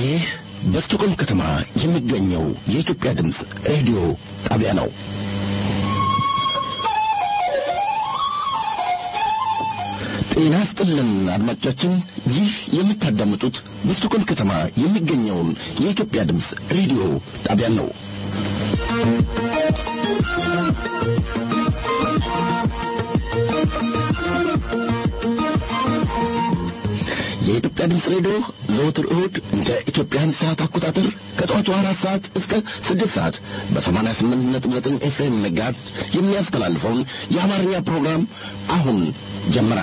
ይህ በስቶኮልም ከተማ የሚገኘው የኢትዮጵያ ድምፅ ሬዲዮ ጣቢያ ነው። ጤና ስጥልን አድማጮቻችን፣ ይህ የምታዳምጡት በስቶኮልም ከተማ የሚገኘውን የኢትዮጵያ ድምፅ ሬዲዮ ጣቢያ ነው። የኢትዮጵያ ድምፅ ሬዲዮ ዘወትር እሁድ እንደ ኢትዮጵያን ሰዓት አቆጣጠር ከጠዋቱ አራት ሰዓት እስከ ስድስት ሰዓት በሰማንያ ስምንት ነጥብ ዘጠኝ ኤፍኤም መጋዝ የሚያስተላልፈውን የአማርኛ ፕሮግራም አሁን ጀመረ።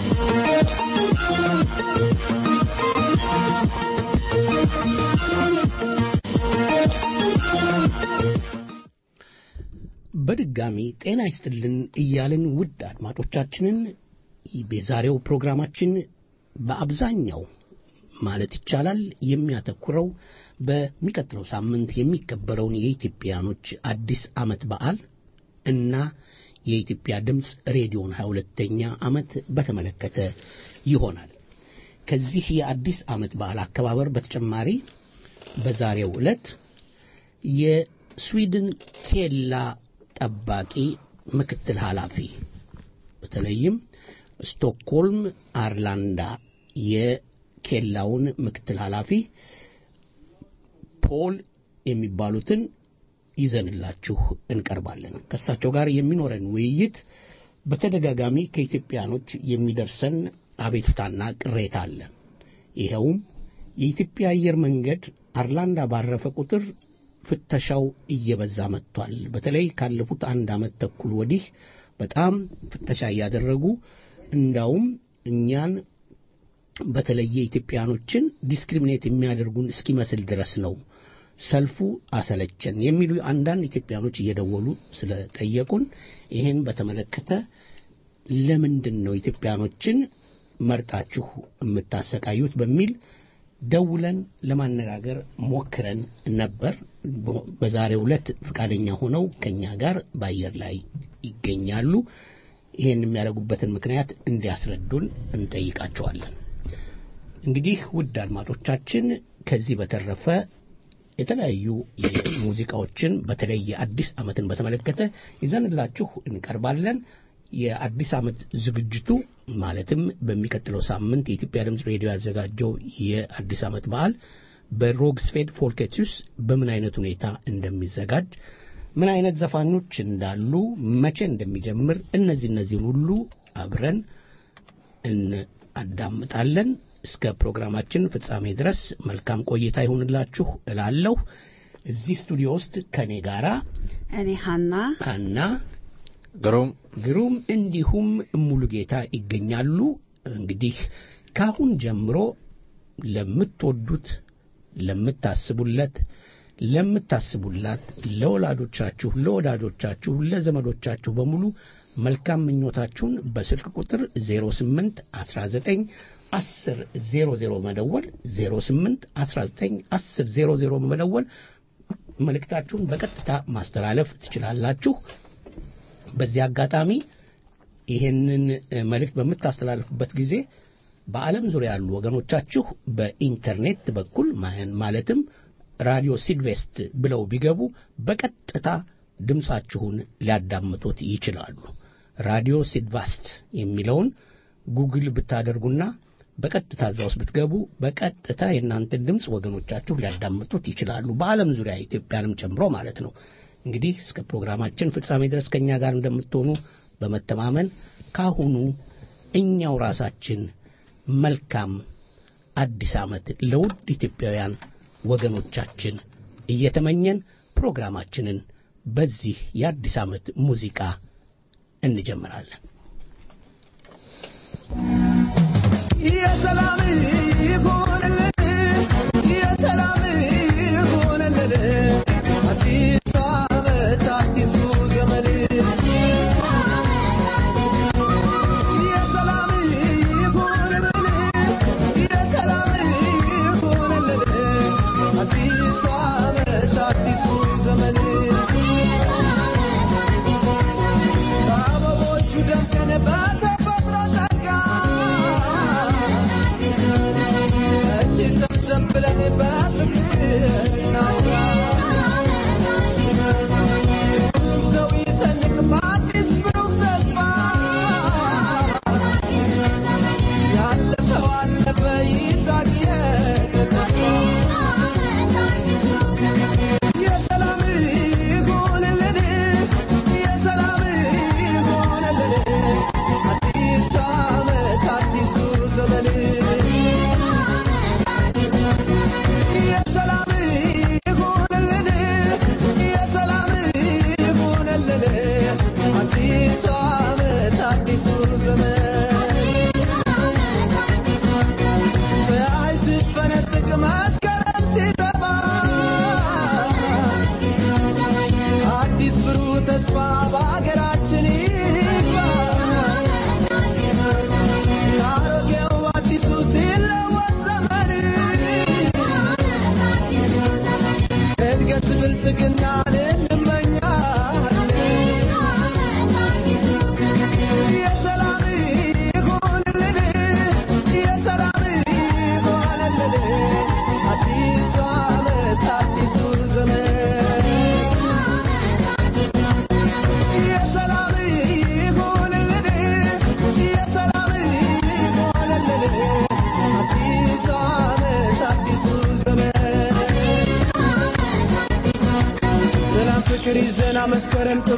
በድጋሚ ጤና ይስጥልን እያልን ውድ አድማጮቻችንን የዛሬው ፕሮግራማችን በአብዛኛው ማለት ይቻላል የሚያተኩረው በሚቀጥለው ሳምንት የሚከበረውን የኢትዮጵያኖች አዲስ ዓመት በዓል እና የኢትዮጵያ ድምፅ ሬዲዮን 22ኛ ዓመት በተመለከተ ይሆናል። ከዚህ የአዲስ ዓመት በዓል አከባበር በተጨማሪ በዛሬው ዕለት የስዊድን ኬላ ጠባቂ ምክትል ኃላፊ በተለይም ስቶክሆልም አርላንዳ የኬላውን ምክትል ኃላፊ ፖል የሚባሉትን ይዘንላችሁ እንቀርባለን። ከእሳቸው ጋር የሚኖረን ውይይት በተደጋጋሚ ከኢትዮጵያኖች የሚደርሰን አቤቱታና ቅሬታ አለ። ይኸውም የኢትዮጵያ አየር መንገድ አርላንዳ ባረፈ ቁጥር ፍተሻው እየበዛ መጥቷል። በተለይ ካለፉት አንድ ዓመት ተኩል ወዲህ በጣም ፍተሻ እያደረጉ እንዳውም እኛን በተለየ ኢትዮጵያኖችን ዲስክሪሚኔት የሚያደርጉን እስኪመስል ድረስ ነው። ሰልፉ አሰለቸን የሚሉ አንዳንድ ኢትዮጵያኖች እየደወሉ ስለጠየቁን ይህን በተመለከተ ለምንድን ነው ኢትዮጵያኖችን መርጣችሁ የምታሰቃዩት በሚል ደውለን ለማነጋገር ሞክረን ነበር። በዛሬው ዕለት ፈቃደኛ ሆነው ከኛ ጋር በአየር ላይ ይገኛሉ። ይህን የሚያደርጉበትን ምክንያት እንዲያስረዱን እንጠይቃቸዋለን። እንግዲህ ውድ አድማጮቻችን ከዚህ በተረፈ የተለያዩ ሙዚቃዎችን በተለይ የአዲስ ዓመትን በተመለከተ ይዘንላችሁ እንቀርባለን። የአዲስ ዓመት ዝግጅቱ ማለትም በሚቀጥለው ሳምንት የኢትዮጵያ ድምፅ ሬዲዮ ያዘጋጀው የአዲስ ዓመት በዓል በሮግስፌድ ፎልኬትዩስ በምን አይነት ሁኔታ እንደሚዘጋጅ ምን አይነት ዘፋኞች እንዳሉ፣ መቼ እንደሚጀምር እነዚህ እነዚህን ሁሉ አብረን እናዳምጣለን። እስከ ፕሮግራማችን ፍጻሜ ድረስ መልካም ቆይታ ይሁንላችሁ እላለሁ። እዚህ ስቱዲዮ ውስጥ ከኔ ጋራ እኔ ሀና ሀና ግሩም ግሩም እንዲሁም ሙሉ ጌታ ይገኛሉ። እንግዲህ ካሁን ጀምሮ ለምትወዱት ለምታስቡለት ለምታስቡላት ለወላጆቻችሁ፣ ለወዳጆቻችሁ፣ ለዘመዶቻችሁ በሙሉ መልካም ምኞታችሁን በስልክ ቁጥር 08 19 10 00 መደወል 08 19 10 00 መደወል መልእክታችሁን በቀጥታ ማስተላለፍ ትችላላችሁ። በዚህ አጋጣሚ ይህንን መልእክት በምታስተላልፉበት ጊዜ በዓለም ዙሪያ ያሉ ወገኖቻችሁ በኢንተርኔት በኩል ማለትም ራዲዮ ሲድቬስት ብለው ቢገቡ በቀጥታ ድምፃችሁን ሊያዳምጡት ይችላሉ። ራዲዮ ሲድቫስት የሚለውን ጉግል ብታደርጉና በቀጥታ እዛ ውስጥ ብትገቡ በቀጥታ የእናንተን ድምፅ ወገኖቻችሁ ሊያዳምጡት ይችላሉ። በዓለም ዙሪያ ኢትዮጵያንም ጨምሮ ማለት ነው። እንግዲህ እስከ ፕሮግራማችን ፍጻሜ ድረስ ከእኛ ጋር እንደምትሆኑ በመተማመን ካሁኑ እኛው ራሳችን መልካም አዲስ ዓመት ለውድ ኢትዮጵያውያን ወገኖቻችን እየተመኘን ፕሮግራማችንን በዚህ የአዲስ ዓመት ሙዚቃ እንጀምራለን። የሰላም ይሁንልን፣ የሰላም ይሁንልን፣ አዲስ ዓመት አዲሱ ዘመን የሰላም ይሁንልን፣ የሰላም ይሁንልን፣ አዲስ ዓመት አዲሱ ዘመን በአበቦቹ ደምቀን በተፈጥሮ ጸጋ እንዲህ ሰብሰብ ብለን መስከረም ጥባ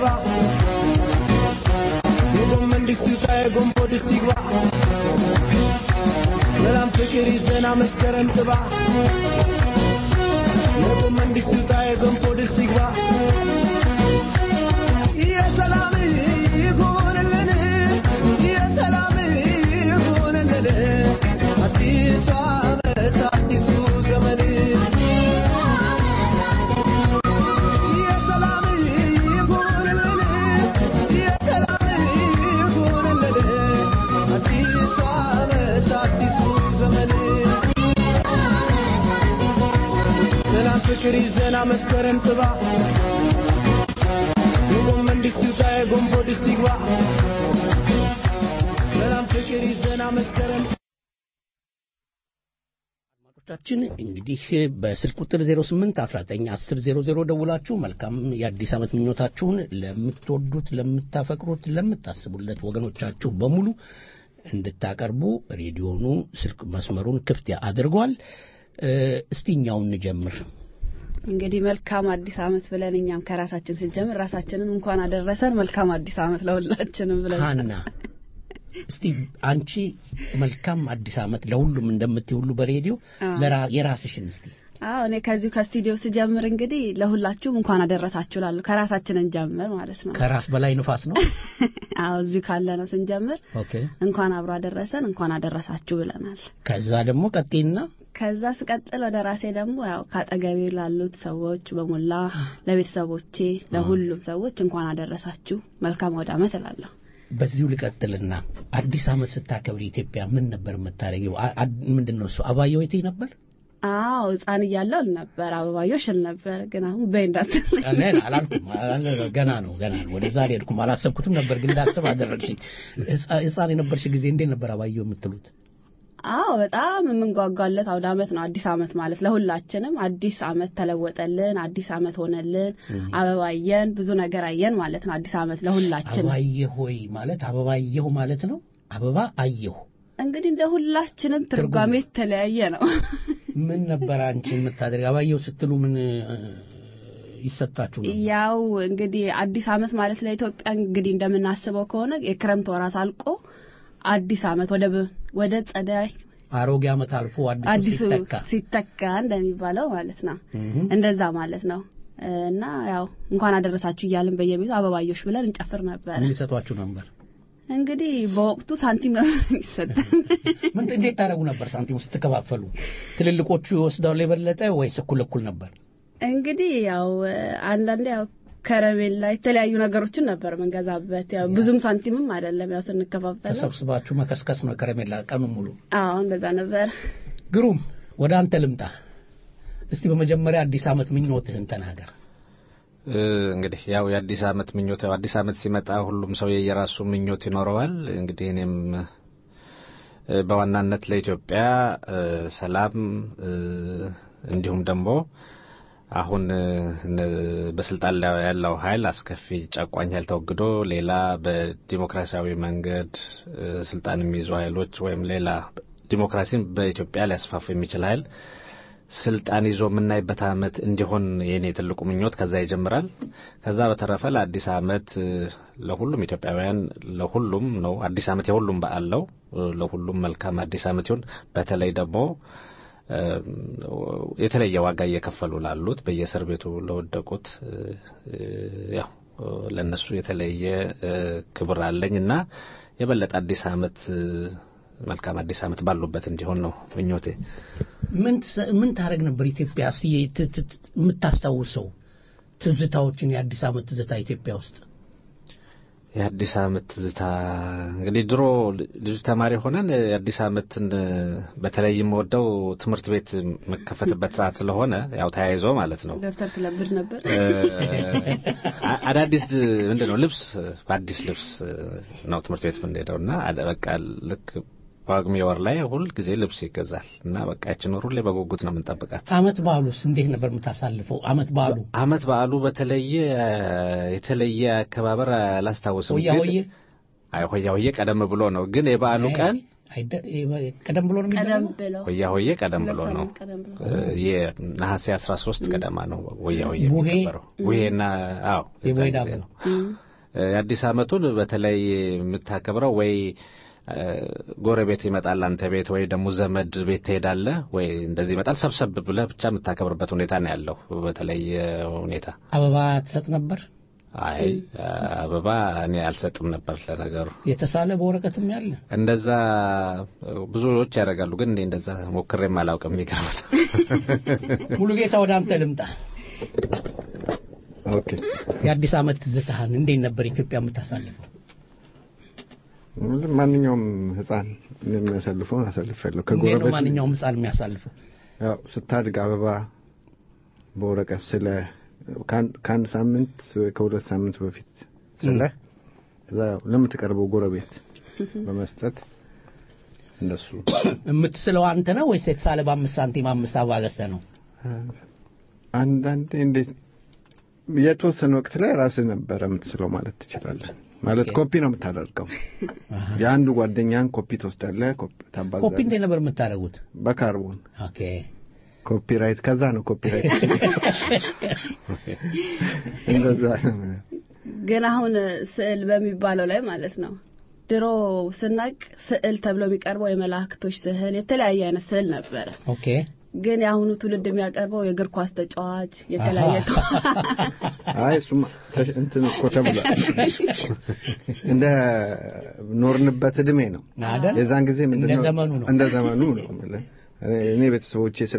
የጎመን ድስት ይውጣ የጎንቦ ድስት ይግባ ሰላም ፍቅር ይዘና መስከረም ጥባ የጎመን ድስት ይውጣ የገንፎ ድስት ይግባ የሰላም ይሁንልን የሰላም ይሁንልን አዲሱ ዓመት አዲሱ ዘመን የሰላም ይሁንልን የሰላም ይሁንልን አዲሱ ዓመት አዲሱ ዘመን ሰላም ፍቅር ይዘና መስከረም ጥባ የጎመን ድስት ይውጣ የጎንቦ ድስት ይግባ ሰላም ፍቅር ይዘና መስከረም አድማጮቻችን እንግዲህ በስልክ ቁጥር 08 19 10 00 ደውላችሁ መልካም የአዲስ ዓመት ምኞታችሁን ለምትወዱት፣ ለምታፈቅሩት፣ ለምታስቡለት ወገኖቻችሁ በሙሉ እንድታቀርቡ ሬዲዮኑ ስልክ መስመሩን ክፍት አድርጓል። እ፣ እስቲ እኛውን እንጀምር። እንግዲህ መልካም አዲስ ዓመት ብለን እኛም ከራሳችን ስንጀምር ራሳችንን እንኳን አደረሰን መልካም አዲስ ዓመት ለሁላችንም ብለን ሀና እስቲ አንቺ መልካም አዲስ ዓመት ለሁሉም እንደምትይ ሁሉ በሬዲዮ አዎ። ለራ- የራስሽን እስቲ አዎ እኔ ከዚሁ ከስቱዲዮ ስጀምር እንግዲህ ለሁላችሁም እንኳን አደረሳችሁ ላሉ ከራሳችን እንጀምር ማለት ነው። ከራስ በላይ ንፋስ ነው። አዎ እዚሁ ካለ ነው ስንጀምር ኦኬ እንኳን አብሮ አደረሰን እንኳን አደረሳችሁ ብለናል። ከዛ ደግሞ ቀጤና ከዛ ስቀጥል ወደ ራሴ ደግሞ ያው ካጠገቤ ላሉት ሰዎች በሞላ ለቤተሰቦቼ፣ ለሁሉም ሰዎች እንኳን አደረሳችሁ መልካም ወደ ዓመት እላለሁ። በዚሁ ልቀጥልና አዲስ ዓመት ስታከብሪ ኢትዮጵያ ምን ነበር የምታደርጊው? አ- አ- ምንድን ነው እሱ አባየው የቴ ነበር? አዎ ሕፃን እያለሁ እል ነበር አበባዮሽ እል ነበር። ግን አሁን በይ እንዳትል እኔ አላልኩም። አላ- ገና ነው ገና ነው። ወደዛ አልሄድኩም። አላሰብኩትም ነበር ግን እንዳስብ አደረግሽኝ። ሕፃ- ሕፃን የነበርሽ ጊዜ እንዴት ነበር አባየው የምትሉት? አዎ በጣም የምንጓጓለት አውደ ዓመት ነው አዲስ ዓመት ማለት ለሁላችንም አዲስ ዓመት ተለወጠልን፣ አዲስ ዓመት ሆነልን፣ አበባ አየን፣ ብዙ ነገር አየን ማለት ነው አዲስ ዓመት ለሁላችን። አበባየሁ ሆይ ማለት አበባየሁ ማለት ነው። አበባ አየሁ እንግዲህ እንደ ሁላችንም ትርጓሜ የተለያየ ነው። ምን ነበር አንቺ የምታደርግ? አበባየሁ ስትሉ ምን እ፣ ይሰጣችሁ ነው? ያው እንግዲህ አዲስ ዓመት ማለት ለኢትዮጵያ እንግዲህ እንደምናስበው ከሆነ የክረምት ወራት አልቆ አዲስ ዓመት ወደ በ- ወደ ጸደይ አሮጌ ዓመት አልፎ አዲሱ አዲሱ ሲተካ ሲተካ እንደሚባለው ማለት ነው። እህ። እንደዛ ማለት ነው። እና ያው እንኳን አደረሳችሁ እያልን በየቤቱ አበባዮሽ ብለን እንጨፍር ነበር። ምን ሊሰጧችሁ ነበር? እንግዲህ በወቅቱ ሳንቲም ነው የሚሰጠን። ምን እንዴት ታደርጉ ነበር? ሳንቲሙ ስትከፋፈሉ ትልልቆቹ ይወስዳሉ የበለጠ ወይስ እኩል እኩል ነበር? እንግዲህ ያው አንዳንዴ ያው ከረሜላ የተለያዩ ነገሮችን ነበር የምንገዛበት። ያው ብዙም ሳንቲምም አይደለም ያው ስንከፋፈል። ተሰብስባችሁ መከስከስ ነው ከረሜላ ቀኑን ሙሉ። አዎ እንደዛ ነበር። ግሩም፣ ወደ አንተ ልምጣ። እስቲ በመጀመሪያ አዲስ ዓመት ምኞትህን ተናገር። እ፣ እንግዲህ ያው የአዲስ ዓመት ምኞት ያው አዲስ ዓመት ሲመጣ ሁሉም ሰው የየራሱ ምኞት ይኖረዋል። እንግዲህ እኔም እ፣ በዋናነት ለኢትዮጵያ እ፣ ሰላም እ፣ እንዲሁም ደግሞ አሁን እ፣ እነ- በስልጣን ላይ ያለው ኃይል አስከፊ ጨቋኝ ኃይል ተወግዶ ሌላ በዲሞክራሲያዊ መንገድ እ፣ ስልጣን የሚይዙ ኃይሎች ወይም ሌላ ዲሞክራሲን በኢትዮጵያ ሊያስፋፉ የሚችል ኃይል ስልጣን ይዞ የምናይበት ዓመት እንዲሆን የኔ ትልቁ ምኞት ከዛ ይጀምራል። ከዛ በተረፈ ለአዲስ ዓመት እ፣ ለሁሉም ኢትዮጵያውያን ለሁሉም ነው አዲስ ዓመት የሁሉም በዓል ነው። እ፣ ለሁሉም መልካም አዲስ ዓመት ይሁን። በተለይ ደግሞ እ፣ የተለየ ዋጋ እየከፈሉ ላሉት በየእስር ቤቱ ለወደቁት እ፣ እ፣ ያው እ፣ ለእነሱ የተለየ እ፣ ክብር አለኝ እና የበለጠ አዲስ ዓመት እ፣ መልካም አዲስ ዓመት ባሉበት እንዲሆን ነው ምኞቴ። ምን ትሰ- ምን ታደርግ ነበር ኢትዮጵያ? እስቲ ት- ት- ት- የምታስታውሰው ትዝታዎችን የአዲስ ዓመት ትዝታ ኢትዮጵያ ውስጥ የአዲስ ዓመት ትዝታ እንግዲህ ድሮ ልጅ ተማሪ ሆነን የአዲስ ዓመትን በተለይም ወደው ትምህርት ቤት መከፈትበት ሰዓት ስለሆነ ያው ተያይዞ ማለት ነው ደብተር ትለብድ ነበር። እ፣ አ- አዳዲስ ምንድን ነው ልብስ በአዲስ ልብስ ነው ትምህርት ቤት የምንሄደው እና አደ- በቃ ልክ ጳጉሜ ወር ላይ ሁል ጊዜ ልብስ ይገዛል እና በቃ ያችን ወር ሁሌ በጉጉት ነው የምንጠብቃት። ዓመት በዓሉስ እንዴት ነበር የምታሳልፈው? ዓመት በዓሉ ዓመት በዓሉ በተለየ የተለየ አከባበር አላስታውስም። ሆያ ግን- ሆዬ አይ ሆያ ሆዬ ቀደም ብሎ ነው። ግን የበዓሉ ቀን አይደ- ቀደም ብሎ ነው ቀደም የሚደረገው? ብለው ወያ ሆዬ ቀደም ብሎ ሁለት ነው ሳምንት ቀደም ብለው የነሐሴ 13 ገደማ ነው ወያ ሆዬ ቡሄ? የሚከበረው ቡሄና አዎ የዛን የቡሄ ጊዜ ዳቦ። ነው እ፣ የአዲስ ዓመቱን በተለይ የምታከብረው ወይ እ፣ ጎረቤት ይመጣል አንተ ቤት ወይ ደግሞ ዘመድ ቤት ትሄዳለህ ወይ እንደዚህ ይመጣል ሰብሰብ ብለህ ብቻ የምታከብርበት ሁኔታ ነው ያለው በተለይ ሁኔታ አበባ ትሰጥ ነበር? አይ አበባ እኔ አልሰጥም ነበር ለነገሩ የተሳለ በወረቀትም ያለ እንደዛ ብዙዎች ያደርጋሉ ግን እኔ እንደዛ ሞክሬም አላውቅም የሚገርም ሙሉ ጌታ ወደ አንተ ልምጣ። ኦኬ የአዲስ ዓመት ትዝታህን እንዴት ነበር ኢትዮጵያ የምታሳልፈው? ማንኛውም ህፃን የሚያሳልፈውን አሳልፌያለሁ። እንዴት ነው ከጎረቤት ማንኛውም ሕፃን የሚያሳልፈው? ያው ስታድግ አበባ በወረቀት ስለ ከአንድ- ከአንድ ሳምንት ወይ ከሁለት ሳምንት በፊት ስለ ከዛ ያው ለምትቀርበው ጎረቤት በመስጠት እንደሱ የምትስለው አንተ ነው ወይስ የተሳለ በአምስት ሳንቲም አምስት አበባ ገዝተህ ነው? አንዳንዴ እንዴት የተወሰነ ወቅት ላይ ራስህ ነበረ የምትስለው ማለት ትችላለህ። ማለት ኮፒ ነው የምታደርገው። የአንዱ ጓደኛን ኮፒ ትወስዳለህ፣ ኮፒ ኮፒ ታባዛለህ እንዴት ነበር የምታደርጉት? በካርቦን ኦኬ ኮፒራይት ከዛ ነው ኮፒራይት እንደዛ ነው። ግን አሁን ስዕል በሚባለው ላይ ማለት ነው ድሮ ስናቅ ስዕል ተብሎ የሚቀርበው የመላእክቶች ስዕል የተለያየ አይነት ስዕል ነበረ። ኦኬ ግን የአሁኑ ትውልድ የሚያቀርበው የእግር ኳስ ተጫዋች የተለያየ አይ እሱማ ተ- እንትን እኮ ተብሏል። እንደ ኖርንበት እድሜ ነው። አይደል? የዛን ጊዜ ምንድን እንደ ነው ዘመኑ ነው። እንደ ዘመኑ ነው የምልህ። እኔ- እኔ ቤተሰቦቼ ስለ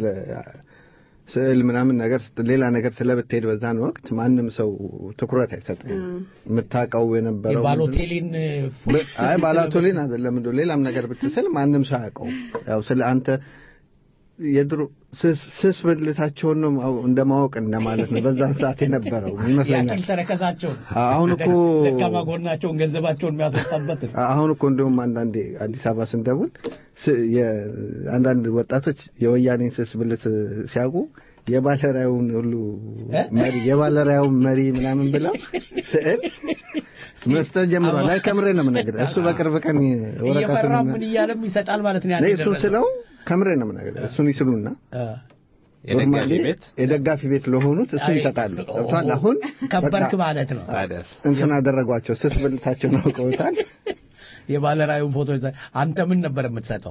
ስዕል ምናምን ነገር ስት- ሌላ ነገር ስለብትሄድ በዛን ወቅት ማንም ሰው ትኩረት አይሰጥም። የምታውቀው የነበረው ምንድን ነው? የባሎቴሊን በ- አይ ባላቶሊን አይደለም እንደው ሌላም ነገር ብትስል ማንም ሰው አያውቀው። ያው ስለ አንተ የድሮ ስስ ስስ ብልታቸውን ነው ማው- እንደማወቅ እንደማለት ነው በዛን ሰዓት የነበረው ይመስለኛል። ያቅል ተረከዛቸውን አሁን እኮ ደካማ ጎናቸውን ገንዘባቸውን የሚያስወጣበት አሁን እኮ እንደውም አንዳንዴ አዲስ አበባ ስንደውል ስ- የ- አንዳንድ ወጣቶች የወያኔን ስስ ብልት ሲያውቁ የባለራዩን ሁሉ እ? መሪ የባለራዩን መሪ ምናምን ብለው ስዕል መስጠት ጀምሯል። አይ ከምሬ ነው የምነግርህ። እሱ በቅርብ ቀን ወረቀቱን እየፈራ ምን እያለም ይሰጣል ማለት ነው። እኔ ያን እሱን የደረሰው። ስለው ከምሬ ነው የምነግርህ። እሱን ይስሉና እ፣ የደጋፊ ኖርማሊ ቤት የደጋፊ ቤት ለሆኑት እሱን አይ፣ ይሰጣሉ። እሱ- ገብቶሃል? አሁን ከበርክ በቃ ማለት ነው። ታዲያስ እንትን አደረጓቸው። ስስ ብልታቸውን አውቀውታል። የባለራዩን ፎቶ ይዘህ አንተ ምን ነበር የምትሰጠው?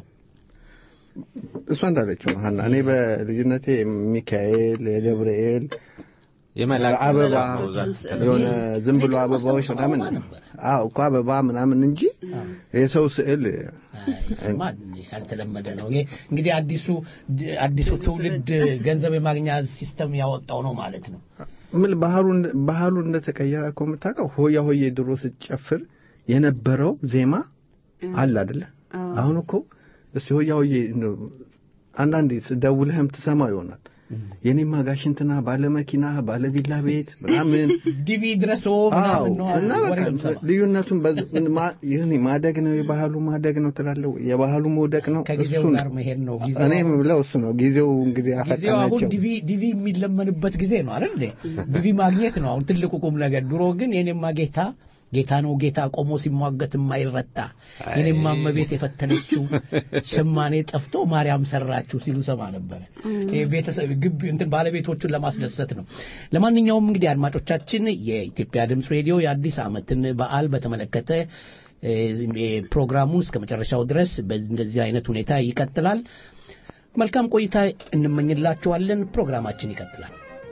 እሷ እንዳለችው ነው ሀና። እኔ በልጅነቴ ሚካኤል፣ የገብርኤል የመላክ አበባ ብዛት የሆነ ዝም ብሎ አበባዎች ምናምን አዎ እኮ አበባ ምናምን እንጂ የሰው ስዕል አይ፣ እሱማ ያልተለመደ ነው። ይሄ እንግዲህ አዲሱ አዲሱ ትውልድ ገንዘብ የማግኛ ሲስተም ያወጣው ነው ማለት ነው። ምን ባህሉ ባህሉ እንደተቀየረ እኮ የምታውቀው ሆያ ሆዬ ድሮ ስትጨፍር የነበረው ዜማ አለ አይደለ? አሁን እኮ እስቲ ሆያ ሆዬ እንደው አንዳንዴ ደውለህም ትሰማው ይሆናል። የኔማ ጋሽ እንትና ባለ መኪና ባለ ቪላ ቤት ምናምን ዲቪ ድረስ አዎ ምናምን ነው እና ወሬ በቃ የምሰማው። ልዩነቱን በዝ- ማ- ይህን ማደግ ነው የባህሉ ማደግ ነው ትላለህ። የባህሉ መውደቅ ነው ከጊዜው እሱ ጋር ነው። መሄድ ነው። ጊዜው እኔ የምለው እሱ ነው። ጊዜው እንግዲህ ጊዜው አሁን አፈጠናቸው። ዲቪ ዲቪ የሚለመንበት ጊዜ ነው አይደል እንዴ? ዲቪ ማግኘት ነው አሁን ትልቁ ቁም ነገር። ድሮ ግን የኔማ ጌታ ጌታ ነው ጌታ ቆሞ ሲሟገት የማይረታ የኔማ እመቤት የፈተነችው ሸማኔ ጠፍቶ ማርያም ሰራችሁ ሲሉ ሰማ ነበረ። ይሄ ቤተሰብ ግቢ እንትን ባለቤቶቹን ለማስደሰት ነው። ለማንኛውም እንግዲህ አድማጮቻችን የኢትዮጵያ ድምፅ ሬዲዮ የአዲስ ዓመትን በዓል በተመለከተ እ፣ ፕሮግራሙ እስከ መጨረሻው ድረስ በእንደዚህ አይነት ሁኔታ ይቀጥላል። መልካም ቆይታ እንመኝላችኋለን። ፕሮግራማችን ይቀጥላል።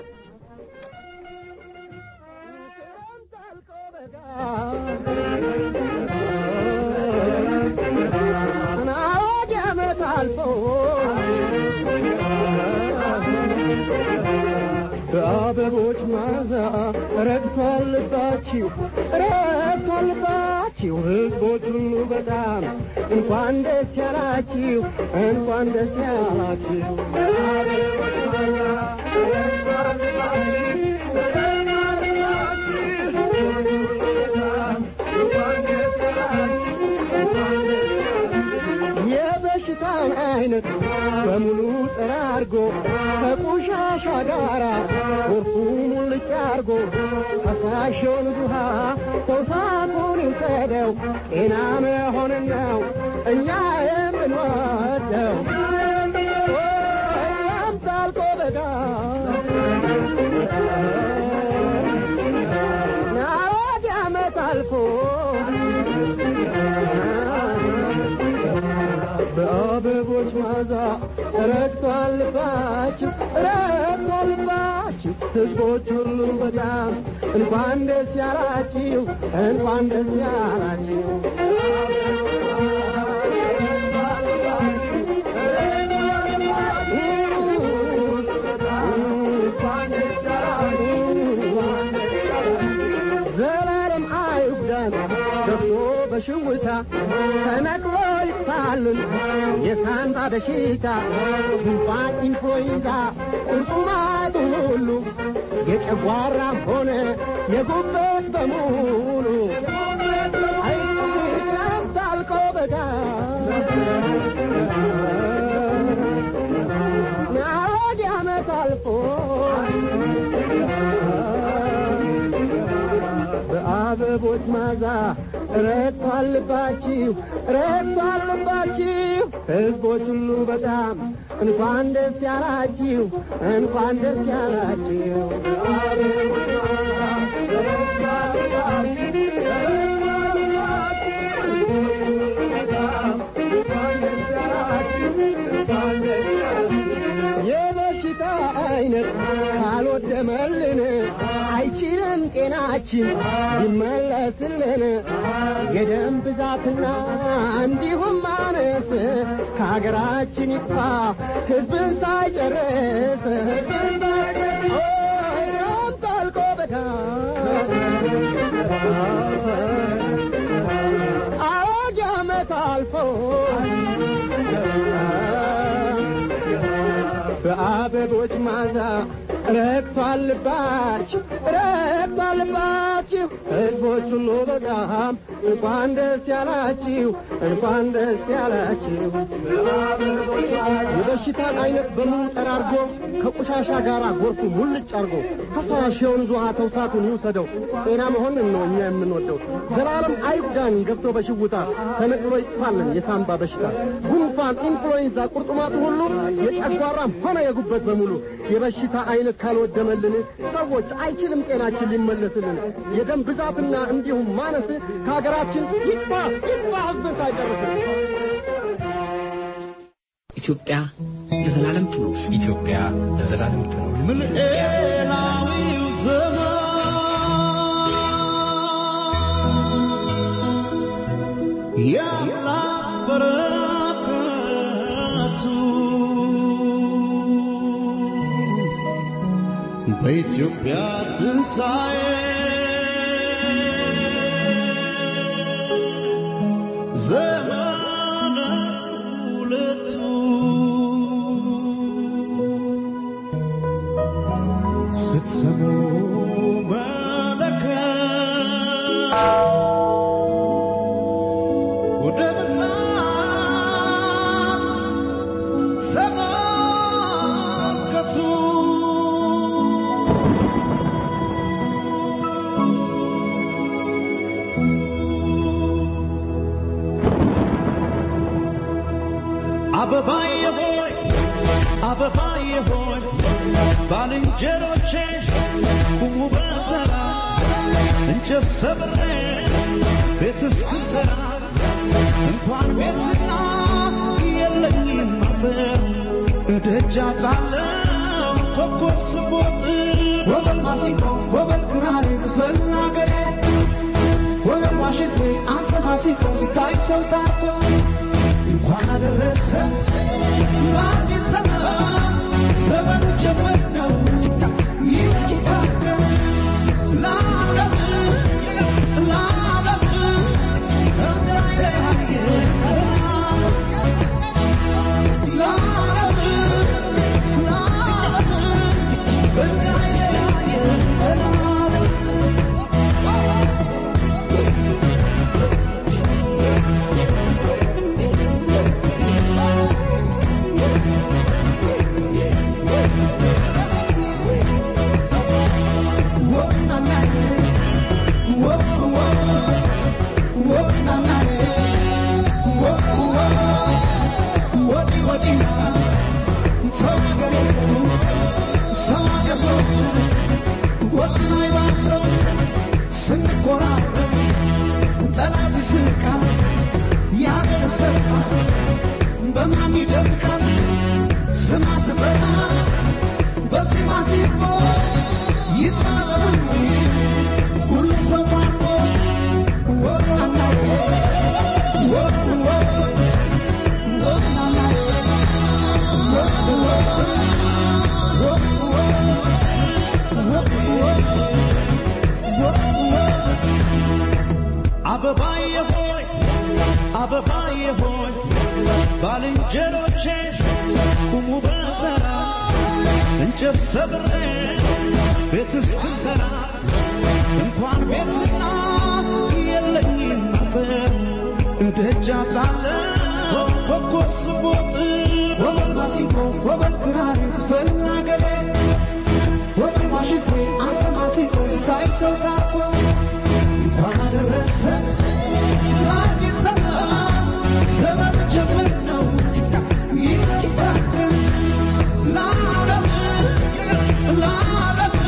በአበቦች ማዛ ረግቷል ልባችሁ ረግቷል ልባችሁ ሕዝቦች ሁሉ በጣም እንኳን ደስ ያላችሁ እንኳን ደስ ያላችሁ በአበቦች ማዛ ረግቷል ልባችሁ ረግቷል ልባችሁ እንኳን ደስ ያላችሁ እንኳን ደስ ያላችሁ የበሽታን አይነት በሙሉ ጠራርጎ ከቆሻሻ ጋራ ጎርፉ ሙልጭ አርጎ ፈሳሽውን ውሃ ተውሳኩን ይውሰደው ጤና መሆንን ነው እኛ የምንወደው ወይም ታልቆ በጋ ናወድ ዓመት አልፎ በአበቦች ማዛ ረግቷል ልባችሁ ረግቷል ልባችሁ ሕዝቦች ሁሉ በጣም እንኳን ደስ ያላችሁ እንኳን ደስ ያላችሁ ዘላለም አይጉዳን ገብቶ በሽውታ ተነቅሎ ይጥፋልን የሳንባ በሽታ ጉንፋን ኢንፍሉዌንዛ ቁርጡማቱ ሁሉ የጨጓራም ሆነ የጉበት በሙሉ አይክረምት አልቆ በጋ ናወድ ዓመት አልፎ በአበቦች ማዛ ረግቷል ልባችሁ ረግቷል ልባችሁ ሕዝቦች ሁሉ በጣም እንኳን ደስ ያላችሁ እንኳን ደስ ያላችሁ የበሽታ አይነት ካልወደመልን አይችልም ጤናችን ይመለስልን የደም ብዛትና እንዲሁም ማነስ ከሀገራችን ይጥፋ ሕዝብን ሳይጨርስ ኦሮም ጠልቆ በጋ አዋጅ ዓመት አልፎ በአበቦች ማዛ ረግቷል ልባችሁ ረግቷል ልባችሁ ሕዝቦች ሁሉ በጣም እንኳን ደስ ያላችሁ እንኳን ደስ ያላችሁ የበሽታን አይነት በሙሉ ጠራርጎ ከቆሻሻ ጋር ጎርፉ ሙልጭ አርጎ ፈሳሽ የወንዝ ውሃ ተውሳቱን ይውሰደው ጤና መሆንን ነው እኛ የምንወደው ዘላለም አይጉዳን ገብቶ በሽውታ ተነቅሎ ይጥፋልን የሳምባ በሽታ ጉንፋን ኢንፍሉዌንዛ ቁርጥማቱ ሁሉ የጨጓራም ሆነ የጉበት በሙሉ የበሽታ አይነት ካልወደመልን ሰዎች አይችልም ጤናችን ሊመለስልን የደም ብዛትና እንዲሁም ማነስ ከሀገራችን ይጥፋ ይጥፋ ህዝብን ሳይጨርስን ኢትዮጵያ ለዘላለም ትኑር። ኢትዮጵያ ለዘላለም ትኑር። ምልኤላዊው ዘመን የአምላክ በረከቱ በኢትዮጵያ ትንሣኤ ዘመነ ሁለቱ ስትሰሙ መለከት ወደ ምስራቅ ተመልከቱ አበባዬ ሆይ አበባዬ ሆይ ባልንጀሮቼ ቁሙ በተራ እንጨት ሰብሬ ቤት እስክሰራ እንኳን ቤትና የለኝም አጥር እደጃ ጣለው ኮከብ ስቦጥ ወበል ማሲንቆ ወበል ክራር ዝፈን አገሬ ወበል ዋሽንቴ አንተ ማሲንቆ ሲታይ ሰው ታርቆ እንኳን አደረሰ ለአዲስ ዘመን ዘመኑ ጀመር ነው ይታደም ለዓለም ለዓለም እንዳይለያየ ለዓለም ለዓለም እንዳይለያየ ዘላለም ባልንጀሮቼ ቁሙ በተራ እንጨት ሰብሬ ቤት እስክሰራ እንኳን ቤትና የለኝም ነበር እንደጃ ጣለ ኮከብ ስቦጥ ወበል ማሲንቆ ወበል ክራር ስፈል አገሬ ወበል ዋሽንቴ አንተ ማሲንቆ ስታይ ሰው ታፎ እንኳን አደረሰ ለአዲስ ዘመን ዘመን ጀምር ነው ይታደል ለዓለም ለዓለም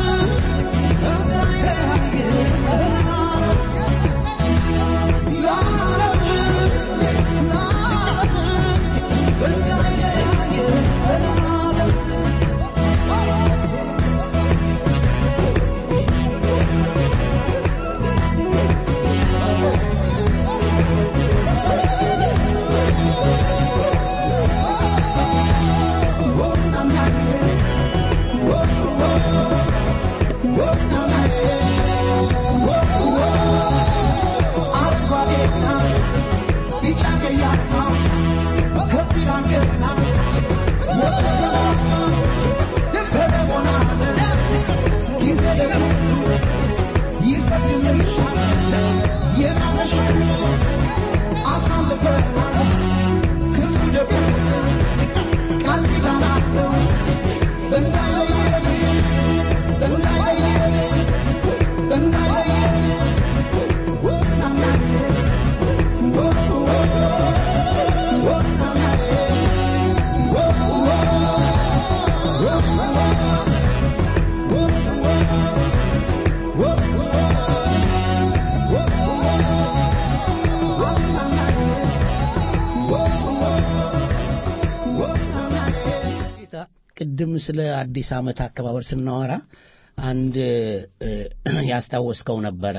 ቅድም ስለ አዲስ ዓመት አከባበር ስናወራ አንድ እ፣ ያስታወስከው ነበረ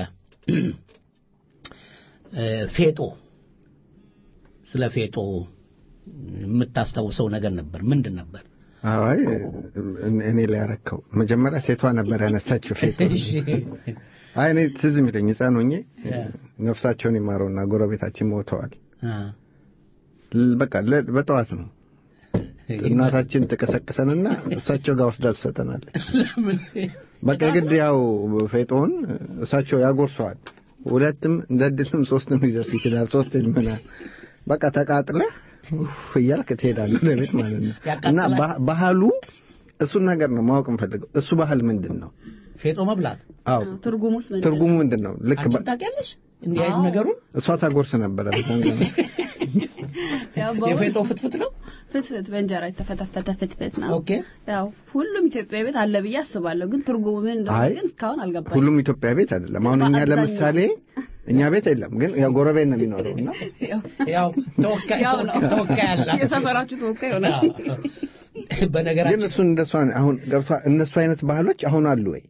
እ፣ ፌጦ ስለ ፌጦ የምታስታውሰው ነገር ነበር ምንድን ነበር አይ እኔ ላይ ያረከው መጀመሪያ ሴቷ ነበር ያነሳችው ፌቶ አይ እኔ ትዝ የሚለኝ ህፃን ሆኜ ነፍሳቸውን ይማረውና ጎረቤታችን ሞተዋል አ፣ ል- በቃ ለ- በጠዋት ነው እናታችን ትቀሰቅሰንና እሳቸው ጋር ወስዳ ትሰጠናለች ለምን በቃ የግድ ያው ፌጦውን እሳቸው ያጎርሰዋል ሁለትም እንደ ዕድልም ሶስትም ሊደርስ ይችላል ሶስት ምናምን በቃ ተቃጥለህ ኡፍ እያልክ ትሄዳለህ ወደ ቤት ማለት ነው እና ባ- ባህሉ እሱን ነገር ነው ማወቅ እንፈልገው እሱ ባህል ምንድን ነው ፌጦ መብላት አዎ ትርጉሙስ ምንድን ነው? ትርጉሙ ምንድን ነው ልክ አንቺም በ- ታውቂያለሽ እንዲህ አይነት ነገሩን እሷ ታጎርስ ነበረ በዛን ዘመን ያው በእውነት የፌጦ ፍትፍት ነው ፍትፍት በእንጀራ የተፈተፈተ ፍትፍት ነው። ኦኬ ያው ሁሉም ኢትዮጵያ ቤት አለ ብዬ አስባለሁ። ግን ትርጉሙ ምን እንደሆነ አይ፣ ግን እስካሁን አልገባኝም። ሁሉም ኢትዮጵያ ቤት አይደለም አሁን እኛ አብዛኛው። ለምሳሌ እኛ ቤት የለም ግን ያው ጎረቤት ነው የሚኖረው እና ያው ተወካይ ያው ነው ተወካይ አላት የሰፈራችሁ ተወካይ ይሆናል። ግን በነገራችን እሱ እንደሷ አሁን ገብቷ እነሱ አይነት ባህሎች አሁን አሉ ወይ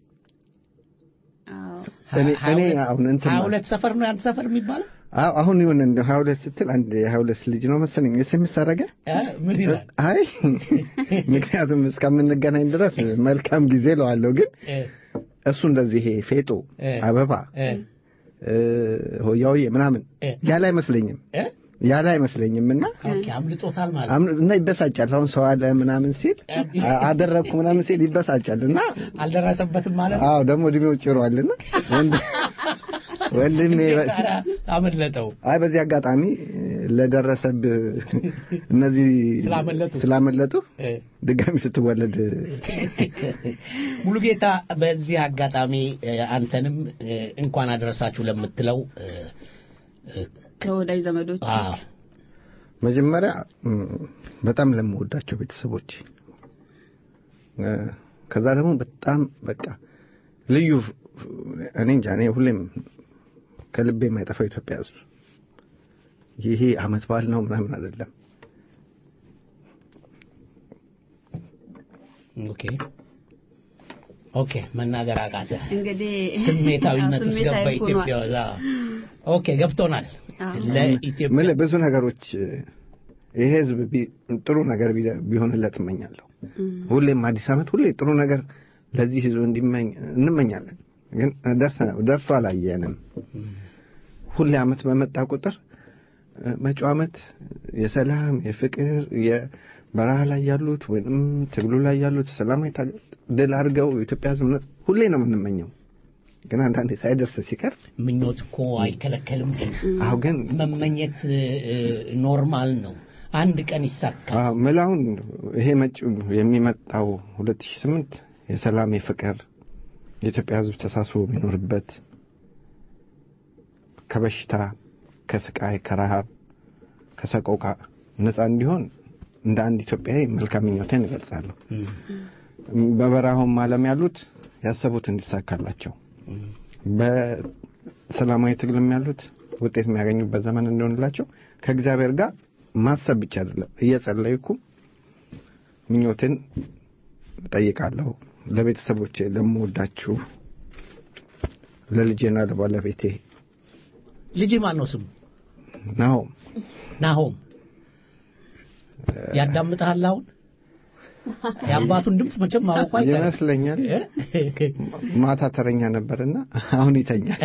እኔ እኔ አሁን እንትን ሀያ ማለት- ሁለት ሰፈር ነው ያንተ ሰፈር የሚባለው አዎ አሁን ይሁን እንደ ሀያ ሁለት ስትል አንድ የሀያ ሁለት ልጅ ነው መሰለኝ ኤስኤምኤስ አደረገ እ? ምን ይላል አይ ምክንያቱም እስከምንገናኝ ድረስ መልካም ጊዜ ለዋለሁ ግን እ፣ እሱ እንደዚህ ይሄ ፌጦ እ፣ አበባ እ፣ እ፣ ሆያውዬ ምናምን እ፣ ያለ አይመስለኝም እ? ያለ አይመስለኝም እና ኦኬ አምልጦታል ማለት አም- እና ይበሳጫል አሁን ሰው አለ ምናምን ሲል አ- አደረግኩ ምናምን ሲል ይበሳጫል እና አልደረሰበትም ማለት ነው አዎ ደግሞ እድሜው ጭሯልና ወንድ- ወንድሜ ኧረ፣ አመለጠው አይ በዚህ አጋጣሚ ለደረሰብህ እነዚህ ስላመለጡ ስላመለጡ እ፣ ድጋሚ ስትወለድ ሙሉጌታ በዚህ አጋጣሚ እ፣ አንተንም እ፣ እንኳን አደረሳችሁ ለምትለው እ፣ እ፣ ከወዳጅ ዘመዶች አዎ መጀመሪያ እም፣ በጣም ለምወዳቸው ቤተሰቦች እ፣ ከዛ ደግሞ በጣም በቃ ልዩ እኔ እንጃ እኔ ሁሌም ከልቤ የማይጠፋው ኢትዮጵያ ሕዝብ ይሄ አመት በዓል ነው ምናምን አይደለም። ኦኬ ኦኬ መናገር አቃተ እንግዲህ ስሜታዊነት ውስጥ ገባ ስሜታዊ ሆኗል። ኢትዮጵያ እዛ ኦኬ ገብቶናል አዎ። ለኢትዮጵያ ምልህ ብዙ ነገሮች ይሄ ህዝብ ቢ- ጥሩ ነገር ቢ- ቢሆንለት እመኛለሁ። ሁሌም አዲስ አመት ሁሌ ጥሩ ነገር ለዚህ ህዝብ እንዲመኝ እንመኛለን። ግን ደርሰ ደርሶ አላየንም። ሁሌ አመት በመጣ ቁጥር እ፣ መጪው ዓመት የሰላም የፍቅር የበረሃ ላይ ያሉት ወይም ትግሉ ላይ ያሉት ሰላማዊ ታገ- ድል አድርገው የኢትዮጵያ ሕዝብ ነጻ ሁሌ ነው የምንመኘው። ግን አንዳንዴ ሳይደርስ ሲቀር ምኞት እኮ አይከለከልም። ግን አሁ ግን መመኘት እ፣ ኖርማል ነው። አንድ ቀን ይሳካል። አዎ፣ ምላውን ይሄ መጪው የሚመጣው 2008 የሰላም የፍቅር የኢትዮጵያ ሕዝብ ተሳስቦ የሚኖርበት ከበሽታ ከስቃይ ከረሃብ ከሰቆቃ ነፃ እንዲሆን እንደ አንድ ኢትዮጵያዊ መልካም ምኞቴን እገልጻለሁ። በበረሃውም ዓለም ያሉት ያሰቡት እንዲሳካላቸው በሰላማዊ ትግልም ያሉት ውጤት የሚያገኙበት ዘመን እንዲሆንላቸው ከእግዚአብሔር ጋር ማሰብ ብቻ አይደለም እየጸለይኩ ምኞቴን እጠይቃለሁ። ለቤተሰቦቼ፣ ለምወዳችሁ፣ ለልጄና ለባለቤቴ ልጅ ማን ነው ስሙ? ናሆም ናሆም ያዳምጥሃል አሁን? የአባቱን ድምፅ መቼም ማወቁ አይቀርም። ይመስለኛል ማታ ተረኛ ነበርና አሁን ይተኛል።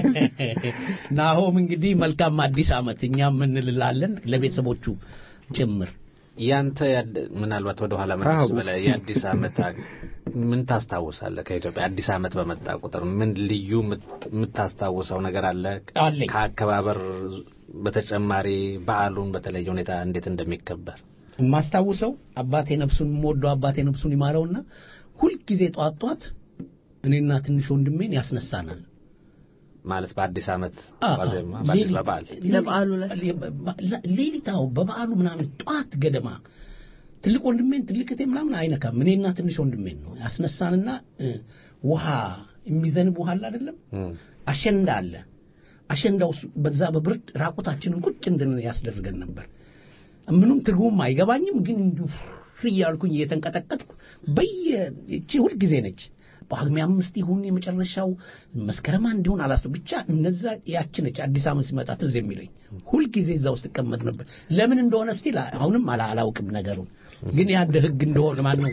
ናሆም እንግዲህ መልካም አዲስ ዓመት እኛም እንልላለን ለቤተሰቦቹ ጭምር። ያንተ ያድ- ምናልባት ወደ ኋላ መለስ አዎ። ብለህ የአዲስ ዓመት አ- ምን ታስታውሳለህ? ከኢትዮጵያ አዲስ ዓመት በመጣ ቁጥር ምን ልዩ የምት- የምታስታውሰው ነገር አለ? አለኝ። ከአከባበር በተጨማሪ በዓሉን በተለየ ሁኔታ እንዴት እንደሚከበር የማስታውሰው አባቴ ነፍሱን የምወደው አባቴ ነፍሱን ይማረውና ሁልጊዜ ጧት ጧት እኔና ትንሽ ወንድሜን ያስነሳናል። ማለት በአዲስ ዓመት አ- ዋዜማ አ- በአዲስ ሌሊት- በበዓል ለበዓሉ ዕለት። ለ- ሌሊት አዎ፣ በበዓሉ ምናምን ጧት ገደማ ትልቅ ወንድሜን ትልቅ እህቴ ምናምን አይነካም። እኔና ትንሽ ወንድሜን ነው ያስነሳንና እ፣ ውሃ የሚዘንብ ውሃ አለ አይደለም እም። አሸንዳ አለ። አሸንዳው ውስጥ በዛ በብርድ ራቁታችንን ቁጭ እንድን ያስደርገን ነበር። ምንም ትርጉም አይገባኝም፣ ግን እንዲሁ ፍሪ እያልኩኝ እየተንቀጠቀጥኩ በየ እቺ ሁልጊዜ ነች። ጳጉሜ አምስት ይሁን የመጨረሻው መስከረም አንድ ይሁን አላስ ብቻ እነዛ ያች ነች። አዲስ ዓመት ሲመጣ ትዝ የሚለኝ ሁልጊዜ እዛ ውስጥ እቀመጥ ነበር። ለምን እንደሆነ ስቲል አሁንም አላ- አላውቅም ነገሩን፣ ግን ያንድ ህግ እንደሆነ ማነው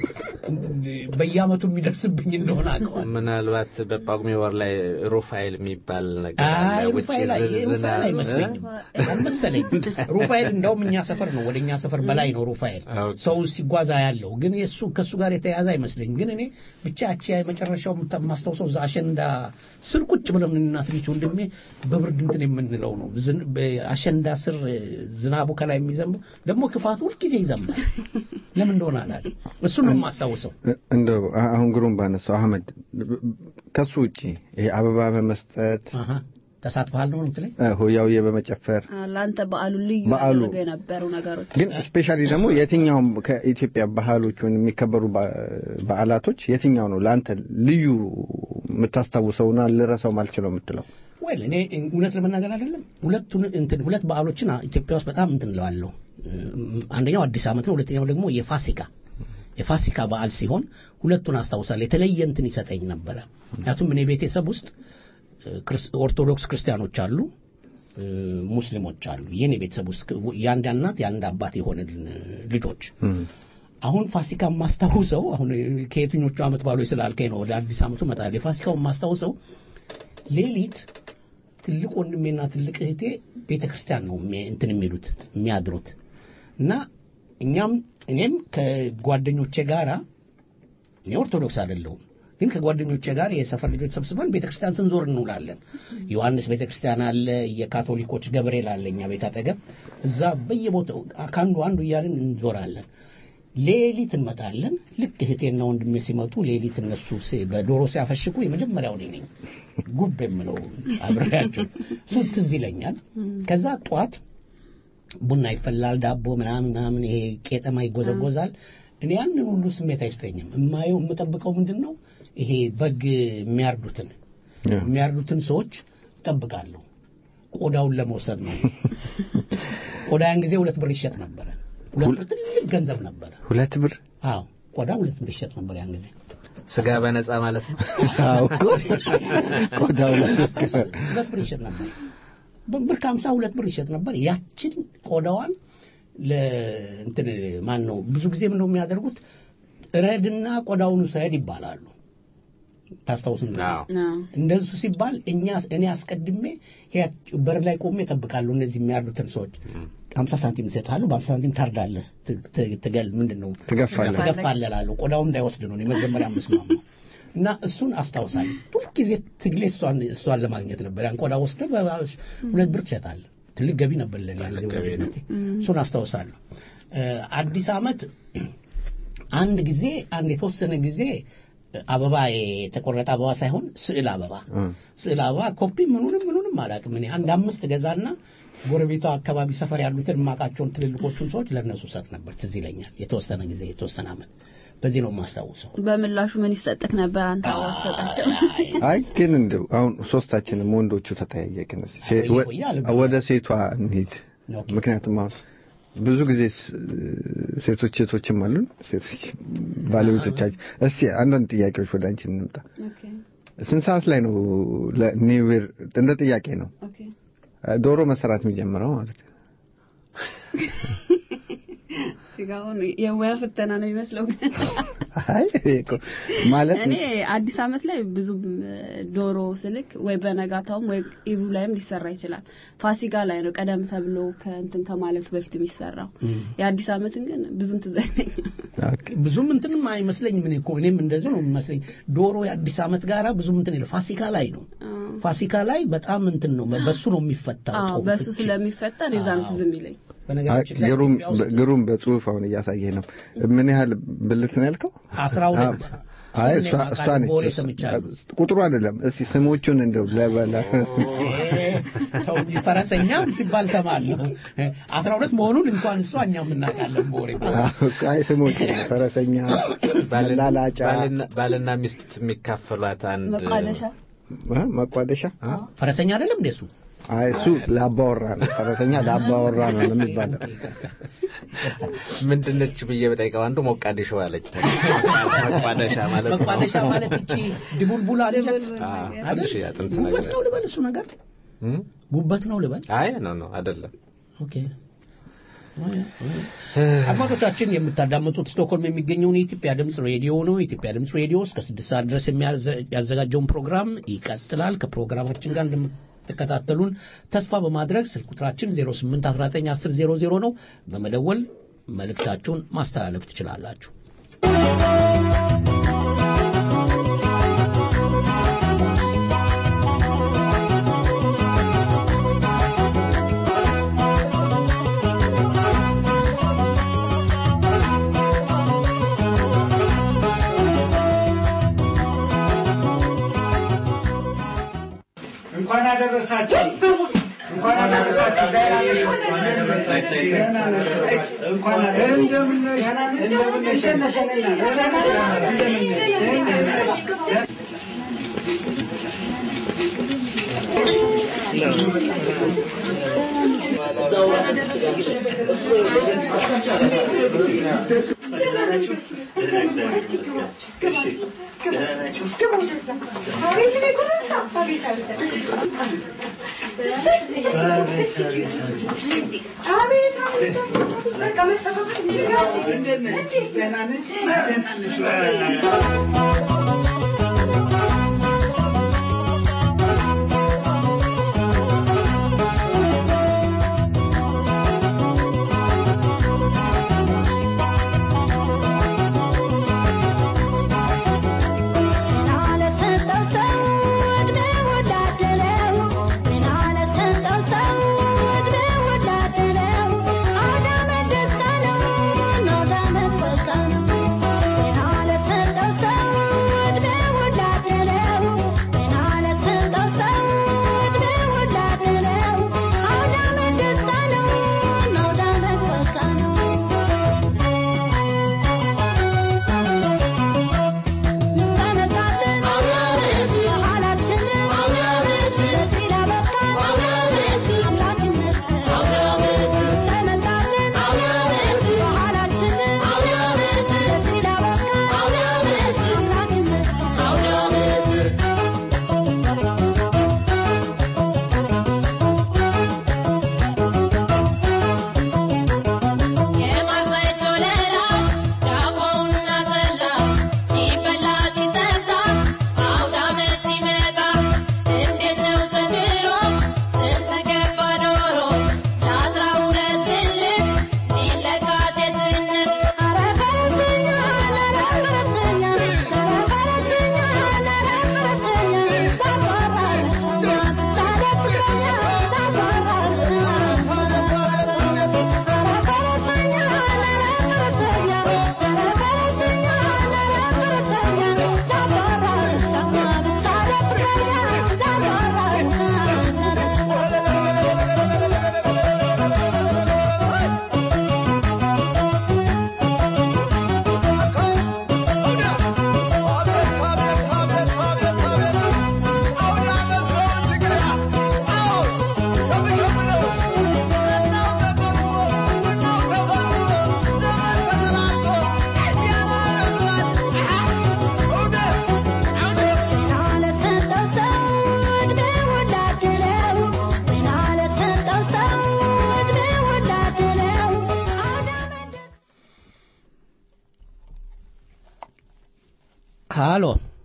በየዓመቱ የሚደርስብኝ እንደሆነ አውቀዋል። ምናልባት በጳጉሜ ወር ላይ ሩፋኤል የሚባል ነገር አይ አለ። ውጭ ሩፋኤል አይ- ዝናብ- ሩፋኤል አይመስለኝም አልመሰለኝም። ሩፋኤል እንደውም እኛ ሰፈር ነው፣ ወደ እኛ ሰፈር በላይ ነው ሩፋኤል። ኦኬ። ሰው ሲጓዛ ያለው ግን የሱ ከሱ ጋር የተያያዘ አይመስለኝም። ግን እኔ ብቻ ያቺ የመጨረሻው የምታ- የማስታውሰው እዛ አሸንዳ ስር ቁጭ ብለን እና ትንሽ ወንድሜ በብርድ እንትን የምንለው ነው። ዝን- በአሸንዳ ስር ዝናቡ ከላይ የሚዘንበው ደግሞ ክፋቱ ሁልጊዜ ይዘንባል። ለምን እንደሆነ አላውቅም። እሱን ነው የማስታውሰው። እንደው አ- አሁን ግሩም ባነሳው አህመድ ከሱ ውጪ ይሄ አበባ በመስጠት አሃ ተሳትፈሃል ነው የምትለኝ? እ፣ ሆያውዬ በመጨፈር አ፣ ለአንተ በዓሉን ልዩ በዓሉ- ያደረገው የነበሩ ነገሮች ግን ስፔሻሊ ደግሞ የትኛውም ከኢትዮጵያ ባህሎች ወይም የሚከበሩ በ- በዓላቶች የትኛው ነው ለአንተ ልዩ የምታስታውሰውና ልረሳው ማልችለው የምትለው? ወይል እኔ እውነት ለመናገር አይደለም ሁለቱን እንትን ሁለት በዓሎችን ኢትዮጵያ ውስጥ በጣም እንትን እለዋለሁ። እም፣ አንደኛው አዲስ ዓመት ነው። ሁለተኛው ደግሞ የፋሲካ የፋሲካ በዓል ሲሆን ሁለቱን አስታውሳለሁ። የተለየ እንትን ይሰጠኝ ነበረ። ምክንያቱም እኔ ቤተሰብ ውስጥ እ፣ ክርስ- ኦርቶዶክስ ክርስቲያኖች አሉ፣ እ፣ ሙስሊሞች አሉ። የኔ ቤተሰብ ውስጥ የአንድ እናት የአንድ አባት የሆንን ልጆች አሁን ፋሲካ የማስታውሰው አሁን ከየትኞቹ ዓመት ባሎች ስላልከኝ ነው ወደ አዲስ ዓመቱ እመጣለሁ። የፋሲካው የማስታውሰው ሌሊት ትልቅ ወንድሜና ትልቅ እህቴ ቤተ ክርስቲያን ነው የሚ- እንትን የሚሉት የሚያድሩት እና እኛም እኔም ከጓደኞቼ ጋራ እኔ ኦርቶዶክስ አይደለሁም ግን ከጓደኞቼ ጋር የሰፈር ልጆች ሰብስበን ቤተ ክርስቲያን ስንዞር እንውላለን። ዮሐንስ ቤተ ክርስቲያን አለ፣ የካቶሊኮች ገብርኤል አለ እኛ ቤት አጠገብ። እዛ በየቦታው ከአንዱ አንዱ እያልን እንዞራለን። ሌሊት እንመጣለን። ልክ እህቴና ወንድሜ ሲመጡ ሌሊት እነሱ ሲ- በዶሮ ሲያፈሽኩ የመጀመሪያው እኔ ነኝ ጉብ የምለው አብሬያቸው። እሱ ትዝ ይለኛል። ከዛ ጠዋት ቡና ይፈላል፣ ዳቦ ምናምን ምናምን፣ ይሄ ቄጠማ ይጎዘጎዛል። እኔ ያንን ሁሉ ስሜት አይስጠኝም። የማየው የምጠብቀው ምንድን ነው ይሄ በግ የሚያርዱትን የሚያርዱትን ሰዎች እጠብቃለሁ። ቆዳውን ለመውሰድ ነው። ቆዳ ያን ጊዜ ሁለት ብር ይሸጥ ነበረ። ሁለት ብር ትልቅ ገንዘብ ነበረ። ሁለት ብር አዎ ቆዳ ሁለት ብር ይሸጥ ነበር ያን ጊዜ። ስጋ በነፃ ማለት ነው። አዎ እኮ ቆዳው ላይ ሁለት ብር ይሸጥ ነበር። ብር ከሀምሳ ሁለት ብር ይሸጥ ነበር። ያችን ቆዳዋን ለእንትን ማን ነው ብዙ ጊዜ ምን ነው የሚያደርጉት ረድና ቆዳውን ውሰድ ይባላሉ። ታስታውስ እንደሆነ አዎ። አዎ። እንደሱ ሲባል እኛ እኔ አስቀድሜ ያች በር ላይ ቆሜ እጠብቃለሁ። እነዚህ የሚያርዱትን ሰዎች ሀምሳ ሳንቲም ይሰጥሃሉ፣ በሀምሳ ሳንቲም ታርዳለህ፣ ት- ት- ትገል ምንድን ነው ትገፋለህ። ትገፋለህ እላለሁ። ቆዳውን እንዳይወስድ ነው እኔ መጀመሪያ መስማማ እና እሱን አስታውሳለሁ። ሁልጊዜ ትግሌ እሷን እሷን ለማግኘት ነበር። ያን ቆዳ ወስደ ሁለት ብር ትሸጣለህ። ትልቅ ገቢ ነበር ለኔ ያለ ወዳጅነቴ። እሱን አስታውሳለሁ። እ፣ አዲስ አመት አንድ ጊዜ አንድ የተወሰነ ጊዜ አበባ የተቆረጠ አበባ ሳይሆን ስዕል አበባ ስዕል አበባ ኮፒ ምኑንም ምኑንም አላውቅም እኔ አንድ አምስት ገዛና ጎረቤቷ አካባቢ ሰፈር ያሉትን የማውቃቸውን ትልልቆቹን ሰዎች ለእነሱ ሰጥ ነበር ትዝ ይለኛል የተወሰነ ጊዜ የተወሰነ አመት በዚህ ነው የማስታውሰው በምላሹ ምን ይሰጥክ ነበር አንተ አበባ ስትሰጣቸው? አይ ግን እንደው አሁን ሶስታችንም ወንዶቹ ተጠያየቅን። እስኪ ሴ- አይ፣ ወ- ቆይ አልበላም። ወደ ሴቷ እንሂድ። ኦኬ። ምክንያቱም አሁን ብዙ ጊዜ ስ- ሴቶች ሴቶችም አሉን ሴቶች ባለቤቶቻችን። እስኪ አንዳንድ ጥያቄዎች ወደ አንቺ እንምጣ። ኦኬ ስንት ሰዓት ላይ ነው ለኒው ይር እንደ ጥያቄ ነው ኦኬ ዶሮ መሰራት የሚጀምረው ማለት ነው? ሲጋውን የሙያ ፍተና ነው የሚመስለው ግን አይ ይሄ እኮ ማለት እኔ አዲስ አመት ላይ ብዙም ዶሮ ስልክ ወይ በነጋታውም ወይ ኢቭ ላይም ሊሰራ ይችላል። ፋሲካ ላይ ነው ቀደም ተብሎ ከእንትን ከማለቱ በፊት የሚሰራው። የአዲስ አመትን ግን ብዙም ትዝ አይለኝም። ኦኬ። ብዙም እንትንም አይመስለኝም እኔ እኮ እኔም እንደዚሁ ነው የሚመስለኝ ዶሮ የአዲስ አመት ጋራ ብዙም እንትን የለም ፋሲካ ላይ ነው ፋሲካ ላይ በጣም እንትን ነው በሱ ነው የሚፈታው አዎ ጦም በሱ ፍቺ። ስለሚፈታ የዛን ትዝ የሚለኝ በነገራችን ላይ ግሩም ኢትዮጵያ ውስጥ ግሩም በጽሁፍ አሁን እያሳየህ ነው። ምን ያህል ብልት ነው ያልከው? አስራ ሁለት አይ እኔ እሷ እሷ አውቃለሁ፣ ነች። በወሬ ሰምቻለሁ። ቁጥሩ አይደለም። እስቲ ስሞቹን እንደው ለበላ ሰው እንጂ ፈረሰኛም ሲባል ሰማለሁ አስራ ሁለት መሆኑን እንኳን እሷ እኛም እናውቃለን በወሬ አይ ስሞቹ ፈረሰኛ፣ መላላጫ፣ ባልና- ባልና ሚስት የሚካፈሏት አንድ መቋደሻ አ፣ መቋደሻ ፈረሰኛ አይደለም እንደሱ አይ እሱ ለአባወራ ነው። ፈረሰኛ ለአባወራ ነው የሚባለው። ምንድነች ብዬ በጠይቀው አንዱ ሞቃዲሾ አለች። መቋደሻ ማለት ነው። መቋደሻ ማለት እቺ ድቡልቡል አለች አዎ፣ ትንሽ አጥንት ነገር ጉበት ነው ልበል እሱ ነገር እም? ጉበት ነው ልበል አይ ነው ነው አይደለም። ኦኬ አድማጮቻችን የምታዳምጡት ስቶክሆልም የሚገኘውን የኢትዮጵያ ድምፅ ሬዲዮ ነው። የኢትዮጵያ ድምፅ ሬዲዮ እስከ ስድስት ሰዓት ድረስ የሚያዘ- ያዘጋጀውን ፕሮግራም ይቀጥላል። ከፕሮግራማችን ጋር እንደምትከታተሉን ተስፋ በማድረግ ስልክ ቁጥራችን 08191000 ነው። በመደወል መልእክታችሁን ማስተላለፍ ትችላላችሁ። እንኳን አደረሳችሁ እንኳን አደረሳችሁ ደህና ነሽ? እንኳን አደረሳችሁ እንደምን ነሽ? እንደምን ነሽ? እንደምን ነሽ? Thank you. አሎ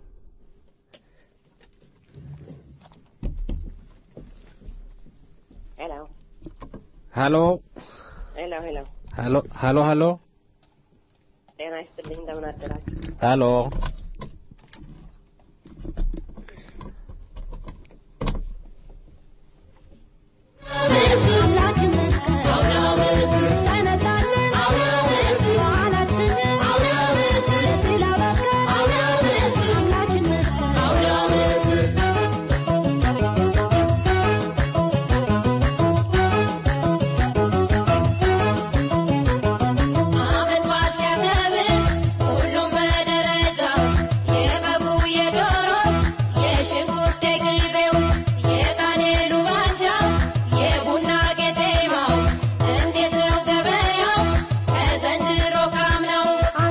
ሄሎ ሀሎ ሄሎ ሄሎ ሀሎ ሀሎ ሀሎ ጤና ይስጥልኝ እንደምን አደራችሁ ሀሎ ሁሉም በደረጃው የበጉ የዶሮ የሽንኩርት የቅቤው የጣኔሉ ባንጃ የቡና ቄጤማው እንዴት ነው ገበያው ከዘንድሮ ካምናው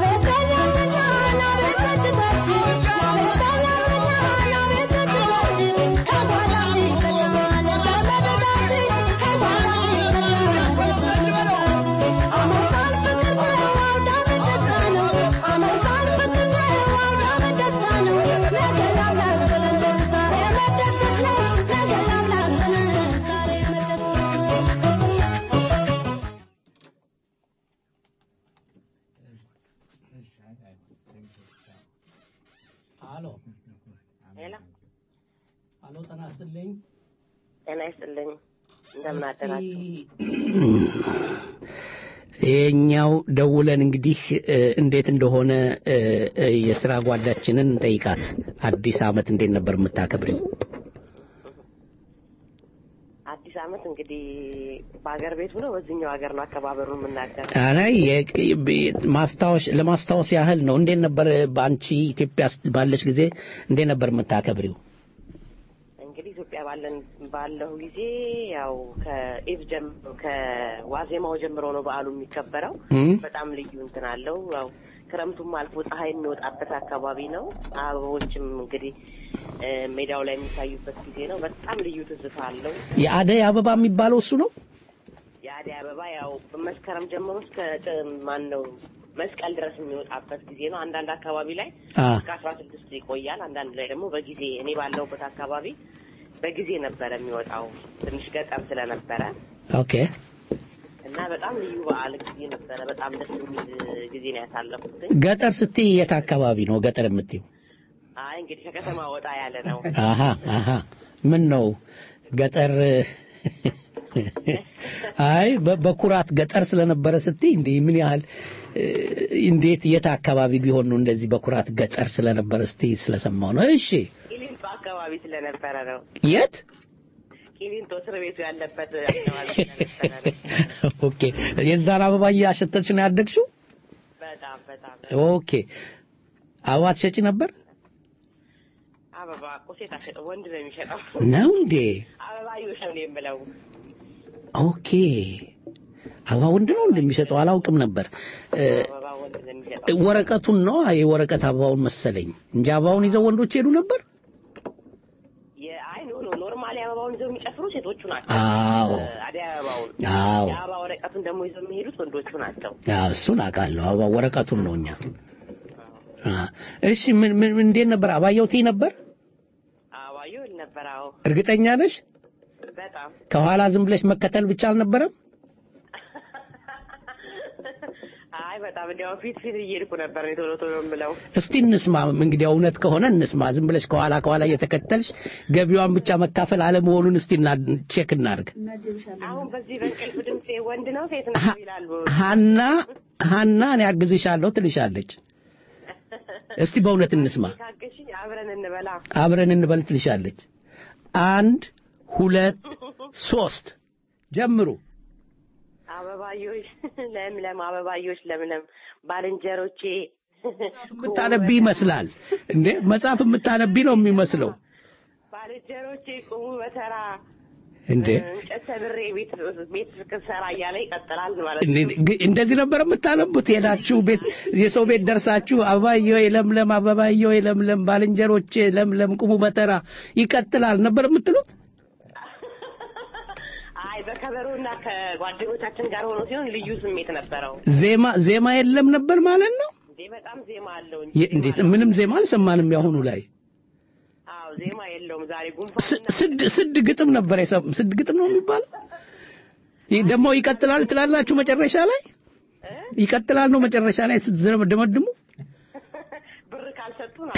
አሎ ሄሎ አሎ ጤና ይስጥልኝ ጤና ይስጥልኝ እንደምን አደራችሁ ይሄኛው ደውለን እንግዲህ እ፣ እንዴት እንደሆነ እ፣ እ፣ የስራ ጓዳችንን እንጠይቃት። አዲስ አመት እንዴት ነበር የምታከብሪው? አዲስ አመት እንግዲህ በሀገር ቤቱ ነው በዚህኛው ሀገር ነው አከባበሩን የምናገር አረ የ- ብ- ማስታወስ ለማስታወስ ያህል ነው። እንዴት ነበር በአንቺ ኢትዮጵያ ስ- ባለች ጊዜ እንዴት ነበር የምታከብሪው? እንግዲህ ኢትዮጵያ ባለን ባለው ጊዜ ያው ከኢቭ ጀምሮ ከዋዜማው ጀምሮ ነው በዓሉ የሚከበረው እም? በጣም ልዩ እንትን አለው ያው ክረምቱም አልፎ ፀሐይ የሚወጣበት አካባቢ ነው አበቦችም እንግዲህ እ፣ ሜዳው ላይ የሚታዩበት ጊዜ ነው በጣም ልዩ ትዝታ አለው የአደይ አበባ የሚባለው እሱ ነው። የአደይ አበባ ያው በመስከረም ጀምሮ እስከ ጥ- ማን ነው መስቀል ድረስ የሚወጣበት ጊዜ ነው። አንዳንድ አካባቢ ላይ አ እስከ አስራ ስድስት ይቆያል። አንዳንድ ላይ ደግሞ በጊዜ እኔ ባለሁበት አካባቢ በጊዜ ነበረ የሚወጣው ትንሽ ገጠር ስለነበረ ኦኬ እና በጣም ልዩ በዓል ጊዜ ነበረ። በጣም ደስ የሚል ጊዜ ነው ያሳለፉት። ገጠር ስትይ የት አካባቢ ነው ገጠር የምትይው? አይ እንግዲህ ከከተማ ወጣ ያለ ነው። አሃ አሃ ምን ነው ገጠር አይ በ- በኩራት ገጠር ስለነበረ ስትይ እንዴ ምን ያህል እ፣ እንዴት የት አካባቢ ቢሆን ነው እንደዚህ በኩራት ገጠር ስለነበረ ስትይ ስለሰማው ነው። እሺ ቂሊንጦ አካባቢ ስለነበረ ነው። የት? ቂሊንጦ እስር ቤቱ ያለበት አካባቢ ስለነበረ ነው። ኦኬ የዛን አበባ እያሸተትሽ ነው ያደግሽው? በጣም በጣም ኦኬ አበባ ትሸጪ ነበር አበባ እኮ ሴት አሸጠው ወንድ ነው የሚሸጠው። ነው እንዴ? አበባ ይውሽ ነው የምለው። ኦኬ አበባ ወንድ ነው እንደሚሸጠው አላውቅም ነበር። እ፣ አበባ ወንድ ነው የሚሸጠው። ወረቀቱን ነው የወረቀት አበባውን መሰለኝ እንጂ አበባውን ይዘው ወንዶች ሄዱ ነበር። የአይ ኖ ኖ ኖርማሊ አበባውን ይዘው የሚጨፍሩ ሴቶቹ ናቸው። አዎ እ፣ አደይ አበባውን አዎ የአበባ ወረቀቱን ደግሞ ይዘው የሚሄዱት ወንዶቹ ናቸው። አዎ፣ እሱን አውቃለሁ። አበባ ወረቀቱን ነው እኛ። አ፣ እሺ ምን ምን እንዴት ነበር? አባየው ትይ ነበር? አበባዩ ነበር። አዎ እርግጠኛ ነሽ? በጣም ከኋላ ዝም ብለሽ መከተል ብቻ አልነበረም? አይ በጣም እንዲያው ፊት ፊት እየሄድኩ ነበር እኔ ቶሎ ቶሎ የምለው። እስቲ እንስማ። እንግዲህ እውነት ከሆነ እንስማ። ዝም ብለሽ ከኋላ ከኋላ እየተከተልሽ ገቢዋን ብቻ መካፈል አለመሆኑን እስቲ እና ቼክ እናድርግ። አሁን በዚህ በእንቅልፍ ድምጼ ወንድ ነው ሴት ነው ይላሉ። ሀና ሀና እኔ አግዝሻለሁ ትልሻለች። እስቲ በእውነት እንስማ። ካገሽኝ አብረን እንበላ። አብረን እንበል ትልሻለች። አንድ ሁለት ሶስት ጀምሩ። አበባዮች ለምለም አበባዮች ለምለም ባልንጀሮቼ የምታነቢ ይመስላል እንዴ? መጽሐፍ የምታነቢ ነው የሚመስለው ባልንጀሮቼ ቁሙ በተራ እንዴ? እንጨት ሰብሬ ቤት ቤት ስራ እያለ ይቀጥላል ማለት እንዴ፣ ነው። ግ- እንደዚህ ነበር የምታነቡት? ሄዳችሁ ቤት የሰው ቤት ደርሳችሁ አበባዬ ለምለም አበባዬ ለምለም ባልንጀሮቼ ለምለም ቁሙ በተራ ይቀጥላል ነበር የምትሉት? አይ በከበሮና ከጓደኞቻችን ጋር ሆኖ ሲሆን ልዩ ስሜት ነበረው። ዜማ ዜማ የለም ነበር ማለት ነው። እንዴ በጣም ዜማ አለው እንጂ የ- እንዴት ምንም ዜማ አልሰማንም ያሁኑ ላይ አዎ ዜማ የለውም ዛሬ ጉንፋን ስ- ስድ ስድ ግጥም ነበር የሰም ስድ ግጥም ነው የሚባለው ይህ ደግሞ ይቀጥላል ትላላችሁ መጨረሻ ላይ ይቀጥላል ነው መጨረሻ ላይ ስትዘመድሙ ብር ካልሰጡ ነው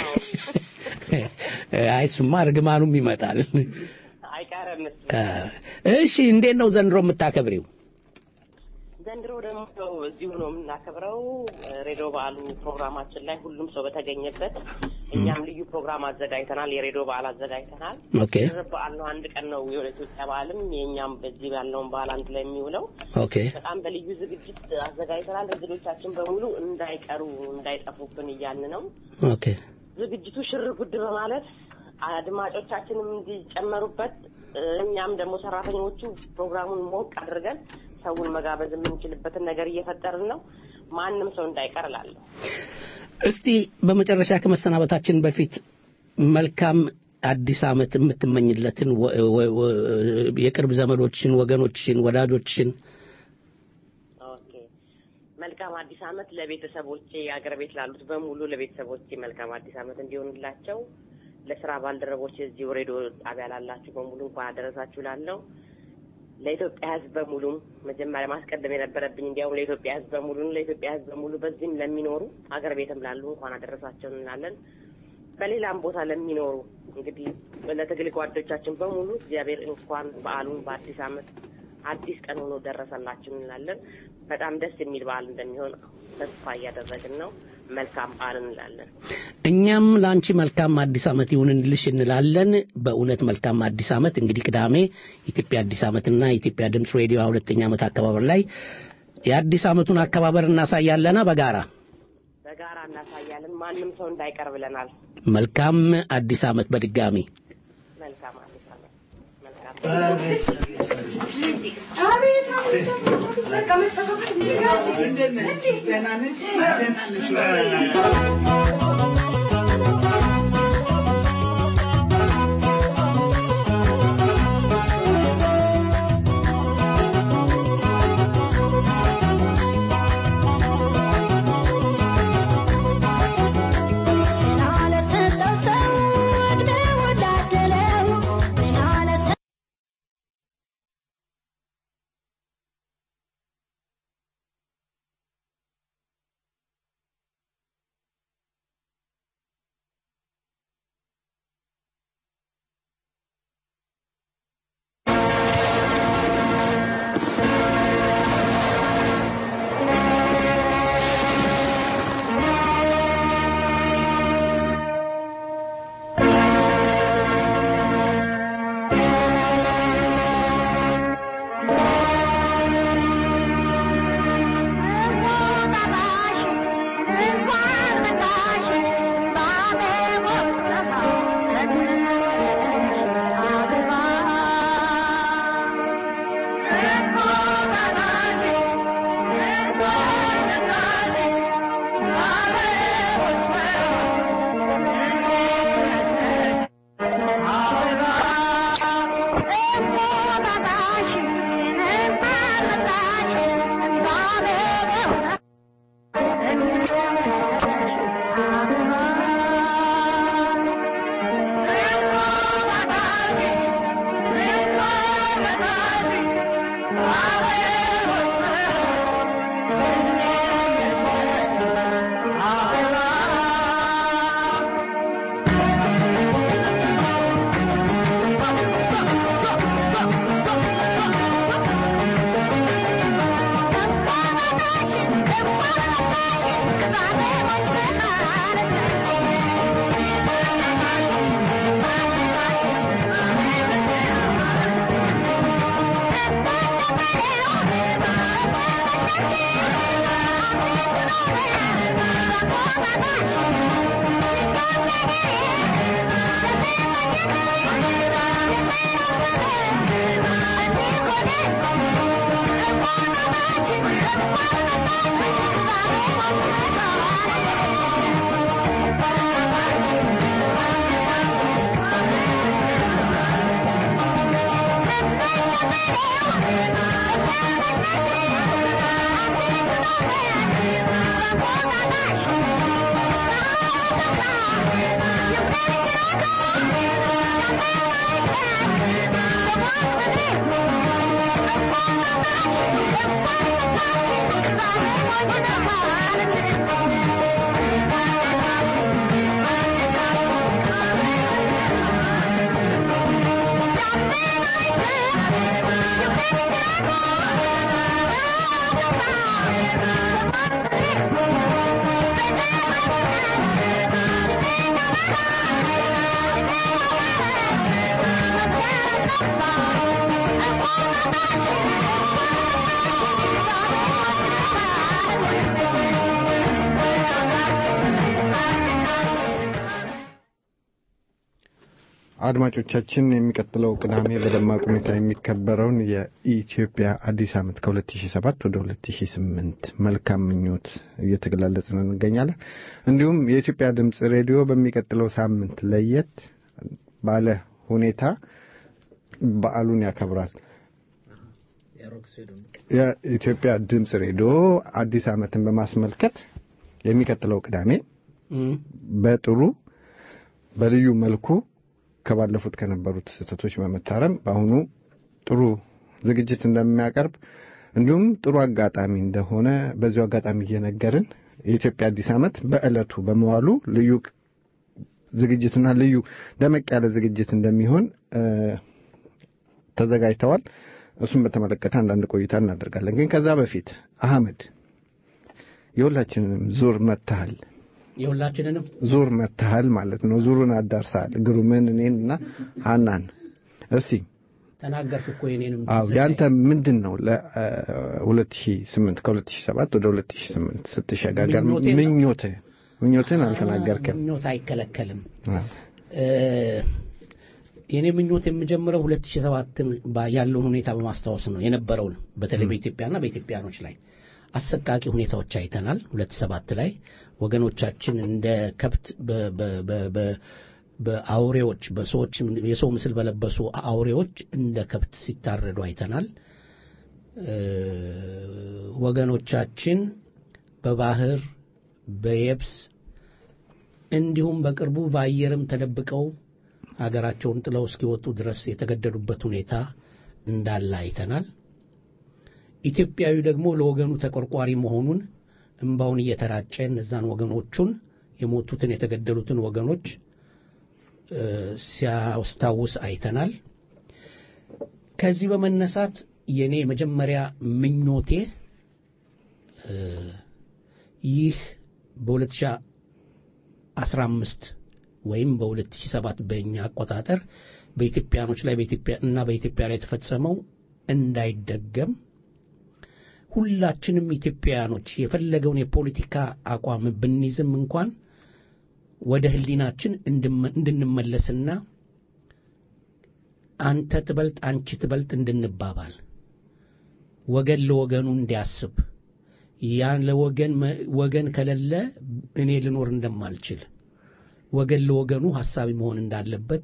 አይ እሱማ እርግማኑም ይመጣል አይቀርም እሱ። እሺ እንዴት ነው ዘንድሮ የምታከብሪው ዘንድሮ ደግሞ ያው እዚሁ ነው የምናከብረው ሬዲዮ በዓሉ ፕሮግራማችን ላይ ሁሉም ሰው በተገኘበት እኛም ልዩ ፕሮግራም አዘጋጅተናል የሬዲዮ በዓል አዘጋጅተናል ኦኬ ድርብ በዓል ነው አንድ ቀን ነው የኢትዮጵያ በዓልም የእኛም በዚህ ያለውን በዓል አንድ ላይ የሚውለው ኦኬ በጣም በልዩ ዝግጅት አዘጋጅተናል እንግዶቻችን በሙሉ እንዳይቀሩ እንዳይጠፉብን እያልን ነው ኦኬ ዝግጅቱ ሽር ጉድ በማለት አድማጮቻችንም እንዲጨመሩበት እኛም ደግሞ ሰራተኞቹ ፕሮግራሙን ሞቅ አድርገን ሰውን መጋበዝ የምንችልበትን ነገር እየፈጠርን ነው። ማንም ሰው እንዳይቀር እላለሁ። እስቲ በመጨረሻ ከመሰናበታችን በፊት መልካም አዲስ ዓመት የምትመኝለትን ወ- ወ- ወ- የቅርብ ዘመዶችን፣ ወገኖችን፣ ወዳጆችን ኦኬ መልካም አዲስ ዓመት ለቤተሰቦቼ አገር ቤት ላሉት በሙሉ ለቤተሰቦቼ መልካም አዲስ ዓመት እንዲሆንላቸው ለስራ ባልደረቦች እዚሁ ሬዲዮ ጣቢያ ላላችሁ በሙሉ እንኳን አደረሳችሁ ላለው ለኢትዮጵያ ሕዝብ በሙሉም መጀመሪያ ማስቀደም የነበረብኝ እንዲያውም ለኢትዮጵያ ሕዝብ በሙሉ ለኢትዮጵያ ሕዝብ በሙሉ በዚህም ለሚኖሩ አገር ቤትም ላሉ እንኳን አደረሳቸው እንላለን። በሌላም ቦታ ለሚኖሩ እንግዲህ ለትግል ጓዶቻችን በሙሉ እግዚአብሔር እንኳን በዓሉን በአዲስ ዓመት አዲስ ቀን ሆኖ ደረሰላችሁ እንላለን። በጣም ደስ የሚል በዓል እንደሚሆን ተስፋ እያደረግን ነው። መልካም በዓል እንላለን። እኛም ለአንቺ መልካም አዲስ ዓመት ይሁንልሽ እንላለን። በእውነት መልካም አዲስ ዓመት። እንግዲህ ቅዳሜ ኢትዮጵያ አዲስ ዓመትና የኢትዮጵያ ድምፅ ሬዲዮ ሁለተኛ ዓመት አከባበር ላይ የአዲስ ዓመቱን አከባበር እናሳያለና በጋራ በጋራ እናሳያለን። ማንም ሰው እንዳይቀር ብለናል። መልካም አዲስ ዓመት በድጋሚ መልካም አዲስ ዓመት። መልካም አድማጮቻችን የሚቀጥለው ቅዳሜ በደማቅ ሁኔታ የሚከበረውን የኢትዮጵያ አዲስ ዓመት ከ2007 ወደ 2008 መልካም ምኞት እየተገላለጽን እንገኛለን። እንዲሁም የኢትዮጵያ ድምፅ ሬዲዮ በሚቀጥለው ሳምንት ለየት ባለ ሁኔታ በዓሉን ያከብራል። የኢትዮጵያ ድምፅ ሬዲዮ አዲስ ዓመትን በማስመልከት የሚቀጥለው ቅዳሜ በጥሩ በልዩ መልኩ ከባለፉት ከነበሩት ስህተቶች በመታረም በአሁኑ ጥሩ ዝግጅት እንደሚያቀርብ እንዲሁም ጥሩ አጋጣሚ እንደሆነ በዚሁ አጋጣሚ እየነገርን የኢትዮጵያ አዲስ ዓመት በዕለቱ በመዋሉ ልዩ ዝግጅትና ልዩ ደመቅ ያለ ዝግጅት እንደሚሆን ተዘጋጅተዋል። እሱን በተመለከተ አንዳንድ ቆይታ እናደርጋለን። ግን ከዛ በፊት አህመድ የሁላችንንም ዙር መታሃል የሁላችንንም ዙር መታሃል ማለት ነው። ዙሩን አዳርሰሃል። ግሩምን፣ እኔን እና ሀናን። እስቲ ተናገርክ እኮ የኔንም አዎ፣ ያንተ ምንድን ነው ለ2008 ከ2007 ወደ 2008 ስትሸጋገር ምኞቴ ነው። ምኞትህ ምኞትህን አልተናገርክም። ምኞት አይከለከልም። የኔ ምኞት የምጀምረው 2007ን ባ- ያለውን ሁኔታ በማስታወስ ነው የነበረውን በተለይ በኢትዮጵያና በኢትዮጵያኖች ላይ አሰቃቂ ሁኔታዎች አይተናል። 2007 ላይ ወገኖቻችን እንደ ከብት በ- በ- በ- በ- በአውሬዎች በሰዎች የሰው ምስል በለበሱ አውሬዎች እንደ ከብት ሲታረዱ አይተናል። እ፣ ወገኖቻችን በባህር በየብስ እንዲሁም በቅርቡ በአየርም ተደብቀው ሀገራቸውን ጥለው እስኪወጡ ድረስ የተገደዱበት ሁኔታ እንዳለ አይተናል። ኢትዮጵያዊ ደግሞ ለወገኑ ተቆርቋሪ መሆኑን እምባውን እየተራጨ እነዛን ወገኖቹን የሞቱትን የተገደሉትን ወገኖች እ፣ ሲያስታውስ አይተናል። ከዚህ በመነሳት የኔ መጀመሪያ ምኞቴ እ፣ ይህ በ2015 ወይም በ2007 በእኛ አቆጣጠር በኢትዮጵያኖች ላይ በኢትዮጵያ እና በኢትዮጵያ ላይ የተፈጸመው እንዳይደገም ሁላችንም ኢትዮጵያውያኖች የፈለገውን የፖለቲካ አቋም ብንይዝም እንኳን ወደ ሕሊናችን እንድመ- እንድንመለስና አንተ ትበልጥ አንቺ ትበልጥ እንድንባባል ወገን ለወገኑ እንዲያስብ ያን ለወገን መ- ወገን ከሌለ እኔ ልኖር እንደማልችል ወገን ለወገኑ ሐሳቢ መሆን እንዳለበት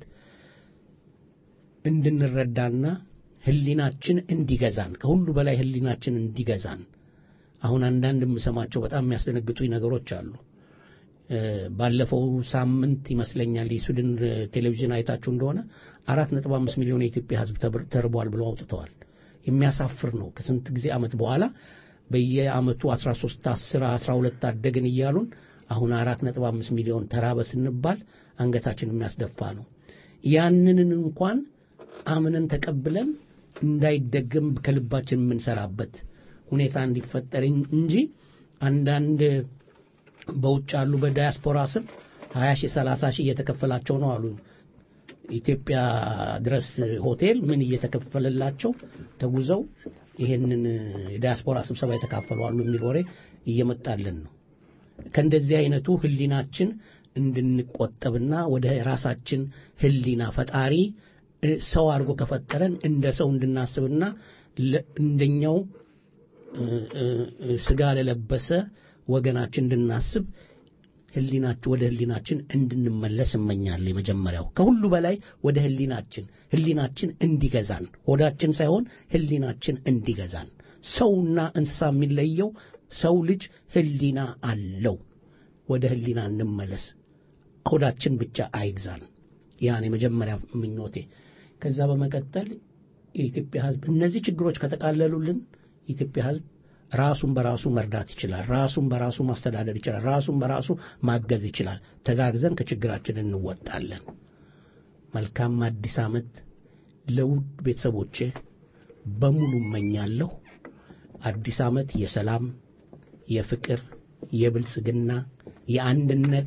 እንድንረዳና ህሊናችን እንዲገዛን ከሁሉ በላይ ህሊናችን እንዲገዛን አሁን አንዳንድ የምሰማቸው በጣም የሚያስደነግጡኝ ነገሮች አሉ። እ፣ ባለፈው ሳምንት ይመስለኛል የስዊድን እ፣ ቴሌቪዥን አይታችሁ እንደሆነ አራት ነጥብ አምስት ሚሊዮን የኢትዮጵያ ህዝብ ተብር- ተርቧል ብለው አውጥተዋል። የሚያሳፍር ነው። ከስንት ጊዜ ዓመት በኋላ በየዓመቱ 13 10 12 አደግን እያሉን አሁን አራት ነጥብ አምስት ሚሊዮን ተራበ ስንባል አንገታችን የሚያስደፋ ነው። ያንንን እንኳን አምነን ተቀብለን እንዳይደገም ከልባችን የምንሰራበት ሁኔታ እንዲፈጠር እንጂ አንዳንድ በውጭ ያሉ በዳያስፖራ ስም 20 ሺህ 30 ሺህ እየተከፈላቸው ነው አሉ። ኢትዮጵያ ድረስ ሆቴል ምን እየተከፈለላቸው ተጉዘው ይሄንን የዳያስፖራ ስብሰባ የተካፈሉ አሉ የሚል ወሬ እየመጣልን ነው። ከእንደዚህ አይነቱ ህሊናችን እንድንቆጠብና ወደ ራሳችን ህሊና ፈጣሪ እ፣ ሰው አድርጎ ከፈጠረን እንደ ሰው እንድናስብና ለ- እንደኛው እ፣ እ፣ እ፣ ስጋ ለለበሰ ወገናችን እንድናስብ ህሊናችን ወደ ህሊናችን እንድንመለስ እመኛለሁ። የመጀመሪያው ከሁሉ በላይ ወደ ህሊናችን ህሊናችን እንዲገዛን ሆዳችን ሳይሆን ህሊናችን እንዲገዛን። ሰውና እንስሳ የሚለየው ሰው ልጅ ህሊና አለው። ወደ ህሊና እንመለስ። ሆዳችን ብቻ አይግዛን። ያን የመጀመሪያ ምኞቴ። ከዛ በመቀጠል የኢትዮጵያ ህዝብ እነዚህ ችግሮች ከተቃለሉልን የኢትዮጵያ ህዝብ ራሱን በራሱ መርዳት ይችላል። ራሱን በራሱ ማስተዳደር ይችላል። ራሱን በራሱ ማገዝ ይችላል። ተጋግዘን ከችግራችን እንወጣለን። መልካም አዲስ ዓመት ለውድ ቤተሰቦቼ በሙሉ እመኛለሁ። አዲስ ዓመት የሰላም፣ የፍቅር፣ የብልጽግና፣ የአንድነት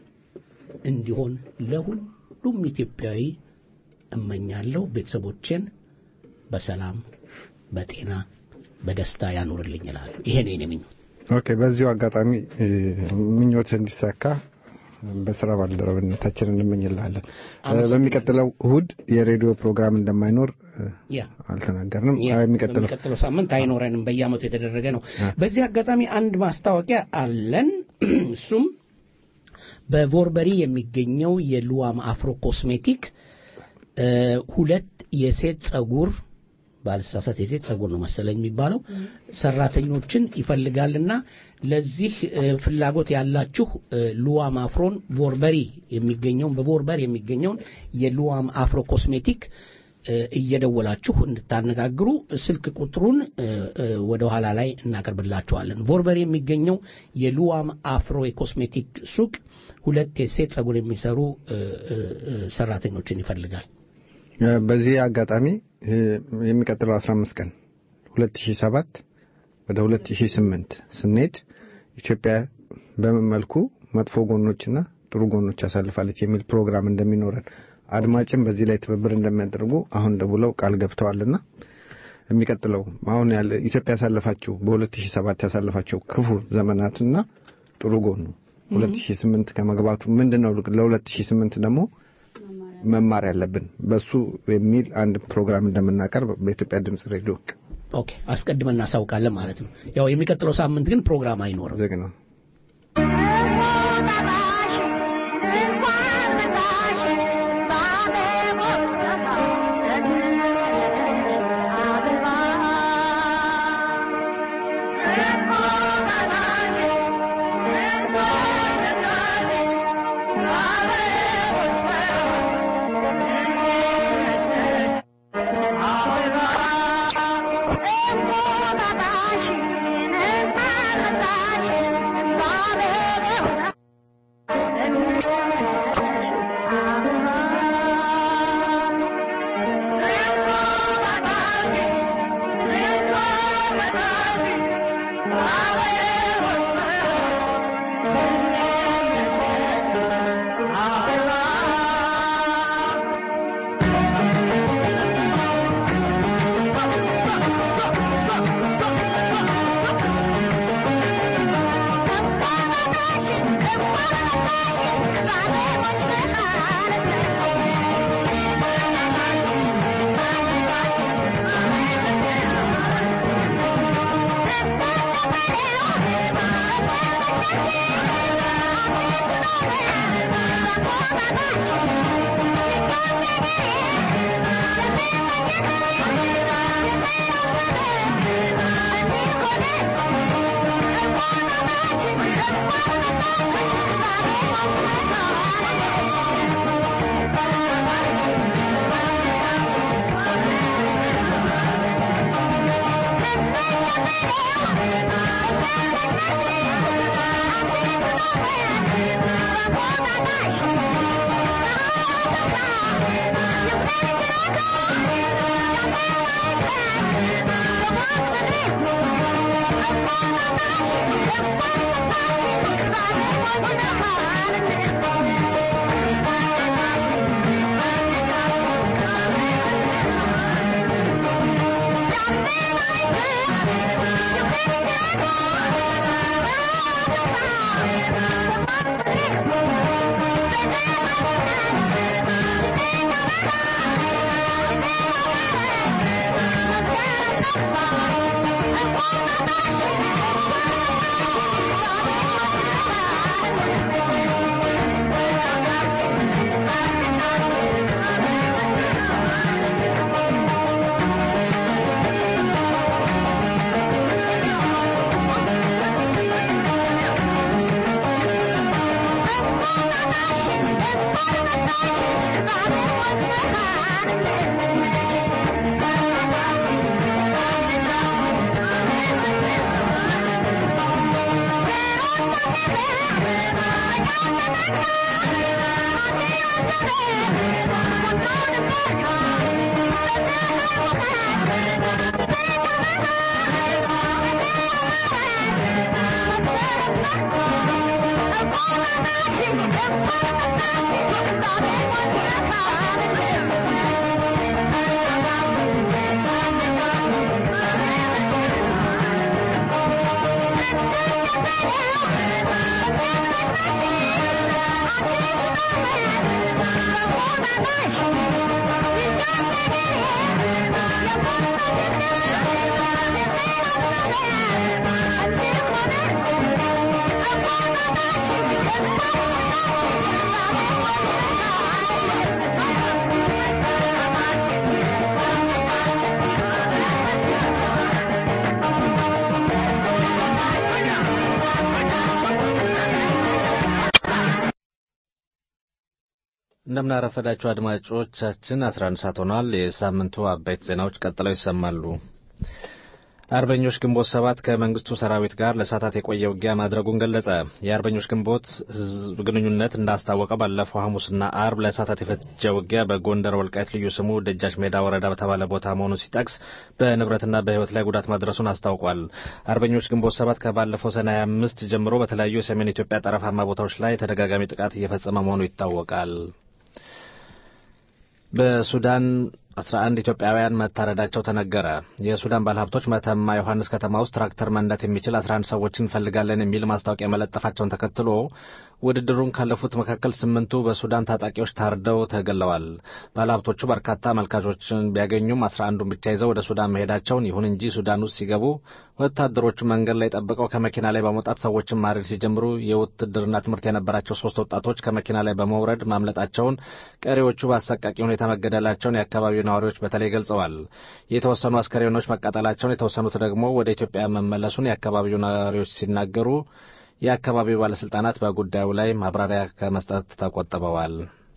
እንዲሆን ለሁሉም ኢትዮጵያዊ እመኛለሁ። ቤተሰቦቼን በሰላም በጤና በደስታ ያኑርልኝ ይላሉ። ይሄ ነው የኔ ምኞት። ኦኬ፣ በዚሁ አጋጣሚ እ፣ ምኞትህ እንዲሳካ በስራ ባልደረብነታችን እንመኝልሃለን። በሚቀጥለው እሁድ የሬዲዮ ፕሮግራም እንደማይኖር ያ አልተናገርንም። ያ፣ የሚቀጥለው በሚቀጥለው ሳምንት አይኖረንም። በየአመቱ የተደረገ ነው። በዚህ አጋጣሚ አንድ ማስታወቂያ አለን። እሱም በቮርበሪ የሚገኘው የሉዋም አፍሮ ኮስሜቲክ እ፣ ሁለት የሴት ጸጉር ባልሳሳት የሴት ጸጉር ነው መሰለኝ የሚባለው ሰራተኞችን ይፈልጋልና ለዚህ እ፣ ፍላጎት ያላችሁ እ፣ ሉዋም አፍሮን ቮርበሪ የሚገኘውን በቮርበር የሚገኘውን የሉዋም አፍሮ ኮስሜቲክ እ፣ እየደወላችሁ እንድታነጋግሩ ስልክ ቁጥሩን እ፣ እ፣ ወደ ኋላ ላይ እናቀርብላችኋለን። ቮርበር የሚገኘው የሉዋም አፍሮ የኮስሜቲክ ሱቅ ሁለት የሴት ጸጉር የሚሰሩ እ፣ እ፣ እ፣ ሰራተኞችን ይፈልጋል። እ፣ በዚህ አጋጣሚ እ፣ የሚቀጥለው 15 ቀን 2007 ወደ 2008 ስንሄድ ኢትዮጵያ በምን መልኩ መጥፎ ጎኖችና ጥሩ ጎኖች ያሳልፋለች የሚል ፕሮግራም እንደሚኖረን አድማጭም በዚህ ላይ ትብብር እንደሚያደርጉ አሁን ደውለው ቃል ገብተዋልና የሚቀጥለው አሁን ያለ ኢትዮጵያ ያሳለፋቸው በ2007 ያሳለፋቸው ክፉ ዘመናትና ጥሩ ጎኑ 2008 ከመግባቱ ምንድነው ለ2008 ደግሞ መማር ያለብን በሱ የሚል አንድ ፕሮግራም እንደምናቀርብ በኢትዮጵያ ድምጽ ሬዲዮ ኦኬ አስቀድመን እናሳውቃለን ማለት ነው። ያው የሚቀጥለው ሳምንት ግን ፕሮግራም አይኖርም። ዝግ ነው። Thank you. እንደምናረፈዳችሁ አድማጮቻችን 11 ሰዓት ሆኗል። የሳምንቱ አበይት ዜናዎች ቀጥለው ይሰማሉ። አርበኞች ግንቦት ሰባት ከመንግስቱ ሰራዊት ጋር ለሰዓታት የቆየ ውጊያ ማድረጉን ገለጸ። የአርበኞች ግንቦት ህዝብ ግንኙነት እንዳስታወቀው ባለፈው ሐሙስና አርብ ለሰዓታት የፈጀ ውጊያ በጎንደር ወልቃይት ልዩ ስሙ ደጃች ሜዳ ወረዳ በተባለ ቦታ መሆኑን ሲጠቅስ በንብረትና በህይወት ላይ ጉዳት ማድረሱን አስታውቋል። አርበኞች ግንቦት ሰባት ከባለፈው ሰኔ 25 ጀምሮ በተለያዩ የሰሜን ኢትዮጵያ ጠረፋማ ቦታዎች ላይ ተደጋጋሚ ጥቃት እየፈጸመ መሆኑ ይታወቃል። በሱዳን 11 ኢትዮጵያውያን መታረዳቸው ተነገረ። የሱዳን ባለሀብቶች መተማ ዮሐንስ ከተማ ውስጥ ትራክተር መንዳት የሚችል 11 ሰዎችን እንፈልጋለን የሚል ማስታወቂያ መለጠፋቸውን ተከትሎ ውድድሩን ካለፉት መካከል ስምንቱ በሱዳን ታጣቂዎች ታርደው ተገለዋል። ባለሀብቶቹ በርካታ አመልካቾችን ቢያገኙም 11ዱን ብቻ ይዘው ወደ ሱዳን መሄዳቸውን፣ ይሁን እንጂ ሱዳን ውስጥ ሲገቡ ወታደሮቹ መንገድ ላይ ጠብቀው ከመኪና ላይ በመውጣት ሰዎችን ማረድ ሲጀምሩ የውትድርና ትምህርት የነበራቸው ሶስት ወጣቶች ከመኪና ላይ በመውረድ ማምለጣቸውን፣ ቀሪዎቹ በአሰቃቂ ሁኔታ መገደላቸውን የአካባቢው ነዋሪዎች በተለይ ገልጸዋል። የተወሰኑ አስከሬኖች መቃጠላቸውን፣ የተወሰኑት ደግሞ ወደ ኢትዮጵያ መመለሱን የአካባቢው ነዋሪዎች ሲናገሩ የአካባቢው ባለስልጣናት በጉዳዩ ላይ ማብራሪያ ከመስጠት ተቆጥበዋል።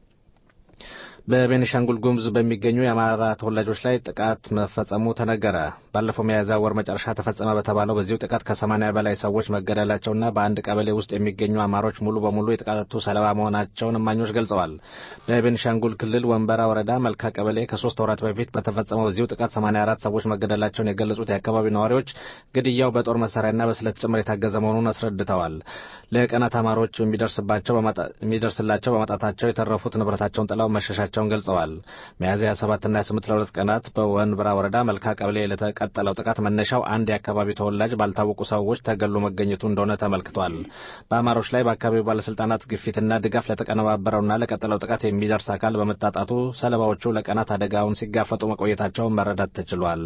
በቤኒሻንጉል ጉሙዝ በሚገኙ የአማራ ተወላጆች ላይ ጥቃት መፈጸሙ ተነገረ። ባለፈው ሚያዝያ ወር መጨረሻ ተፈጸመ በተባለው በዚሁ ጥቃት ከሰማኒያ በላይ ሰዎች መገደላቸውና በአንድ ቀበሌ ውስጥ የሚገኙ አማሮች ሙሉ በሙሉ የጥቃቱ ሰለባ መሆናቸውን እማኞች ገልጸዋል። በቤኒሻንጉል ክልል ወንበራ ወረዳ መልካ ቀበሌ ከሶስት ወራት በፊት በተፈጸመው በዚሁ ጥቃት 84 ሰዎች መገደላቸውን የገለጹት የአካባቢው ነዋሪዎች ግድያው በጦር መሳሪያና በስለት ጭምር የታገዘ መሆኑን አስረድተዋል። ለቀናት አማሮች የሚደርስላቸው በማጣታቸው የተረፉት ንብረታቸውን ጥለው መሸሻቸውን ገልጸዋል። ሚያዝያ 27ና 28 ለሁለት ቀናት በወንብራ ወረዳ መልካ ቀበሌ ለተቀጠለው ጥቃት መነሻው አንድ የአካባቢው ተወላጅ ባልታወቁ ሰዎች ተገሎ መገኘቱ እንደሆነ ተመልክቷል። በአማሮች ላይ በአካባቢው ባለስልጣናት ግፊትና ድጋፍ ለተቀነባበረውና ለቀጠለው ጥቃት የሚደርስ አካል በመታጣቱ ሰለባዎቹ ለቀናት አደጋውን ሲጋፈጡ መቆየታቸውን መረዳት ተችሏል።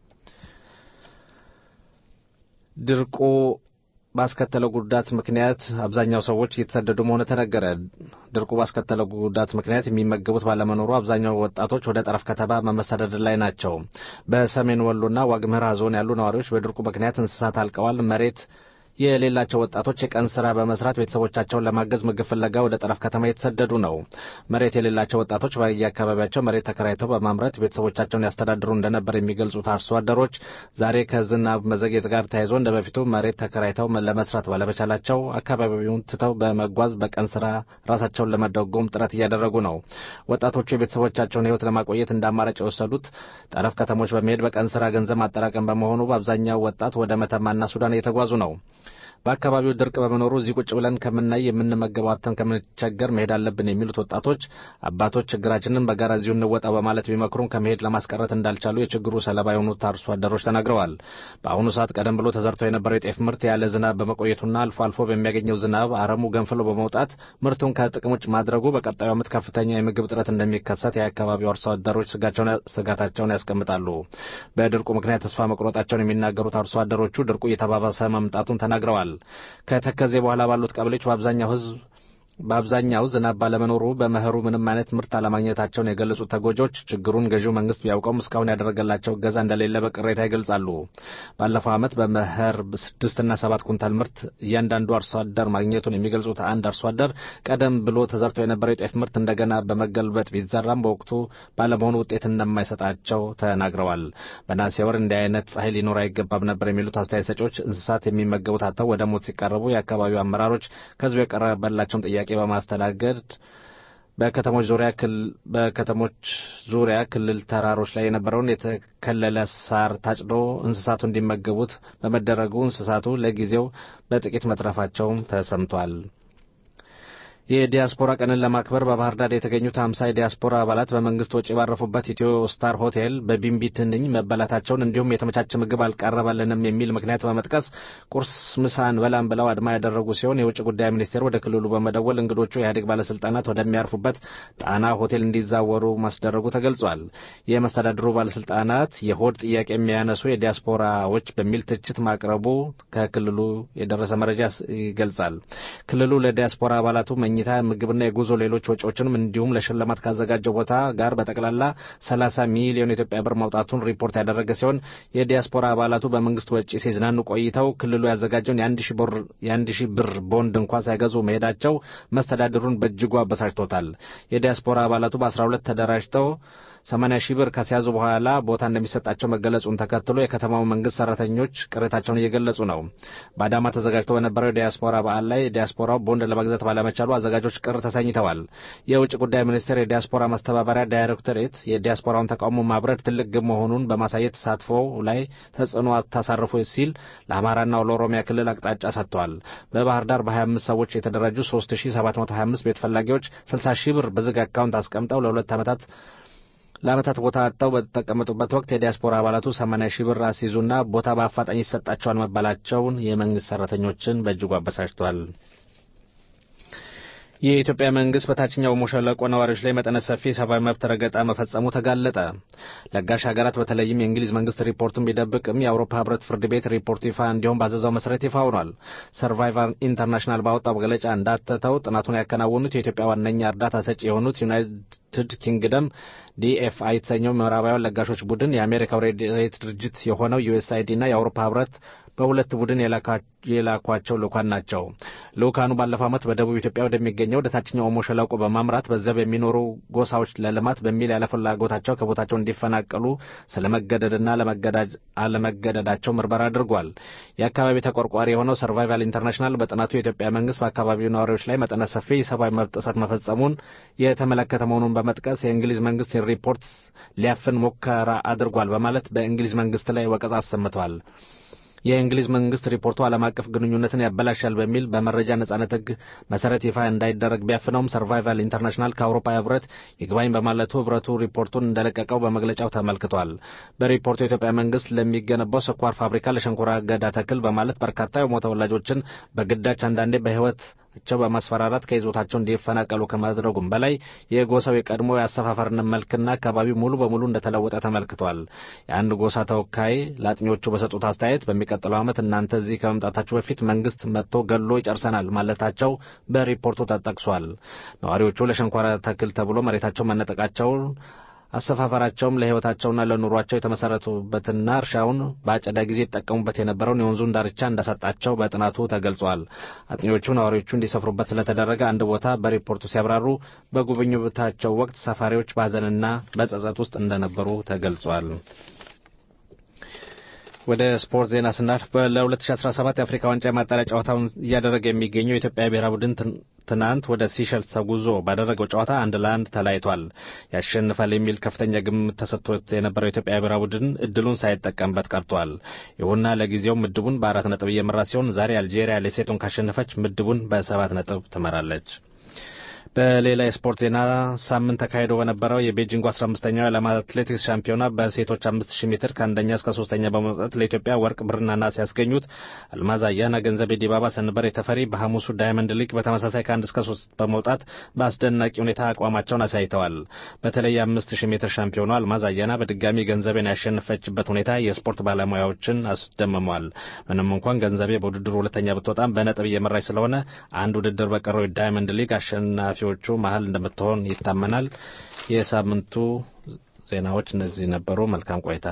ድርቁ ባስከተለው ጉዳት ምክንያት አብዛኛው ሰዎች እየተሰደዱ መሆኑ ተነገረ። ድርቁ ባስከተለው ጉዳት ምክንያት የሚመገቡት ባለመኖሩ አብዛኛው ወጣቶች ወደ ጠረፍ ከተማ በመሰደድ ላይ ናቸው። በሰሜን ወሎና ዋግምራ ዞን ያሉ ነዋሪዎች በድርቁ ምክንያት እንስሳት አልቀዋል። መሬት የሌላቸው ወጣቶች የቀን ስራ በመስራት ቤተሰቦቻቸውን ለማገዝ ምግብ ፍለጋ ወደ ጠረፍ ከተማ የተሰደዱ ነው። መሬት የሌላቸው ወጣቶች በየአካባቢያቸው መሬት ተከራይተው በማምረት ቤተሰቦቻቸውን ያስተዳድሩ እንደነበር የሚገልጹት አርሶ አደሮች ዛሬ ከዝናብ መዘግየት ጋር ተያይዞ እንደ በፊቱ መሬት ተከራይተው ለመስራት ባለመቻላቸው አካባቢውን ትተው በመጓዝ በቀን ስራ ራሳቸውን ለመደጎም ጥረት እያደረጉ ነው። ወጣቶቹ የቤተሰቦቻቸውን ሕይወት ለማቆየት እንደ አማራጭ የወሰዱት ጠረፍ ከተሞች በመሄድ በቀን ስራ ገንዘብ ማጠራቀም በመሆኑ በአብዛኛው ወጣት ወደ መተማና ሱዳን እየተጓዙ ነው። በአካባቢው ድርቅ በመኖሩ እዚህ ቁጭ ብለን ከምናይ የምንመገበው አጥተን ከምንቸገር መሄድ አለብን የሚሉት ወጣቶች አባቶች ችግራችንን በጋራ እዚሁ እንወጣ በማለት ቢመክሩም ከመሄድ ለማስቀረት እንዳልቻሉ የችግሩ ሰለባ የሆኑት አርሶ አደሮች ተናግረዋል። በአሁኑ ሰዓት ቀደም ብሎ ተዘርቶ የነበረው የጤፍ ምርት ያለ ዝናብ በመቆየቱና አልፎ አልፎ በሚያገኘው ዝናብ አረሙ ገንፍሎ በመውጣት ምርቱን ከጥቅም ውጭ ማድረጉ በቀጣዩ ዓመት ከፍተኛ የምግብ እጥረት እንደሚከሰት የአካባቢው አርሶ አደሮች ስጋታቸውን ያስቀምጣሉ። በድርቁ ምክንያት ተስፋ መቁረጣቸውን የሚናገሩት አርሶ አደሮቹ ድርቁ እየተባባሰ መምጣቱን ተናግረዋል። ከተከዜ በኋላ ባሉት ቀበሌዎች በአብዛኛው ሕዝብ በአብዛኛው ዝናብ ባለመኖሩ በመኸሩ ምንም አይነት ምርት አለማግኘታቸውን የገለጹት ተጎጂዎች ችግሩን ገዢው መንግስት ቢያውቀውም እስካሁን ያደረገላቸው እገዛ እንደሌለ በቅሬታ ይገልጻሉ። ባለፈው ዓመት በመኸር ስድስትና ሰባት ኩንታል ምርት እያንዳንዱ አርሶ አደር ማግኘቱን የሚገልጹት አንድ አርሶ አደር ቀደም ብሎ ተዘርቶ የነበረው የጤፍ ምርት እንደገና በመገልበጥ ቢዘራም በወቅቱ ባለመሆኑ ውጤት እንደማይሰጣቸው ተናግረዋል። በነሐሴ ወር እንዲህ አይነት ፀሐይ ሊኖር አይገባም ነበር የሚሉት አስተያየት ሰጪዎች እንስሳት የሚመገቡት አጥተው ወደ ሞት ሲቃረቡ የአካባቢው አመራሮች ከህዝቡ የቀረበላቸውን ጥያቄ በማስተናገድ በከተሞች ዙሪያ በከተሞች ዙሪያ ክልል ተራሮች ላይ የነበረውን የተከለለ ሳር ታጭዶ እንስሳቱ እንዲመገቡት በመደረጉ እንስሳቱ ለጊዜው በጥቂት መትረፋቸውም ተሰምቷል። የዲያስፖራ ቀንን ለማክበር በባህር ዳር የተገኙት ሀምሳ የዲያስፖራ አባላት በመንግስት ወጪ ባረፉበት ኢትዮ ስታር ሆቴል በቢምቢ ትንኝ መበላታቸውን እንዲሁም የተመቻቸ ምግብ አልቀረበልንም የሚል ምክንያት በመጥቀስ ቁርስ፣ ምሳ አንበላም ብለው አድማ ያደረጉ ሲሆን የውጭ ጉዳይ ሚኒስቴር ወደ ክልሉ በመደወል እንግዶቹ የኢህአዴግ ባለስልጣናት ወደሚያርፉበት ጣና ሆቴል እንዲዛወሩ ማስደረጉ ተገልጿል። የመስተዳድሩ ባለስልጣናት የሆድ ጥያቄ የሚያነሱ የዲያስፖራዎች በሚል ትችት ማቅረቡ ከክልሉ የደረሰ መረጃ ይገልጻል። ክልሉ ለዲያስፖራ አባላቱ የመኝታ ምግብና የጉዞ ሌሎች ወጪዎችንም እንዲሁም ለሽልማት ካዘጋጀው ቦታ ጋር በጠቅላላ 30 ሚሊዮን ኢትዮጵያ ብር ማውጣቱን ሪፖርት ያደረገ ሲሆን የዲያስፖራ አባላቱ በመንግስት ወጪ ሲዝናኑ ቆይተው ክልሉ ያዘጋጀውን የአንድ ሺህ ብር ቦንድ እንኳ ሳይገዙ መሄዳቸው መስተዳድሩን በእጅጉ አበሳጭቶታል። የዲያስፖራ አባላቱ በ12 ተደራጅተው 80 ሺህ ብር ከሲያዙ በኋላ ቦታ እንደሚሰጣቸው መገለጹን ተከትሎ የከተማው መንግስት ሰራተኞች ቅሬታቸውን እየገለጹ ነው። በአዳማ ተዘጋጅቶ በነበረው የዲያስፖራ በዓል ላይ ዲያስፖራው ቦንድ ለመግዛት ባለመቻሉ አዘጋጆች ቅር ተሰኝተዋል። የውጭ ጉዳይ ሚኒስቴር የዲያስፖራ ማስተባበሪያ ዳይሬክቶሬት የዲያስፖራውን ተቃውሞ ማብረድ ትልቅ ግብ መሆኑን በማሳየት ተሳትፎው ላይ ተጽዕኖ አታሳርፉ ሲል ለአማራና ለኦሮሚያ ክልል አቅጣጫ ሰጥቷል። በባህር ዳር በ25 ሰዎች የተደራጁ 3725 ቤት ፈላጊዎች 60 ሺህ ብር በዝግ አካውንት አስቀምጠው ለሁለት ዓመታት ለዓመታት ቦታ አጥተው በተቀመጡበት ወቅት የዲያስፖራ አባላቱ 80 ሺህ ብር አስይዙና ቦታ በአፋጣኝ ይሰጣቸዋል መባላቸውን የመንግስት ሰራተኞችን በእጅጉ አበሳጭቷል። የኢትዮጵያ መንግስት በታችኛው ኦሞ ሸለቆ ነዋሪዎች ላይ መጠነ ሰፊ ሰብአዊ መብት ረገጣ መፈጸሙ ተጋለጠ። ለጋሽ ሀገራት በተለይም የእንግሊዝ መንግስት ሪፖርቱን ቢደብቅም የአውሮፓ ህብረት ፍርድ ቤት ሪፖርቱ ይፋ እንዲሁም ባዘዛው መሰረት ይፋ ሆኗል። ሰርቫይቫር ኢንተርናሽናል ባወጣው መግለጫ እንዳተተው ጥናቱን ያከናወኑት የኢትዮጵያ ዋነኛ እርዳታ ሰጪ የሆኑት ዩናይትድ ኪንግደም ዲኤፍአይ የተሰኘው ምዕራባውያን ለጋሾች ቡድን የአሜሪካው ሬት ድርጅት የሆነው ዩኤስአይዲ እና የአውሮፓ ህብረት በሁለት ቡድን የላኳቸው ልኡካን ናቸው። ልኡካኑ ባለፈው ዓመት በደቡብ ኢትዮጵያ ወደሚገኘው ወደ ታችኛው ኦሞ ሸለቆ በማምራት በዚያ በሚኖሩ ጎሳዎች ለልማት በሚል ያለ ፍላጎታቸው ከቦታቸው እንዲፈናቀሉ ስለመገደድና አለመገደዳቸው ምርመራ አድርጓል። የአካባቢ ተቆርቋሪ የሆነው ሰርቫይቫል ኢንተርናሽናል በጥናቱ የኢትዮጵያ መንግስት በአካባቢው ነዋሪዎች ላይ መጠነ ሰፊ የሰብአዊ መብት ጥሰት መፈጸሙን የተመለከተ መሆኑን በመጥቀስ የእንግሊዝ መንግስት ሪፖርት ሊያፍን ሙከራ አድርጓል በማለት በእንግሊዝ መንግስት ላይ ወቀሳ አሰምቷል። የእንግሊዝ መንግስት ሪፖርቱ ዓለም አቀፍ ግንኙነትን ያበላሻል በሚል በመረጃ ነጻነት ሕግ መሰረት ይፋ እንዳይደረግ ቢያፍነውም ሰርቫይቫል ኢንተርናሽናል ከአውሮፓ ህብረት ይግባኝ በማለቱ ህብረቱ ሪፖርቱን እንደለቀቀው በመግለጫው ተመልክቷል። በሪፖርቱ የኢትዮጵያ መንግስት ለሚገነባው ስኳር ፋብሪካ ለሸንኮራ አገዳ ተክል በማለት በርካታ የኦሞ ተወላጆችን በግዳጅ አንዳንዴ በህይወት ቸው በማስፈራራት ከይዞታቸው እንዲፈናቀሉ ከማድረጉም በላይ የጎሳው የቀድሞ የአሰፋፈርን መልክና አካባቢው ሙሉ በሙሉ እንደተለወጠ ተመልክቷል። የአንድ ጎሳ ተወካይ ለአጥኚዎቹ በሰጡት አስተያየት በሚቀጥለው ዓመት እናንተ እዚህ ከመምጣታችሁ በፊት መንግስት መጥቶ ገሎ ይጨርሰናል ማለታቸው በሪፖርቱ ተጠቅሷል። ነዋሪዎቹ ለሸንኮራ ተክል ተብሎ መሬታቸው መነጠቃቸውን አሰፋፈራቸውም ለህይወታቸውና ለኑሯቸው የተመሰረቱበትና እርሻውን በአጨዳ ጊዜ ይጠቀሙበት የነበረውን የወንዙን ዳርቻ እንዳሳጣቸው በጥናቱ ተገልጿል። አጥኚዎቹ ነዋሪዎቹ እንዲሰፍሩበት ስለተደረገ አንድ ቦታ በሪፖርቱ ሲያብራሩ በጉብኝታቸው ወቅት ሰፋሪዎች በሀዘንና በጸጸት ውስጥ እንደነበሩ ተገልጿል። ወደ ስፖርት ዜና ስናልፍ ለ2017 የአፍሪካ ዋንጫ የማጣሪያ ጨዋታውን እያደረገ የሚገኘው የኢትዮጵያ ብሔራዊ ቡድን ትናንት ወደ ሲሸልስ ተጉዞ ባደረገው ጨዋታ አንድ ለአንድ ተለያይቷል። ያሸንፋል የሚል ከፍተኛ ግምት ተሰጥቶት የነበረው የኢትዮጵያ ብሔራዊ ቡድን እድሉን ሳይጠቀምበት ቀርቷል። ይሁንና ለጊዜው ምድቡን በአራት ነጥብ እየመራ ሲሆን ዛሬ አልጄሪያ ሌሴቶን ካሸነፈች ምድቡን በሰባት ነጥብ ትመራለች። በሌላ የስፖርት ዜና ሳምንት ተካሂዶ በነበረው የቤጂንጉ 15ኛው የዓለም አትሌቲክስ ሻምፒዮና በሴቶች 5000 ሜትር ከአንደኛ እስከ ሶስተኛ በመውጣት ለኢትዮጵያ ወርቅ፣ ብርና ናስ ያስገኙት አልማዝ አያና፣ ገንዘቤ ዲባባ፣ ሰንበሬ ተፈሪ በሐሙሱ ዳይመንድ ሊግ በተመሳሳይ ከአንድ እስከ ሶስት በመውጣት በአስደናቂ ሁኔታ አቋማቸውን አሳይተዋል። በተለይ የ5000 ሜትር ሻምፒዮኗ አልማዝ አያና በድጋሚ ገንዘቤን ያሸነፈችበት ሁኔታ የስፖርት ባለሙያዎችን አስደምሟል። ምንም እንኳን ገንዘቤ በውድድሩ ሁለተኛ ብትወጣም በነጥብ እየመራች ስለሆነ አንድ ውድድር በቀረው የዳይመንድ ሊግ አሸናፊ ዎቹ መሀል እንደምትሆን ይታመናል። የሳምንቱ ዜናዎች እነዚህ ነበሩ። መልካም ቆይታ።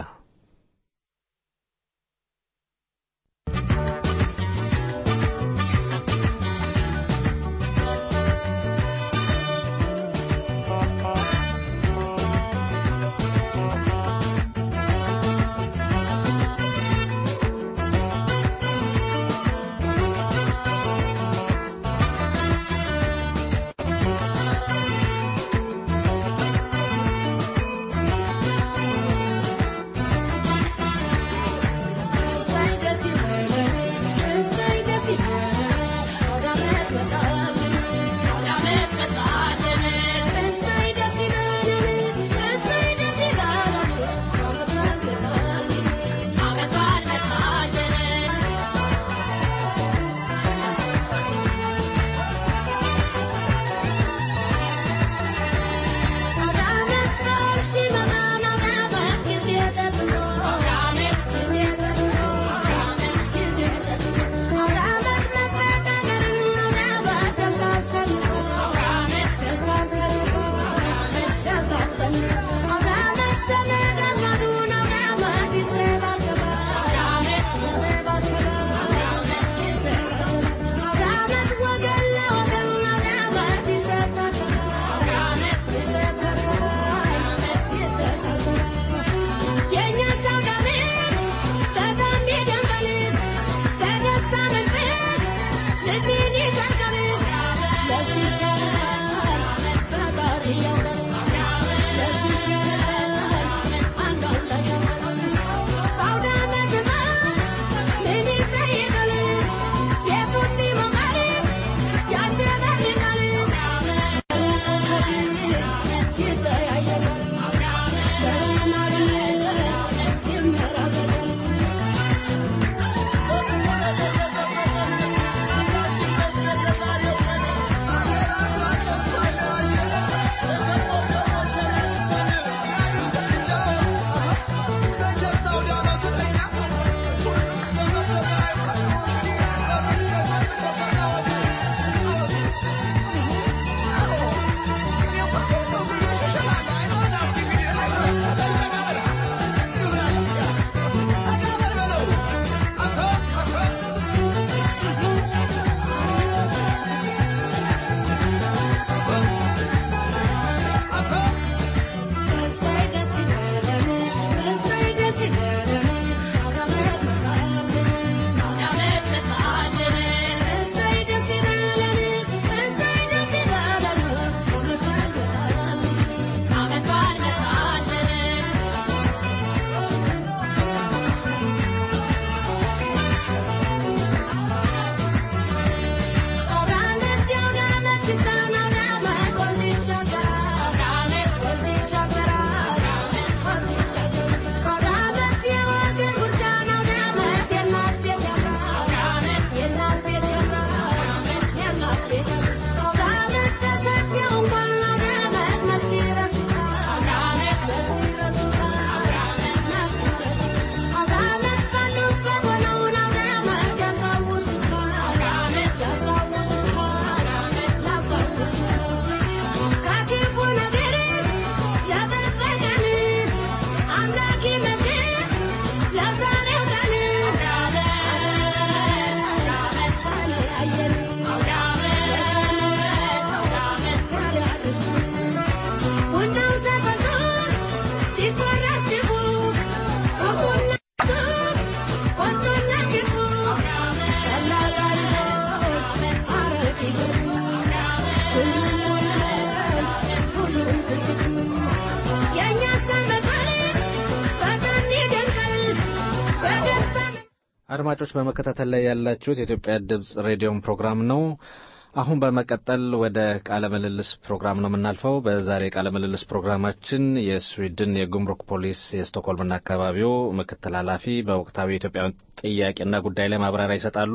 አድማጮች በመከታተል ላይ ያላችሁት የኢትዮጵያ ድምፅ ሬዲዮም ፕሮግራም ነው። አሁን በመቀጠል ወደ ቃለ ምልልስ ፕሮግራም ነው የምናልፈው። በዛሬ ቃለ ምልልስ ፕሮግራማችን የስዊድን የጉምሩክ ፖሊስ የስቶክሆልምና አካባቢው ምክትል ኃላፊ በወቅታዊ የኢትዮጵያ ጥያቄና ጉዳይ ላይ ማብራሪያ ይሰጣሉ።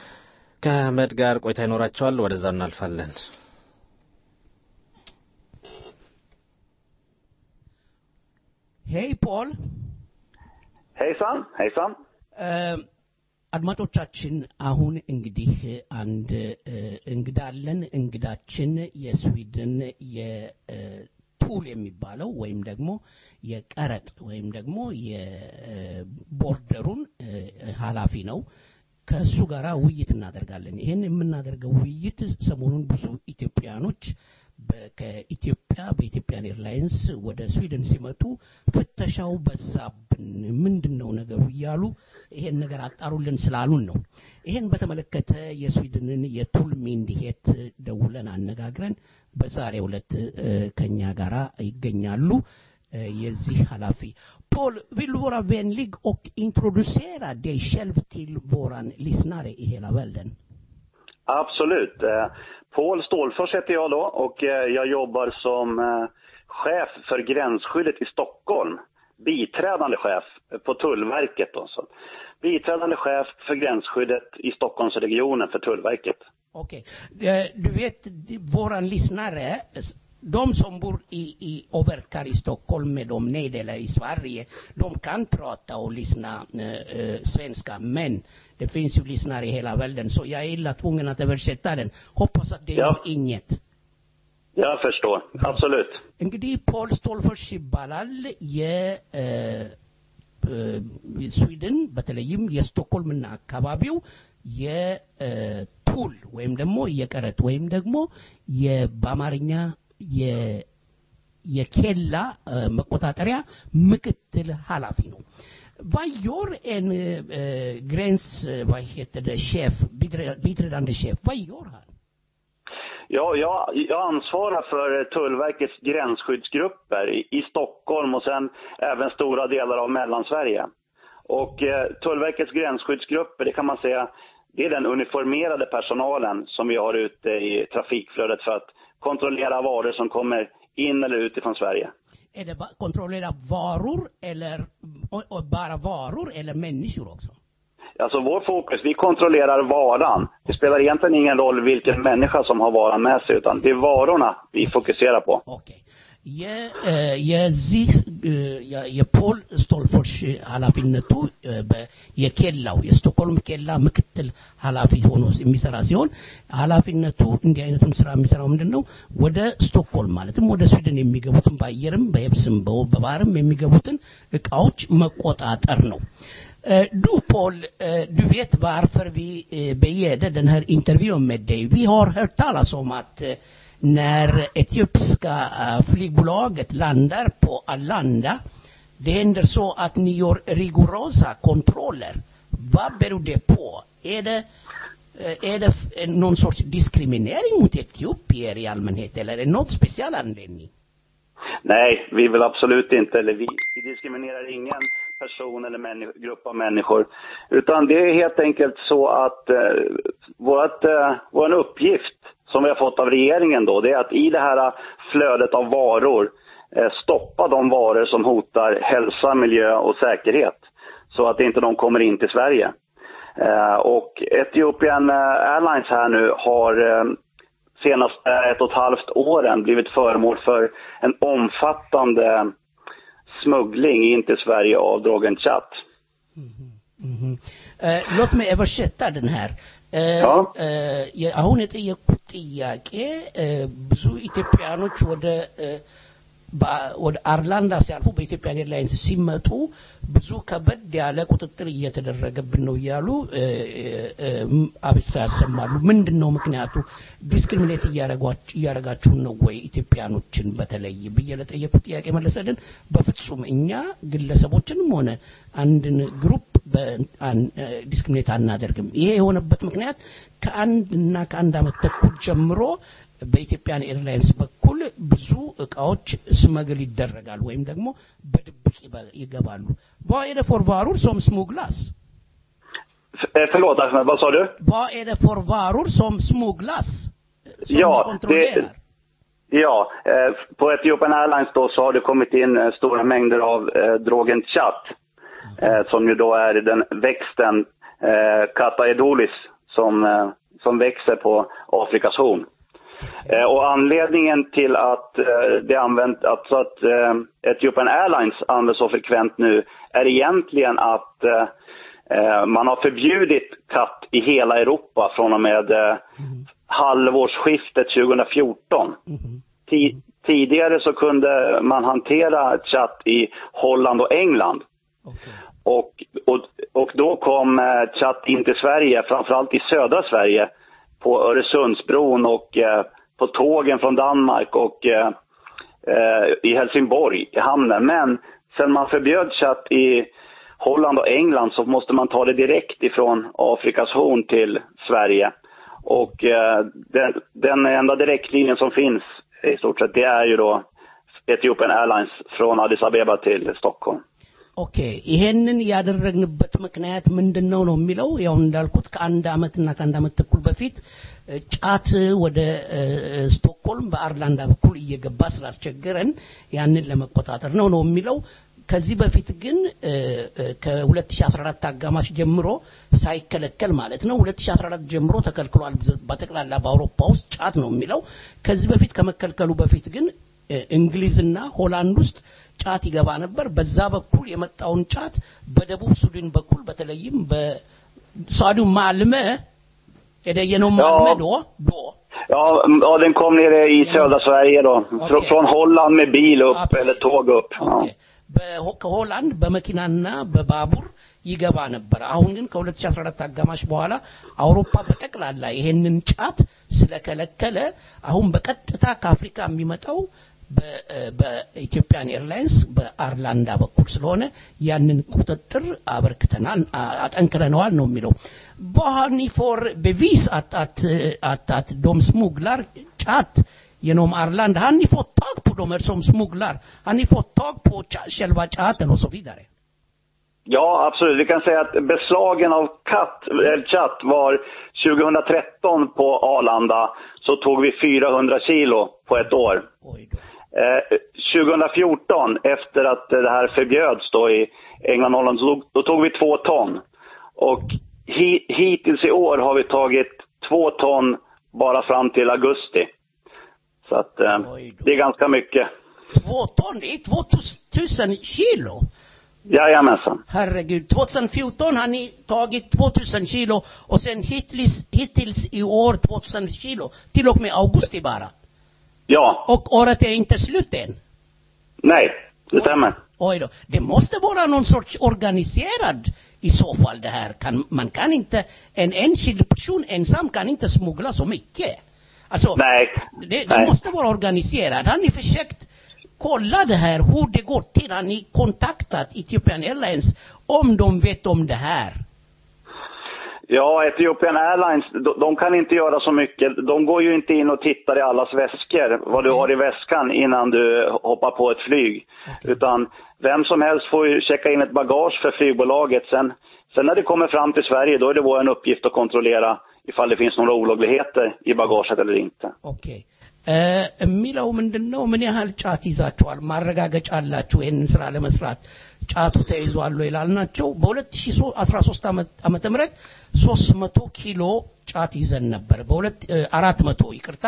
ከአህመድ ጋር ቆይታ ይኖራቸዋል። ወደዛው እናልፋለን። ሄይ ፖል። ሄይሳን ሄይሳን። አድማጮቻችን አሁን እንግዲህ አንድ እንግዳ አለን። እንግዳችን የስዊድን የቱል የሚባለው ወይም ደግሞ የቀረጥ ወይም ደግሞ የቦርደሩን ኃላፊ ነው። ከእሱ ጋር ውይይት እናደርጋለን። ይህን የምናደርገው ውይይት ሰሞኑን ብዙ ኢትዮጵያኖች ከኢትዮጵያ በኢትዮጵያን ኤርላይንስ ወደ ስዊድን ሲመጡ ፍተሻው በዛብን፣ ምንድን ነው ነገሩ እያሉ ይሄን ነገር አጣሩልን ስላሉን ነው። ይሄን በተመለከተ የስዊድንን የቱል ሚንዲሄት ደውለን አነጋግረን በዛሬው ዕለት ከኛ ጋር ይገኛሉ። የዚህ ኃላፊ ፖል vill du vara vänlig och introducera dig själv till våran lyssnare i hela världen? Absolut. Paul Stålfors heter jag då och jag jobbar som chef för gränsskyddet i Stockholm. Biträdande chef på Tullverket. Då. Så. Biträdande chef för gränsskyddet i Stockholmsregionen för Tullverket. Okej. Du vet, våran lyssnare de som bor i, i och verkar i Stockholm med de neddelar i Sverige, de kan prata och lyssna eh, svenska, men det finns ju lyssnare i hela världen, så jag är illa tvungen att översätta den. Hoppas att det Ja. gör inget. Jag förstår. Absolut. እንግዲህ ፖል ስቶልፈርሽ ይባላል የስዊድን በተለይም የስቶክሆልምና አካባቢው የቱል ወይም ደግሞ የቀረጥ ወይም ደግሞ በአማርኛ የኬላ መቆጣጠሪያ ምክትል ኃላፊ ነው። Vad gör en eh, gräns, vad heter det, chef, biträdande chef, vad gör han? Ja, jag, jag ansvarar för Tullverkets gränsskyddsgrupper i, i Stockholm och sen även stora delar av Mellansverige. Och eh, Tullverkets gränsskyddsgrupper, det kan man säga, det är den uniformerade personalen som vi har ute i trafikflödet för att kontrollera varor som kommer in eller ut ifrån Sverige. Är det bara kontrollera varor eller och, och bara varor eller människor också? Alltså vår fokus, vi kontrollerar varan. Det spelar egentligen ingen roll vilken människa som har varan med sig, utan det är varorna vi fokuserar på. የ- እ፣ የዚህ እ፣ የ- የፖል ስቶልፎርሽ ኃላፊነቱ እ፣ በ- የኬላው የስቶክሆልም ኬላ ምክትል ኃላፊ ሆኖ የሚሰራ ሲሆን ኃላፊነቱ እንዲህ አይነቱን ስራ የሚሰራው ምንድን ነው? ወደ ስቶክሆልም ማለትም ወደ ስዊድን የሚገቡትን በአየርም በየብስም በ- በባህርም የሚገቡትን እቃዎች መቆጣጠር ነው። Eh, Du Paul, eh, du vet varför vi eh, begärde den här intervjun med dig. Vi har hört talas om att eh, när etiopiska eh, flygbolaget landar på Arlanda, det händer så att ni gör rigorosa kontroller. Vad beror det på? Är det, eh, är det f- någon sorts diskriminering mot etiopier i allmänhet eller är det någon speciell anledning? Nej, vi vill absolut inte, eller vi, vi diskriminerar ingen person eller människ- grupp av människor. Utan det är helt enkelt så att eh, vårt, eh, vår uppgift som vi har fått av regeringen då, det är att i det här flödet av varor eh, stoppa de varor som hotar hälsa, miljö och säkerhet. Så att inte de kommer in till Sverige. Eh, och Ethiopian eh, Airlines här nu har eh, senaste ett och ett halvt åren blivit föremål för en omfattande smuggling in till Sverige av drogen chat. Mhm. Eh, låt mig översätta den här. Eh, Ja. eh, የ- አሁን የጠየቁት ጥያቄ eh, ብዙ ኢትዮጵያኖች ወደ eh, በ- ወደ አርላንዳ ሲያልፉ በኢትዮጵያ ኤርላይንስ ሲመጡ ብዙ ከበድ ያለ ቁጥጥር እየተደረገብን ነው እያሉ እ፣ እ፣ እ፣ አቤቱታ ያሰማሉ። ምንድን ነው ምክንያቱ? ዲስክሪሚኔት እያረጓች- እያረጋችሁን ነው ወይ ኢትዮጵያኖችን በተለይ ብዬ ለጠየቁት ጥያቄ መለሰልን። በፍጹም እኛ ግለሰቦችንም ሆነ አንድን ግሩፕ ዲስክሪሚኔት አናደርግም። ይሄ የሆነበት ምክንያት ከአንድ እና ከአንድ ዓመት ተኩል ጀምሮ በኢትዮጵያን ኤርላይንስ በኩል ብዙ እቃዎች ስመግል ይደረጋል ወይም ደግሞ በድብቅ ይበ- ይገባሉ። Vad är det för varor som smugglas? F- eh, förlåt Ahmed, vad sa du? Vad är det för varor som smugglas? Som ni Ja, kontrollerar? det, ja eh, på Ethiopian Airlines då så har det kommit in eh, stora mängder av eh, drogen chat. Eh, som ju då är den växten eh, Kata edulis som, eh, som växer på Afrikas horn. Eh, och anledningen till att eh, det använt, alltså att eh, Ethiopian Airlines används så frekvent nu är egentligen att eh, eh, man har förbjudit katt i hela Europa från och med eh, halvårsskiftet 2014. Ti- tidigare så kunde man hantera chatt i Holland och England. Och, och, och då kom eh, chatt in till Sverige, framförallt i södra Sverige, på Öresundsbron och eh, på tågen från Danmark och eh, eh, i Helsingborg, i hamnen. Men sen man förbjöd chatt i Holland och England så måste man ta det direkt ifrån Afrikas horn till Sverige. Och eh, den, den enda direktlinjen som finns i stort sett, det är ju då Ethiopian Airlines från Addis Abeba till Stockholm. ኦኬ ይሄንን ያደረግንበት ምክንያት ምንድን ነው ነው የሚለው ያው እንዳልኩት ከአንድ አመትና ከአንድ አመት ተኩል በፊት እ፣ ጫት ወደ እ፣ ስቶክሆልም በአርላንዳ በኩል እየገባ ስላስቸገረን ያንን ለመቆጣጠር ነው ነው የሚለው ከዚህ በፊት ግን እ፣ እ፣ ከ2014 አጋማሽ ጀምሮ ሳይከለከል ማለት ነው 2014 ጀምሮ ተከልክሏል በጠቅላላ በአውሮፓ ውስጥ ጫት ነው የሚለው ከዚህ በፊት ከመከልከሉ በፊት ግን እ፣ እንግሊዝና ሆላንድ ውስጥ ጫት ይገባ ነበር። በዛ በኩል የመጣውን ጫት በደቡብ ሱዳን በኩል በተለይም በሳዱ ማልመ የደየነው ማልመ ዶ ዶ Ja, mm, ja, den kom nere i södra Sverige då. Frå- Från Holland med bil upp eller tåg upp. Ja. በሆ- ከሆላንድ በመኪናና በባቡር ይገባ ነበር። አሁን ግን ከ2014 አጋማሽ በኋላ አውሮፓ በጠቅላላ ይሄንን ጫት ስለከለከለ አሁን በቀጥታ ከአፍሪካ የሚመጣው በ- በኢትዮጵያን ኤርላይንስ በአርላንዳ በኩል ስለሆነ ያንን ቁጥጥር አበርክተናል አ- አጠንክረነዋል ነው የሚለው vad har ni för bevis att, att, att, att de smugglar chat genom Arlanda? Har ni fått tag på de här som smugglar? Har ni fått tag på cha- själva chatten och så vidare? Ja, absolut. Vi kan säga att beslagen av katt, eller chatt var 2013 på Arlanda så tog vi 400 kilo på ett år. Eh, 2014, efter att det här förbjöds då i England och Holland, så tog, då tog vi två ton. Och hi, hittills i år har vi tagit två ton bara fram till augusti. Så att eh, det är ganska mycket. Två ton, det är 2000 kilo. Jajamensan. Herregud, 2014 har ni tagit 2000 kilo och sen hittills, hittills i år 2000 kilo. Till och med augusti bara. Ja, Och året är inte slut än. nej, det stämmer. Oj då. Det måste vara någon sorts organiserad i så fall det här. Kan, man kan inte, en enskild person ensam kan inte smuggla så mycket. Alltså, Nej. det, det Nej. måste vara organiserat. Har ni försökt kolla det här, hur det går till? Har ni kontaktat Ethiopian Airlines om de vet om det här? Ja, Ethiopian Airlines, de, de kan inte göra så mycket. De går ju inte in och tittar i allas väskor, vad du har i väskan innan du hoppar på ett flyg. Utan vem som helst får ju checka in ett bagage för flygbolaget. Sen, sen när det kommer fram till Sverige, då är det vår uppgift att kontrollera ifall det finns några olagligheter i bagaget eller inte. ኦኬ የሚለው ምንድን ነው? ምን ያህል ጫት ይዛችኋል? ማረጋገጫ አላችሁ ይህንን ስራ ለመስራት ጫቱ ተይዟል ወይ ላልናቸው በ2013 ዓመተ ምህረት 300 ኪሎ ጫት ይዘን ነበር። በሁለት አራት መቶ ይቅርታ።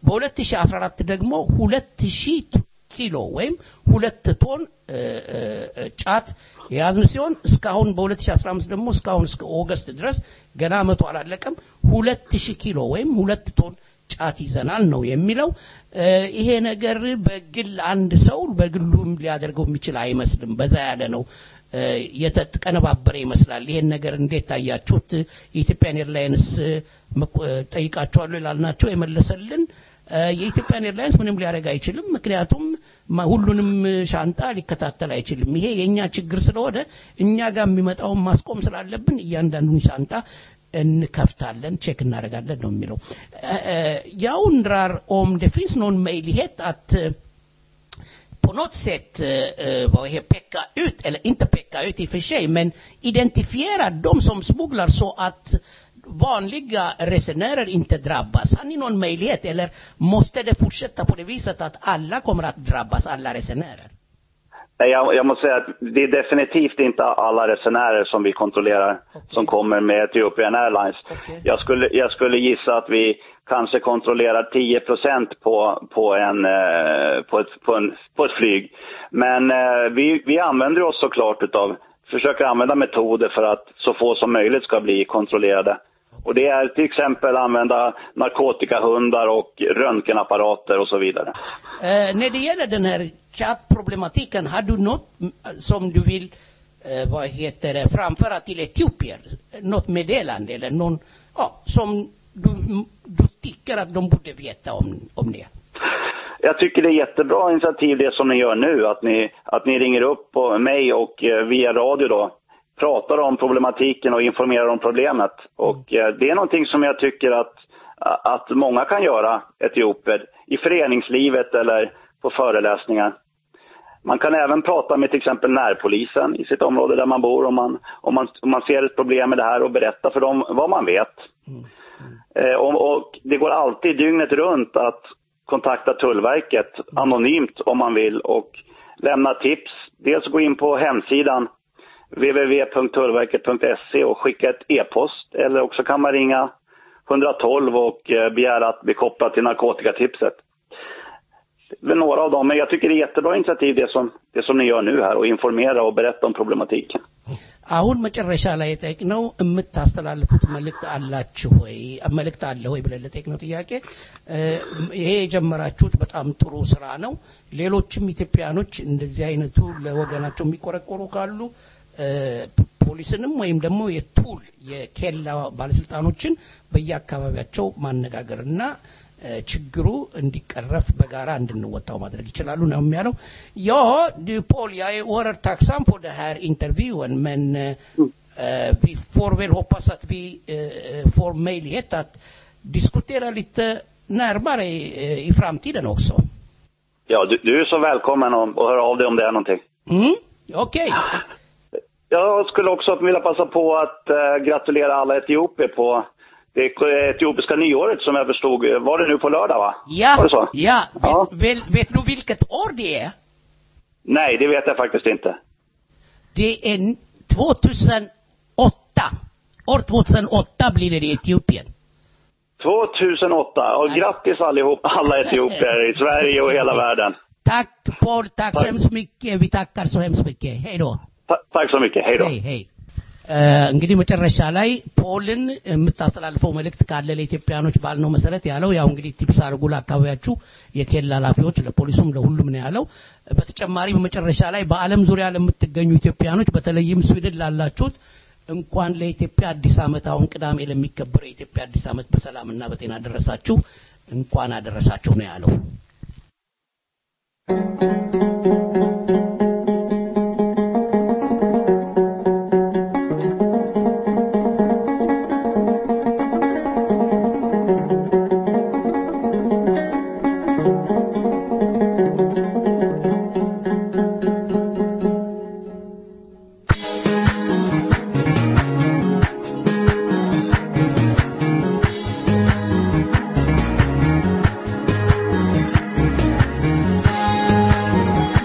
በ2014 ደግሞ 2000 ኪሎ ወይም ሁለት ቶን እ፣ እ፣ እ፣ ጫት የያዝን ሲሆን እስካሁን በ2015 ደግሞ እስካሁን እስከ ኦገስት ድረስ ገና መቶ አላለቀም። 2000 ኪሎ ወይም ሁለት ቶን ጫት ይዘናል ነው የሚለው። እ፣ ይሄ ነገር በግል አንድ ሰው በግሉም ሊያደርገው የሚችል አይመስልም። በዛ ያለ ነው። እ፣ የተቀነባበረ ይመስላል። ይሄን ነገር እንዴት ታያችሁት? የኢትዮጵያን ኤርላይንስ እ፣ መቆ- እ፣ ጠይቃችኋለሁ ይላልናቸው የመለሰልን እ፣ የኢትዮጵያን ኤርላይንስ ምንም ሊያደርግ አይችልም። ምክንያቱም ማ- ሁሉንም ሻንጣ ሊከታተል አይችልም። ይሄ የእኛ ችግር ስለሆነ እኛ ጋር የሚመጣውን ማስቆም ስላለብን እያንዳንዱን ሻንጣ እንከፍታለን፣ ቼክ እናደርጋለን ነው የሚለው። እ፣ እ፣ Jag undrar om det finns någon möjlighet att eh, på något sätt eh, eh, vad heter, peka ut, eller inte peka ut i och för sig, men identifiera de som smugglar så att vanliga resenärer inte drabbas. Har ni någon möjlighet eller måste det fortsätta på det viset att alla kommer att drabbas, alla resenärer? Nej, Jag, jag måste säga att det är definitivt inte alla resenärer som vi kontrollerar som kommer med Ethiopian Airlines. Jag, skulle, jag skulle gissa att vi kanske kontrollerar 10 på, på, en, eh, på, ett, på, en, på ett flyg. Men eh, vi, vi använder oss såklart utav, försöker använda metoder för att så få som möjligt ska bli kontrollerade. Och det är till exempel använda narkotikahundar och röntgenapparater och så vidare. Eh, när det gäller den här chattproblematiken, har du något mm, som du vill eh, vad heter det, framföra till etiopier? Något meddelande eller någon, ja, som du, du tycker att de borde veta om, om det? Jag tycker det är jättebra initiativ det som ni gör nu, att ni, att ni ringer upp på mig och eh, via radio då pratar om problematiken och informerar om problemet. Och eh, det är någonting som jag tycker att, att många kan göra, etioper, i föreningslivet eller på föreläsningar. Man kan även prata med till exempel närpolisen i sitt område där man bor om man, om man, om man ser ett problem med det här och berätta för dem vad man vet. Eh, och, och det går alltid dygnet runt att kontakta Tullverket anonymt om man vill och lämna tips. Dels gå in på hemsidan www.tullverket.se och skicka ett e-post eller också kan man ringa 112 och eh, begära att bli kopplad till narkotikatipset. Det är väl några av dem, men jag tycker det är jättebra initiativ det som, det som ni gör nu här och informera och berätta om problematiken. አሁን መጨረሻ ላይ የጠየቅነው የምታስተላልፉት መልእክት አላችሁ ወይ መልእክት አለ ወይ ብለን ለጠየቅነው ጥያቄ እ፣ ይሄ የጀመራችሁት በጣም ጥሩ ስራ ነው። ሌሎችም ኢትዮጵያኖች እንደዚህ አይነቱ ለወገናቸው የሚቆረቆሩ ካሉ እ፣ ፖሊስንም ወይም ደግሞ የቱል የኬላ ባለስልጣኖችን በየአካባቢያቸው ማነጋገርና እ፣ ችግሩ እንዲቀረፍ በጋራ እንድንወጣው ማድረግ ይችላሉ ነው የሚያለው። Ja, du Paul, jag är oerhört tacksam för den här intervjun, men eh, eh, vi får väl hoppas att vi eh, får möjlighet att diskutera lite närmare i, eh, i framtiden också. Ja, du, du är så välkommen att att höra av dig om det är någonting. Mm, okej. Jag skulle också vilja passa på att eh, gratulera alla etiopier på det etiopiska nyåret som jag förstod, var det nu på lördag va? Ja, Var det så? ja. Ja. Vet, vet, vet du vilket år det är? Nej, det vet jag faktiskt inte. Det är 2008. År 2008 blir det i Etiopien. 2008. Och grattis allihop, alla etiopier i Sverige och hela världen. Tack Paul, tack så hemskt mycket. Vi tackar så hemskt mycket. Hej då. Ta- tack så mycket, hej då. ሄይ ሄይ እንግዲህ መጨረሻ ላይ ፖልን የምታስተላልፈው መልእክት ካለ ለኢትዮጵያኖች ባልነው መሰረት ያለው ያው እንግዲህ ቲፕስ አድርጉ ለአካባቢያችሁ የኬላ ኃላፊዎች ለፖሊሱም ለሁሉም ነው ያለው በተጨማሪ በመጨረሻ ላይ በአለም ዙሪያ ለምትገኙ ኢትዮጵያኖች በተለይም ስዊድን ላላችሁት እንኳን ለኢትዮጵያ አዲስ ዓመት አሁን ቅዳሜ ለሚከበረው የኢትዮጵያ አዲስ ዓመት በሰላምና በጤና ደረሳችሁ እንኳን አደረሳችሁ ነው ያለው ♪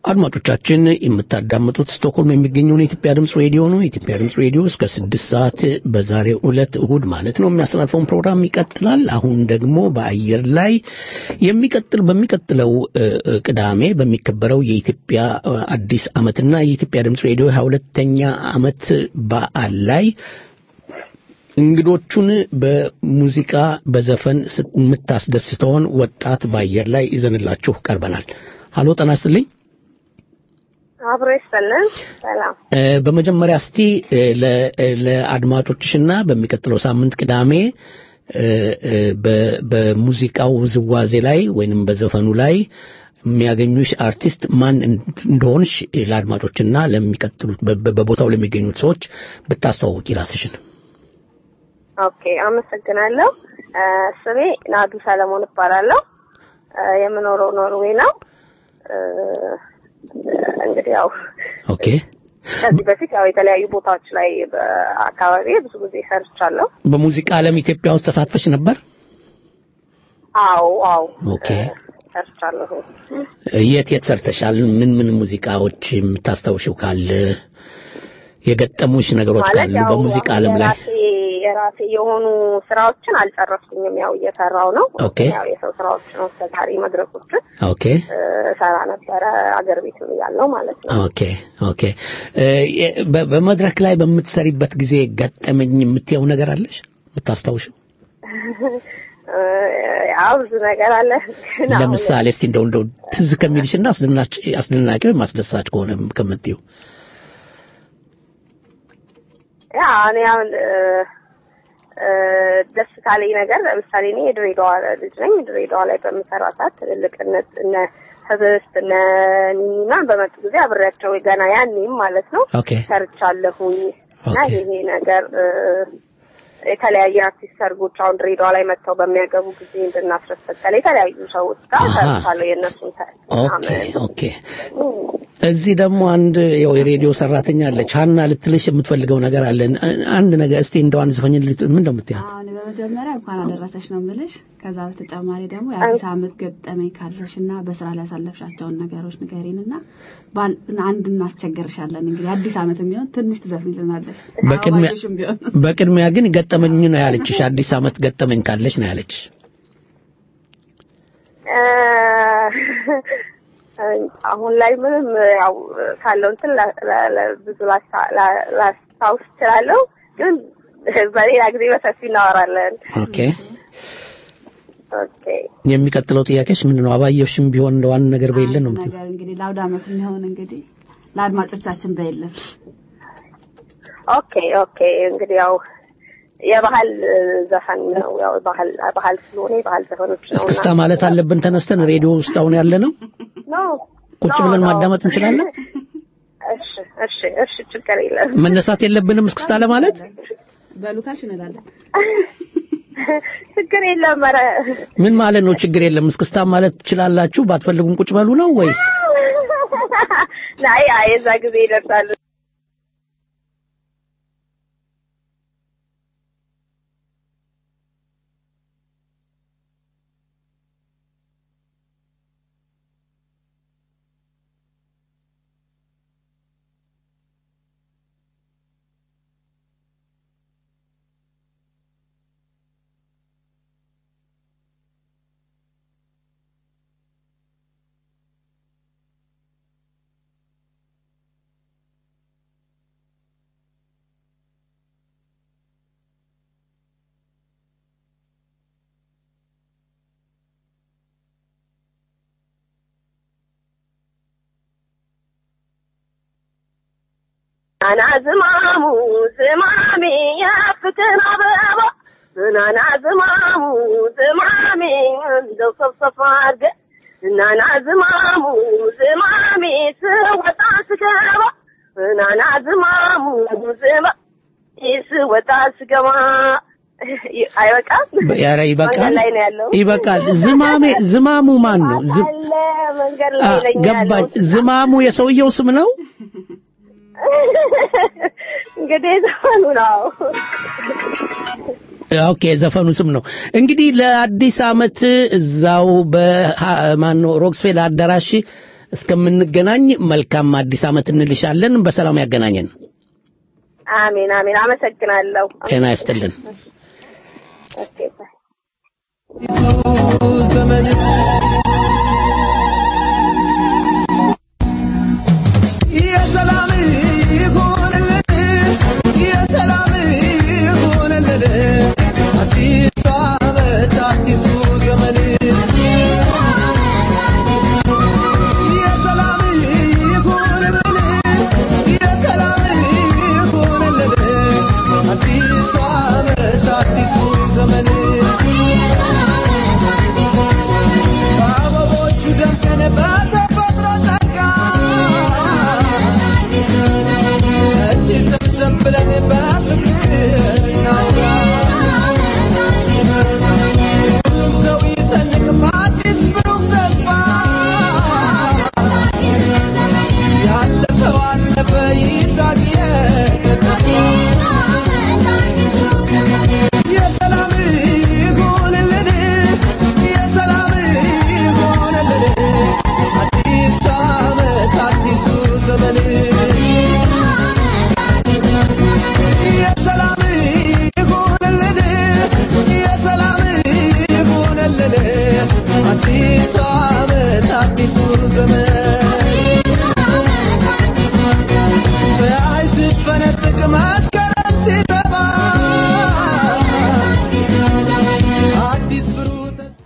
አድማጮቻችን የምታዳምጡት ስቶክሆልም የሚገኘውን የኢትዮጵያ ድምፅ ሬዲዮ ነው። የኢትዮጵያ ድምፅ ሬዲዮ እስከ ስድስት ሰዓት በዛሬው ዕለት እሁድ ማለት ነው የሚያስተላልፈውን ፕሮግራም ይቀጥላል። አሁን ደግሞ በአየር ላይ የሚቀጥል በሚቀጥለው እ፣ እ፣ ቅዳሜ በሚከበረው የኢትዮጵያ እ፣ አዲስ ዓመትና የኢትዮጵያ ድምፅ ሬዲዮ ሀያ ሁለተኛ ዓመት በዓል ላይ እንግዶቹን በሙዚቃ በዘፈን ስ- የምታስደስተውን ወጣት በአየር ላይ ይዘንላችሁ ቀርበናል። ሀሎ ጤና ይስጥልኝ። አብሮ ይስጥልን። ሰላም። እ፣ በመጀመሪያ እስቲ እ፣ ለ- እ፣ ለአድማጮችሽና በሚቀጥለው ሳምንት ቅዳሜ እ፣ እ፣ በ- በሙዚቃው ውዝዋዜ ላይ ወይንም በዘፈኑ ላይ የሚያገኙሽ አርቲስት ማን እንደሆንሽ ለአድማጮችና ለሚቀጥሉት በ- በ- በቦታው ለሚገኙት ሰዎች ብታስተዋውቂ ራስሽን። ኦኬ፣ አመሰግናለሁ። እ፣ ስሜ ናዱ ሰለሞን እባላለሁ። እ፣ የምኖረው ኖርዌይ ነው። እ፣ እንግዲህ ያው ኦኬ ከዚህ በፊት ያው የተለያዩ ቦታዎች ላይ በአካባቢ ብዙ ጊዜ ሰርቻለሁ። በሙዚቃ ዓለም ኢትዮጵያ ውስጥ ተሳትፈሽ ነበር? አዎ አዎ ኦኬ ሰርቻለሁ። የት የት ሰርተሻል? ምን ምን ሙዚቃዎች የምታስታውሽው ካለ የገጠሙሽ ነገሮች ማለት ካሉ ያው በሙዚቃ ዓለም ላይ የራሴ የራሴ የሆኑ ስራዎችን አልጨረስኩኝም። ያው እየሰራው ነው። ኦኬ። ያው የሰው ስራዎችን አስተጋሪ መድረኮችን ኦኬ እ፣ ሰራ ነበረ አገር ቤት ያለው ማለት ነው። ኦኬ ኦኬ እ፣ የ- በ- በመድረክ ላይ በምትሰሪበት ጊዜ ገጠመኝ የምትየው ነገር አለሽ የምታስታውሽው? እ፣ ያው ብዙ ነገር አለ ግን አሁን ለምሳሌ እስቲ እንደው እንደው ትዝ ከሚልሽና አስደናቂ አስደናቂ ወይም አስደሳች ከሆነ ከምትይው ያ እኔ አሁን እ፣ እ፣ ደስ ካለኝ ነገር ለምሳሌ እኔ የድሬዳዋ ልጅ ነኝ። ድሬዳዋ ላይ በምሰራ ሰዓት ትልልቅነት እነ ህብስት እነ ኒኒና በመጡ ጊዜ አብሬያቸው ገና ያኔም ማለት ነው ኦኬ ሰርቻለሁኝ እና ይሄ ነገር እ፣ የተለያየ አርቲስት ሰርጎች አሁን ድሬዳዋ ላይ መጥተው በሚያገቡ ጊዜ እንድናስረሰቀለ የተለያዩ ሰዎች ጋር አሃ። ሰርቻለሁ የእነሱን ተ- ኦኬ ኦኬ እዚህ ደግሞ አንድ ያው የሬዲዮ ሰራተኛ አለች ሀና ልትልሽ የምትፈልገው ነገር አለ አንድ ነገር እስቲ እንደው አንድ ዘፈኝ ምን ነው የምትያት አሁን በመጀመሪያ እንኳን አደረሰሽ ነው የምልሽ። ከዛ በተጨማሪ ደግሞ የአዲስ ዓመት ገጠመኝ ካለሽ እና በስራ ላይ ያሳለፍሻቸውን ነገሮች ንገሪን እና ባን- አንድ እናስቸግርሻለን። እንግዲህ አዲስ ዓመት የሚሆን ትንሽ ትዘፍኝልናለሽ። በቅድሚያ አበባዮሽም ቢሆን በቅድሚያ ግን ገጠመኝ ነው ያለችሽ አዲስ ዓመት ገጠመኝ ካለች ነው ያለችሽ እ፣ አሁን ላይ ምንም ያው ካለው እንትን ላ- ላ- ላ- ብዙ ላስታ- ላ- ላስታውስ እችላለሁ፣ ግን በሌላ ጊዜ በሰፊ እናወራለን። ኦኬ ኦኬ የሚቀጥለው ጥያቄሽ ምንድን ነው አባየሽም ቢሆን እንደው አንድ ነገር በየለን ነው የምትይው ነገር እንግዲህ ለአውደ ዓመት የሚሆን እንግዲህ ለአድማጮቻችን በየለን ኦኬ ኦኬ እንግዲህ ያው የባህል እ፣ ዘፈን ነው። ያው ባህል ባህል ስለሆነ የባህል ዘፈኖች ነው እስክስታ ማለት አለብን ተነስተን ሬዲዮ ውስጥ አሁን ያለ ነው ነው ቁጭ ብለን ማዳመጥ እንችላለን እሺ እሺ እሺ ችግር የለም መነሳት የለብንም እስክስታ ለማለት በሉ ካልሽ እንላለን። ችግር የለም ኧረ ምን ማለት ነው ችግር የለም እስክስታ ማለት ትችላላችሁ ባትፈልጉም ቁጭ በሉ ነው ወይስ ናይ አይ የዛ ጊዜ ይደርሳሉ ናና ዝማሙ ዝማሜ የፍቅር አበባ ናና ዝማሙ ዝማሜ እንደው ሰብሰብ አድርገህ ናና ዝማሙ ዝማሜ ስወጣ ስገባ ናና ዝማሙ ዝማ ስወጣ ስገባ አይበቃም? ኧረ ይበቃል መንገድ ላይ ነው ያለው። ይበቃል ዝማሜ ዝማሙ ማን ነው ዝ- አለ መንገድ አ፣ ላይ ነኝ ገባኝ ያለሁት። ዝማሙ የሰውየው ስም ነው እንግዲህ ዘፈኑ ነው። ኦኬ ዘፈኑ ስም ነው እንግዲህ ለአዲስ አመት እዛው በማን ነው ሮክስፌል አዳራሽ እስከምንገናኝ መልካም አዲስ ዓመት እንልሻለን። በሰላም ያገናኘን። አሜን አሜን። አመሰግናለሁ። ጤና ይስጥልን። ኦኬ ባይ። የሰላም ይሁንልን የሰላም ይሁንልን አዲሱ ዓመት አዲሱ ዘመን የሰላም ይሁንልን የሰላም ይሁንልን አዲሱ ዓመት አዲሱ ዘመን በአበቦቹ ደምቀን በተፈጥሮ ጸጋ እጅ ሰብሰብ ብለን በፍቅር እናውራ። ሁሉም ሰው ይሰንቅ በአዲስ ብሩህ ተስፋ። ያለፈው አለፈ ይሳቅ የተስፋ። የሰላም ይሁንልን የሰላም ይሁንልን አዲስ ዓመት አዲሱ ዘመን የሰላም ይሁንልን የሰላም ይሁንልን አዲሱ ዓመት አዲሱ ዘመን ፀሐይ ስትፈነጥቅ መስከረም ሲጠባ አዲስ ብሩህ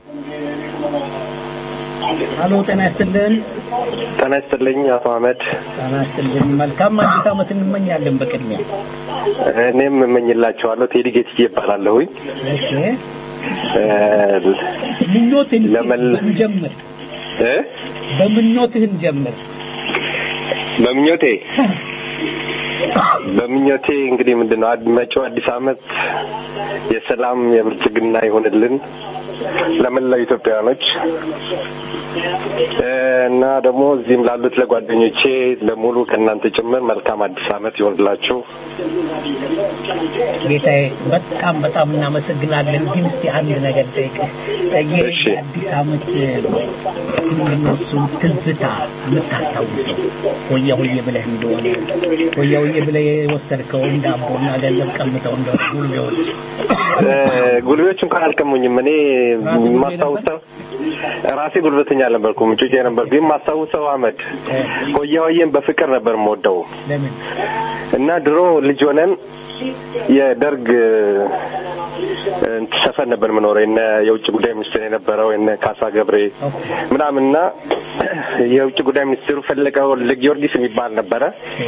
አሎ ጤና ይስጥልን። ጤና ይስጥልኝ አቶ አህመድ። ጤና ይስጥልን። መልካም አዲስ ዓመት እንመኛለን። በቅድሚያ እኔም እመኝላቸዋለሁ። ቴዲ ጌትዬ ይባላለሁኝ። ኦኬ እ፣ ምኞትህን እስኪ ለመል- እንጀምር። እ? በምኞትህ እንጀምር። በምኞቴ በምኞቴ እንግዲህ ምንድን ነው አድ- መጪው አዲስ ዓመት የሰላም የብልጽግና ይሆንልን ለመላው ኢትዮጵያውያኖች እ፣ እና ደግሞ እዚህም ላሉት ለጓደኞቼ ለሙሉ ከእናንተ ጭምር መልካም አዲስ ዓመት ይሆንላችሁ። ጌታዬ በጣም በጣም እናመሰግናለን። ግን እስቲ አንድ ነገር ጠይቅህ። ይህ አዲስ ዓመት ምንድነው እሱን ትዝታ የምታስታውሰው ሆያ ሆዬ ብለህ እንደሆነ ሆያ ሆዬ ብለህ የወሰድከውን ዳቦና ገንዘብ ቀምተው እንደሆነ ጉልቤዎች እ፣ ጉልቤዎች እንኳን አልቀሙኝም። እኔ ማስታውሰው ራሴ ጉልበተኛ አልነበርኩም፣ ጩጬ ነበርኩ። ግን ማስታውሰው አህመድ ሆያ ሆዬን በፍቅር ነበር የምወደው ለምን እና ድሮ ልጅ ሆነን የደርግ እ፣ ሰፈር ነበር የምኖረው የነ የውጭ ጉዳይ ሚኒስትር የነበረው የነ ካሳ ገብሬ ምናምንና የውጭ ጉዳይ ሚኒስትሩ ፈለቀ ወልደ ጊዮርጊስ የሚባል ነበረ።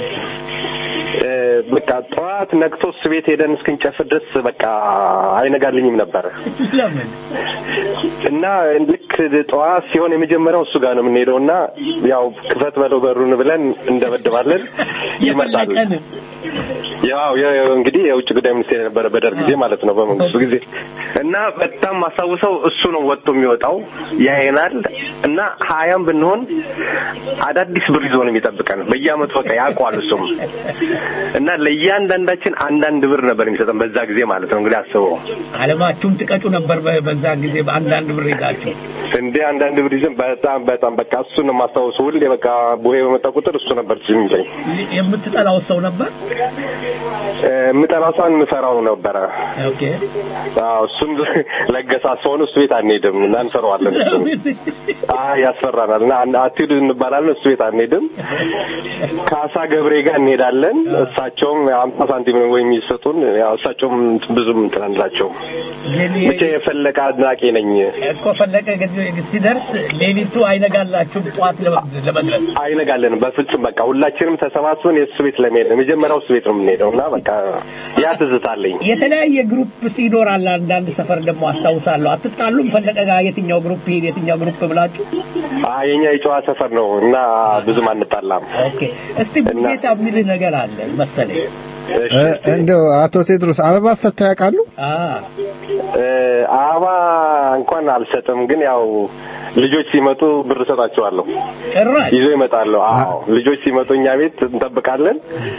እ፣ በቃ ጠዋት ነግቶ እሱ ቤት ሄደን እስክንጨፍር ድረስ በቃ አይነጋልኝም ነበረ ለምን እና ልክ ጠዋት ሲሆን የመጀመሪያው እሱ ጋር ነው የምንሄደው እና ያው ክፈት በለው በሩን ብለን እንደበድባለን ይመጣል። የፈለቀን ያው የ- እንግዲህ የውጭ ጉዳይ ሚኒስቴር የነበረ በደርግ ጊዜ ማለት ነው በመንግስቱ ጊዜ እና በጣም ማስታውሰው እሱ ነው ወጥቶ የሚወጣው ያየናል እና ሀያም ብንሆን አዳዲስ ብር ይዞ ነው የሚጠብቀን በየአመቱ በቃ ያውቀዋል እሱም እና ለእያንዳንዳችን አንዳንድ ብር ነበር የሚሰጠን በዛ ጊዜ ማለት ነው እንግዲህ አስበው አለማችሁን ትቀጩ ነበር በ- በዛ ጊዜ በአንዳንድ ብር ይዛችሁ እንደ አንዳንድ ብር ይዘን በጣም በጣም በቃ እሱ ነው የማስታውሰው ሁሌ በቃ ቡሄ በመጣ ቁጥር እሱ ነበር ትዝ የሚለኝ የምትጠላው ሰው ነበር እ፣ የምጠላው ሰውን የምፈራው ነበረ ኦኬ አዎ እሱም ለገሳ ሰሆን እሱ ቤት አንሄድም እና እንፈራዋለን እሱን አይ ያስፈራናል እና አን- አትሂዱ እንባላለን እሱ ቤት አንሄድም ካሳ ገብሬ ጋር እንሄዳለን እሳቸውም አምሳ ሳንቲም ነው ወይ የሚሰጡን ያው እሳቸውም ብዙም እንትን አንላቸውም ግን ብቻ የፈለቀ አድናቂ ነኝ እኮ ፈለቀ ግን ሲደርስ ሌሊቱ አይነጋላችሁም ጠዋት ለመ- ለመድረስ አይነጋለንም በፍጹም በቃ ሁላችንም ተሰባስበን የእሱ ቤት ለመሄድ ነው የመጀመሪያው እሱ ቤት ነው የምንሄደው እና በቃ ያ ትዝታለኝ የተለያየ ግሩፕ ይኖራል አንዳንድ ሰፈር ደግሞ አስታውሳለሁ አትጣሉም ፈለቀ ጋር የትኛው ግሩፕ ይሄድ የትኛው ግሩፕ ብላችሁ አይ የኛ የጨዋ ሰፈር ነው እና ብዙም አንጣላም ኦኬ እስቲ ቡጌታ የሚልህ ነገር አለ መሰለኝ እ፣ እንደው አቶ ቴድሮስ አበባ ሰጥተው ያውቃሉ? እ፣ አበባ እንኳን አልሰጥም ግን ያው ልጆች ሲመጡ ብር እሰጣቸዋለሁ ጭራሽ ይዞ ይመጣሉ አዎ ልጆች ሲመጡ እኛ ቤት እንጠብቃለን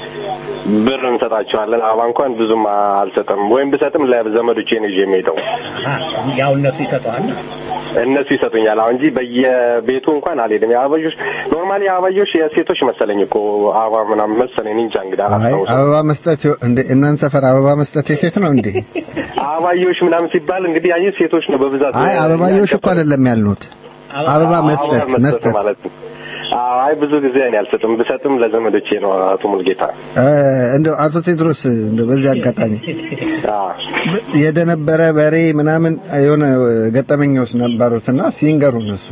ብር እንሰጣቸዋለን አበባ እንኳን ብዙም አልሰጥም ወይም ብሰጥም ለዘመዶቼ ነው ይዤ የሚሄደው ያው እነሱ ይሰጠዋል እነሱ ይሰጡኛል። አሁን እንጂ በየቤቱ እንኳን አልሄድም። የአበባዮሽ ኖርማሊ የአበባዮሽ የሴቶች መሰለኝ እኮ አበባ ምናምን መሰለኝ። እኔ እንጃ እንግዲህ አይ አላስታውስም። አበባ መስጠት ይኸው- እንደ እናንተ ሰፈር አበባ መስጠት የሴት ነው እንዴ? አበባዮሽ ምናምን ሲባል እንግዲህ ያየ ሴቶች ነው በብዛት አይ አበባዮሽ እኮ አይደለም ያልኑት፣ አበባ መስጠት መስጠት ማለት ነው። አዎ፣ አይ ብዙ ጊዜ እኔ አልሰጥም። ብሰጥም ለዘመዶቼ ነው። አቶ ሙልጌታ እ፣ እንደው አቶ ቴድሮስ እንደው በዚህ አጋጣሚ የደነበረ በሬ ምናምን የሆነ ገጠመኛዎች ነበሩትና ሲንገሩን እሱ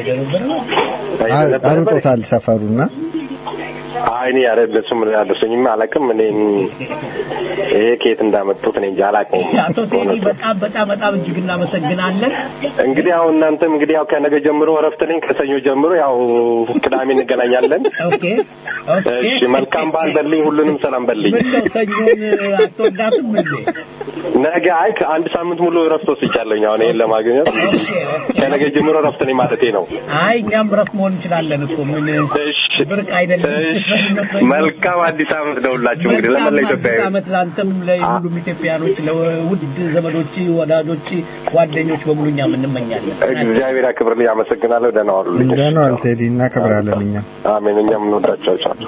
አሩጦታል ሰፈሩና አይ እኔ ያረ እነሱም ያደረሱኝም አላውቅም። እኔ ይሄ ከየት እንዳመጡት እኔ እንጃ አላውቅም። አቶ ቴዲ በጣም በጣም በጣም እጅግ እናመሰግናለን። እንግዲህ አሁን እናንተም እንግዲህ ያው ከነገ ጀምሮ እረፍት ነኝ። ከሰኞ ጀምሮ ያው ቅዳሜ እንገናኛለን። ኦኬ እሺ፣ መልካም በዓል በልኝ። ሁሉንም ሰላም በልኝ። ምነው ሰኞን አትወዳትም እንዴ? ነገ አይ ከአንድ ሳምንት ሙሉ እረፍት ወስጃለሁኝ። አሁን ይሄን ለማግኘት ከነገ ጀምሮ እረፍት ነኝ ማለቴ ነው። አይ እኛም ረፍ መሆን እንችላለን እኮ ምን ብርቅ አይደለም። መልካም አዲስ ዓመት ደውላችሁ እንግዲህ መልካም ለመላ አዲስ ኢትዮጵያዊ ዓመት ለአንተም ለሁሉም ኢትዮጵያኖች፣ ለውድ ዘመዶች፣ ወዳጆች፣ ጓደኞች በሙሉ እኛም እንመኛለን። እግዚአብሔር ያክብርልኝ። አመሰግናለሁ። ደህና ዋሉልኝ። ደህና ዋል ቴዲ፣ እናከብራለን እኛ አሜን። እኛም እንወዳቸዋለን።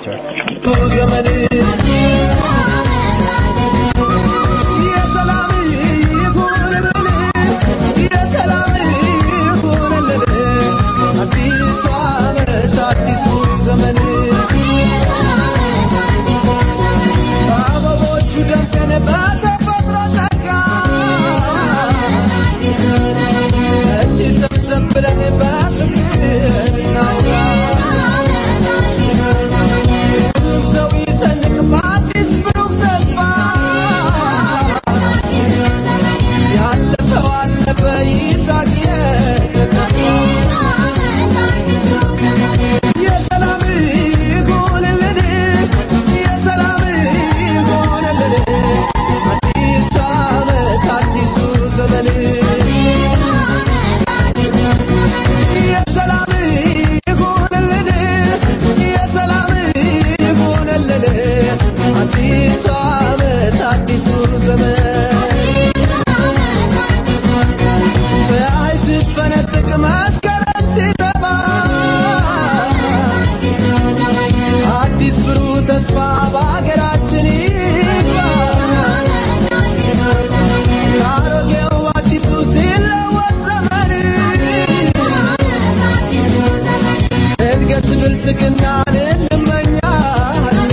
አዲስ ብሩህ ተስፋ በሀገራችን ይግባ። ከአሮጌው አዲሱ ሲለወጥ ዘመን እድገት ብልጽግናን እንመኛለን።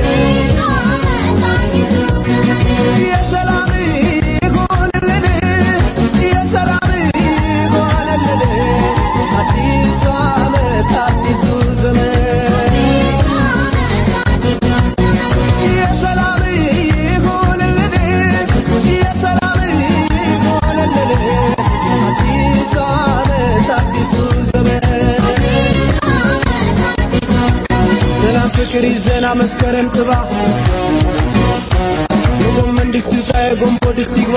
የሰላም ይሁንልን፣ የሰላም ይሁንልን። አዲሱ ዓመት አዲሱ ዘመን የሰላም ይሁንልን፣ የሰላም ይሁንልን። አዲሱ ዓመት አዲሱ ዘመን ሰላም ፍቅር ይዘና መስከረም ጥባ የጎመን ድስት ይውጣ የጎንቦ ድስት ይግባ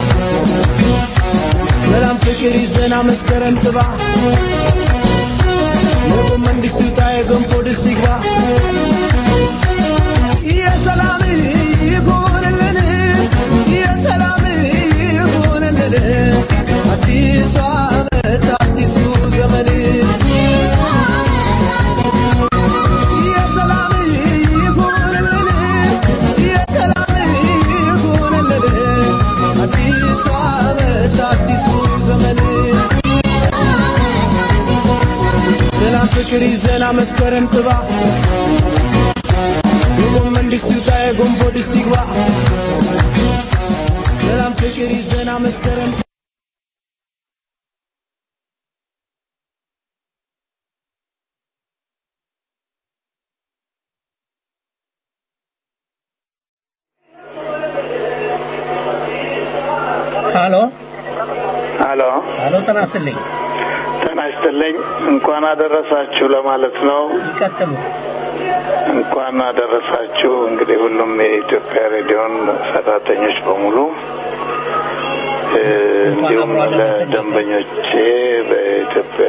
ሰላም ፍቅር ይዘና መስከረም ጥባ የጎመን ድስት ይውጣ የጎንቦ ድስት ይግባ የሰላም ይሁንልን የሰላም ይሁንልን አዲሱ ዓመት አዲሱ ዘመን የሰላም ይሁንልን የሰላም ይሁንልን አዲሱ ዓመት አዲሱ ዘመን ሰላም ፍቅር ይዘና መስከረም ጥባ የጎመን ድስት ይውጣ የጎንቦ ድስት ይግባ ሰላም ፍቅር ይዘና መስከረም ሀሎ ሀሎ ሀሎ፣ ጤና ይስጥልኝ። ጤና ይስጥልኝ። እንኳን አደረሳችሁ ለማለት ነው። ይቀጥሉ። እንኳን አደረሳችሁ። እንግዲህ ሁሉም የኢትዮጵያ ሬዲዮን ሰራተኞች በሙሉ እ፣ እንዲሁም ለደንበኞቼ በኢትዮጵያ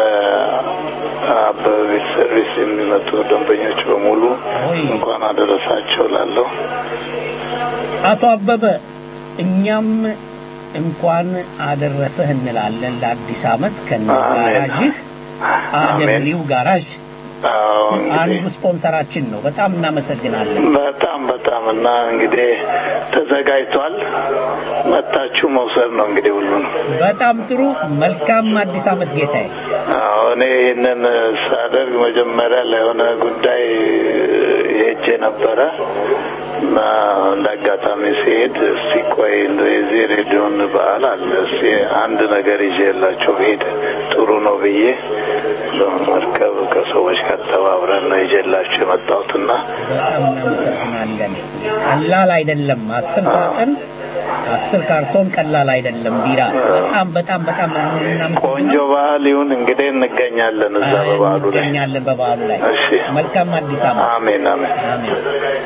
በአበበ ቤት ሰርቪስ የሚመጡ ደንበኞች በሙሉ እንኳን አደረሳቸው ላለሁ አቶ አበበ እኛም እንኳን አደረሰህ እንላለን ለአዲስ ዓመት ከነ አሜን። ጋራዥህ አደብሪው ጋራዥ አዎ አንዱ እንግዲህ ስፖንሰራችን ነው። በጣም እናመሰግናለን። በጣም በጣም እና እንግዲህ ተዘጋጅቷል። መታችሁ መውሰድ ነው እንግዲህ ሁሉን በጣም ጥሩ። መልካም አዲስ ዓመት ጌታዬ። አዎ እኔ ይህንን ሳደርግ መጀመሪያ ለሆነ ጉዳይ ሄጄ ነበረ እና እንደ አጋጣሚ ሲሄድ እስቲ ቆይ እንደው የዚህ ሬዲዮን በዓል አለ እስቲ አንድ ነገር ይዤላቸው ብሄድ ጥሩ ነው ብዬ በመርከብ ከሰዎች ጋር ተባብረን ነው ይዤላቸው የመጣሁትና በጣም እናመሰግናለን። ቀላል አይደለም። አስር ሳጥን አስር ካርቶን ቀላል አይደለም ቢራ። በጣም በጣም በጣም እናመሰግናለን። ቆንጆ ባህል ይሁን እንግዲህ እንገኛለን እዛ በበዓሉ ላይ እንገኛለን በበዓሉ ላይ። እሺ መልካም አዲስ ዓመት። አሜን አሜን አሜን።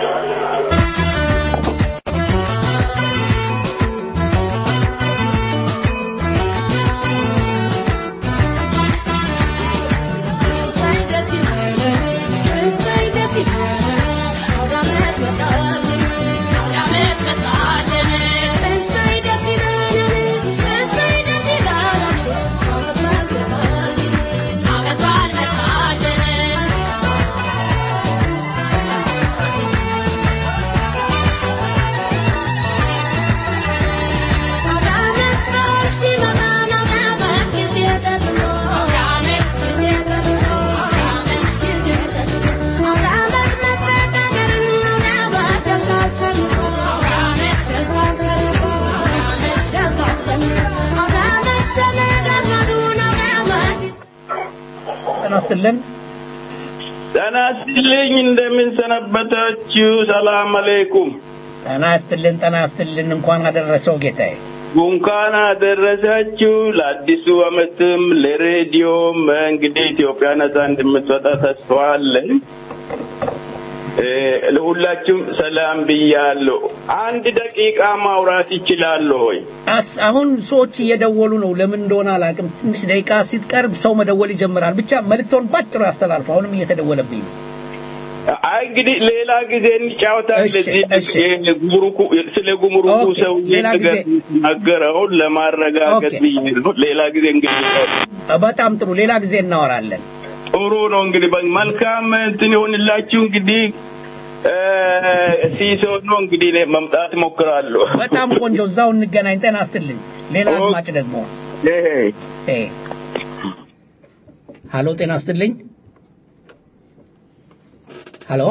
ጤና ይስጥልን። ጤና ይስጥልኝ። እንደምን ሰነበታችሁ? ሰላም አለይኩም። ጤና ይስጥልን። ጤና ይስጥልን። እንኳን አደረሰው ጌታዬ። እንኳን አደረሳችሁ ለአዲሱ ዓመትም ለሬዲዮም እንግዲህ ኢትዮጵያ ነጻ እንደምትወጣ ተስፋ አለን። እ፣ ለሁላችሁም ሰላም ብያለሁ። አንድ ደቂቃ ማውራት ይችላለሁ ወይ? አስ አሁን ሰዎች እየደወሉ ነው። ለምን እንደሆነ አላውቅም። ትንሽ ደቂቃ ሲትቀርብ ሰው መደወል ይጀምራል። ብቻ መልእክቶን ባጭሩ ያስተላልፉ። አሁንም እየተደወለብኝ ነው። አይ እንግዲህ ሌላ ጊዜ እንጫወታለን። እሺ፣ እዚህ እሺ። ይሄ ጉምሩኩ ስለ ጉምሩኩ ኦኬ፣ ሰው ሌላ ነገር ጊዜ። የተናገረውን ለማረጋገጥ ኦኬ። ብዬ ነው። ሌላ ጊዜ እንግዲህ በጣም ጥሩ። ሌላ ጊዜ እናወራለን። ጥሩ ነው እንግዲህ በ- መልካም እንትን ይሆንላችሁ። እንግዲህ እ፣ ሲሶ ነው እንግዲህ እኔ መምጣት እሞክራለሁ። በጣም ቆንጆ። እዛው እንገናኝ። ጤና ይስጥልኝ። ሌላ አድማጭ ደግሞ እ ሀሎ፣ ጤና ይስጥልኝ። ሀሎ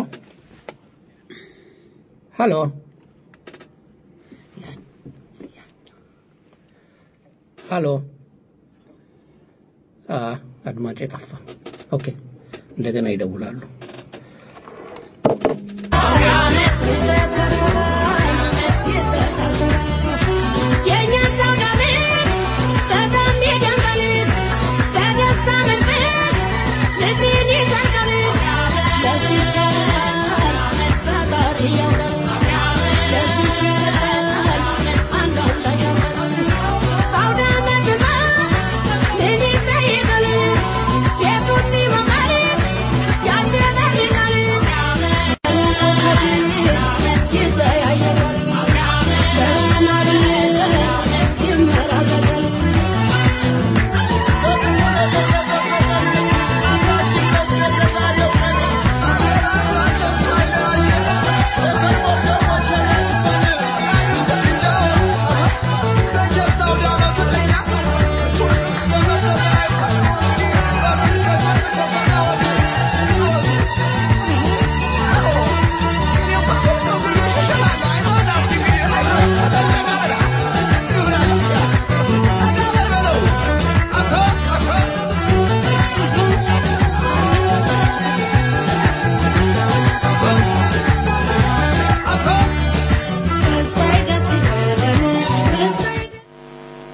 ሀሎ ሀሎ አ አድማጭ ጠፋ። ኦኬ እንደገና ይደውላሉ።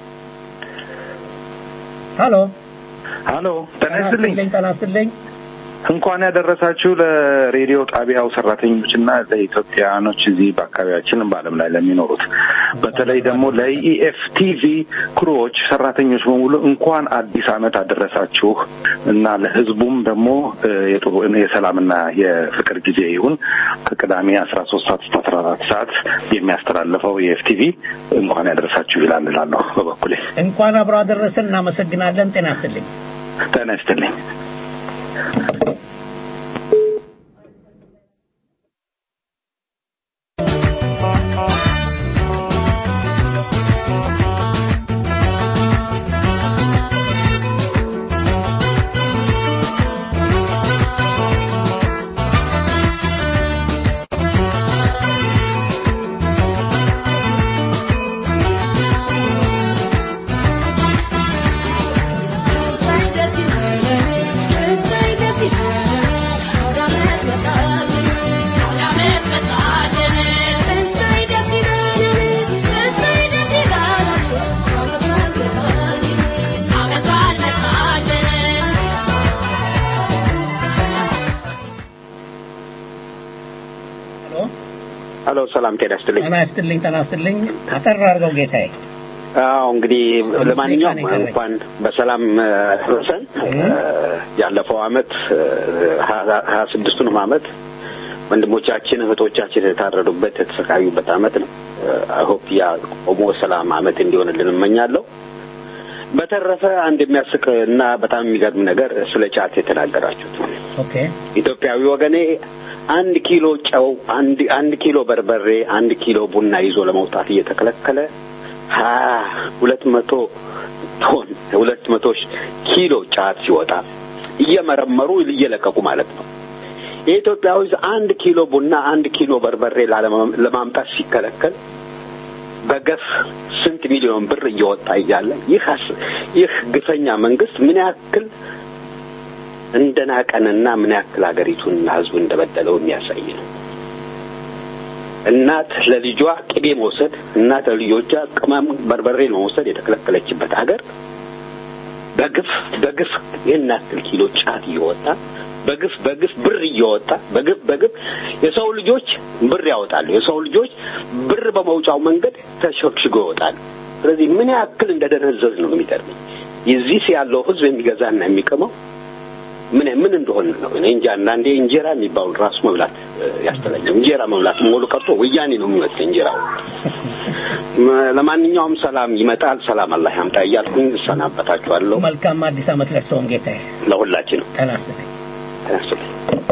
ሀሎ ሀሎ ጤና ይስጥልኝ። ጤና ይስጥልኝ። እንኳን ያደረሳችሁ ለሬዲዮ ጣቢያው ሰራተኞችና ለኢትዮጵያኖች እዚህ በአካባቢያችን በዓለም ላይ ለሚኖሩት በተለይ ደግሞ ለኢኤፍ ቲቪ ክሩዎች ሰራተኞች በሙሉ እንኳን አዲስ ዓመት አደረሳችሁ እና ለሕዝቡም ደግሞ እ፣ የጥሩ የሰላምና የፍቅር ጊዜ ይሁን። ከቅዳሜ አስራ ሶስት ሰዓት እስከ አስራ አራት ሰዓት የሚያስተላልፈው የኢኤፍ ቲቪ እንኳን ያደረሳችሁ ይላል እላለሁ በበኩሌ። እንኳን አብሮ አደረሰን። እናመሰግናለን። ጤና ይስጥልኝ። ጤና ይስጥልኝ። ሄሎ ሰላም ጤና ይስጥልኝ። ጤና ይስጥልኝ። ጤና ይስጥልኝ። አጠር አድርገው ጌታዬ። አዎ እንግዲህ ለማንኛውም ደቂቃ ነው የቀረኝ። እንኳን በሰላም እ፣ ደረሰን። እ፣ ያለፈው አመት እ፣ ሀያ ሀያ ስድስቱንም አመት ወንድሞቻችን እህቶቻችን የታረዱበት የተሰቃዩበት አመት ነው። አይሆፕ ያ ቆሞ ሰላም አመት እንዲሆንልን እመኛለሁ። በተረፈ አንድ የሚያስቅ እና በጣም የሚገርም ነገር ስለ ጫት የተናገራችሁት ነው። ኦኬ ኢትዮጵያዊ ወገኔ አንድ ኪሎ ጨው፣ አንድ አንድ ኪሎ በርበሬ፣ አንድ ኪሎ ቡና ይዞ ለመውጣት እየተከለከለ ሀያ ሁለት መቶ ቶን ሁለት መቶ ሺህ ኪሎ ጫት ሲወጣ እየመረመሩ እየለቀቁ ማለት ነው። የኢትዮጵያ ሕዝብ አንድ ኪሎ ቡና አንድ ኪሎ በርበሬ ላለማ- ለማምጣት ሲከለከል በገፍ ስንት ሚሊዮን ብር እየወጣ እያለ ይህ አስ- ይህ ግፈኛ መንግስት ምን ያክል እንደናቀንና ምን ያክል ሀገሪቱንና ሕዝቡን እንደበደለው የሚያሳይ ነው። እናት ለልጇ ቅቤ መውሰድ፣ እናት ለልጆቿ ቅመም በርበሬ መውሰድ የተከለከለችበት ሀገር በግፍ በግፍ ይህን ያክል ኪሎ ጫት እየወጣ በግፍ በግፍ ብር እየወጣ በግፍ በግፍ የሰው ልጆች ብር ያወጣሉ። የሰው ልጆች ብር በመውጫው መንገድ ተሸግሽጎ ይወጣሉ። ስለዚህ ምን ያክል እንደደነዘዝ ነው የሚገርመኝ። የዚህ ያለው ህዝብ የሚገዛና የሚቀመው ምን ምን እንደሆነ ነው። እኔ እንጃ አንዳንዴ እንጀራ የሚባሉ ራሱ መብላት እ፣ ያስጠላኛል። እንጀራ መብላት ሞሉ ቀርቶ ወያኔ ነው የሚመስል እንጀራው። ም- ለማንኛውም ሰላም ይመጣል፣ ሰላም አላህ ያምጣ እያልኩኝ እሰናበታችኋለሁ። መልካም አዲስ ዓመት ለእርስዎም ጌታዬ። ለሁላችንም ጤና ይስጥልኝ። ጤና ይስጥልኝ።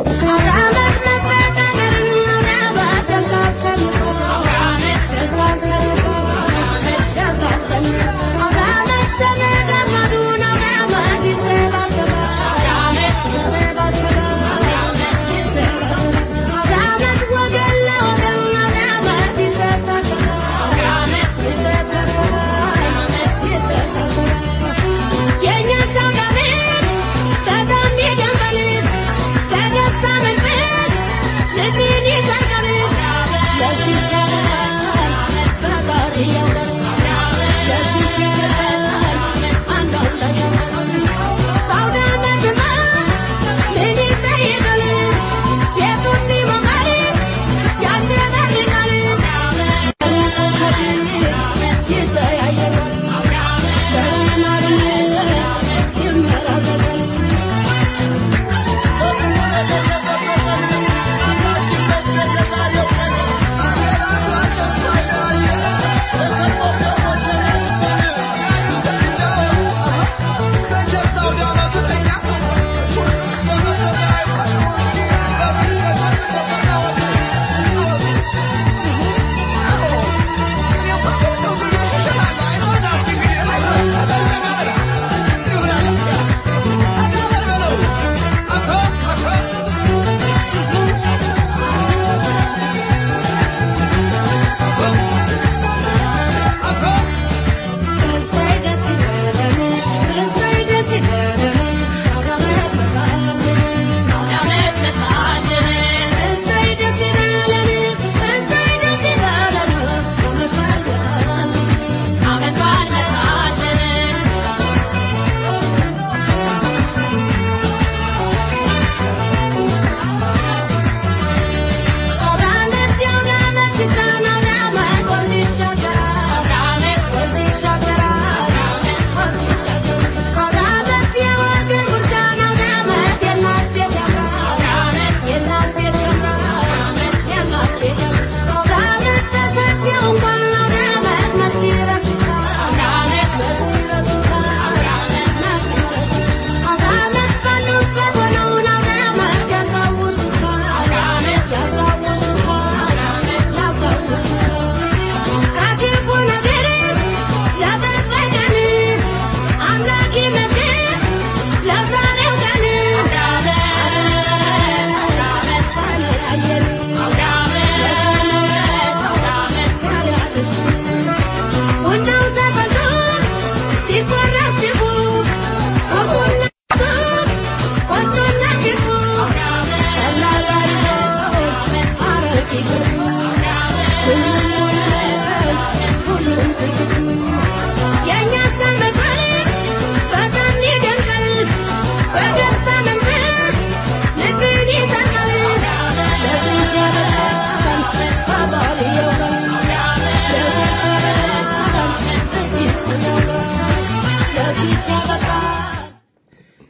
የኛ ሰው ጋር በጣም ይደንቃል በደስታ መንፈስ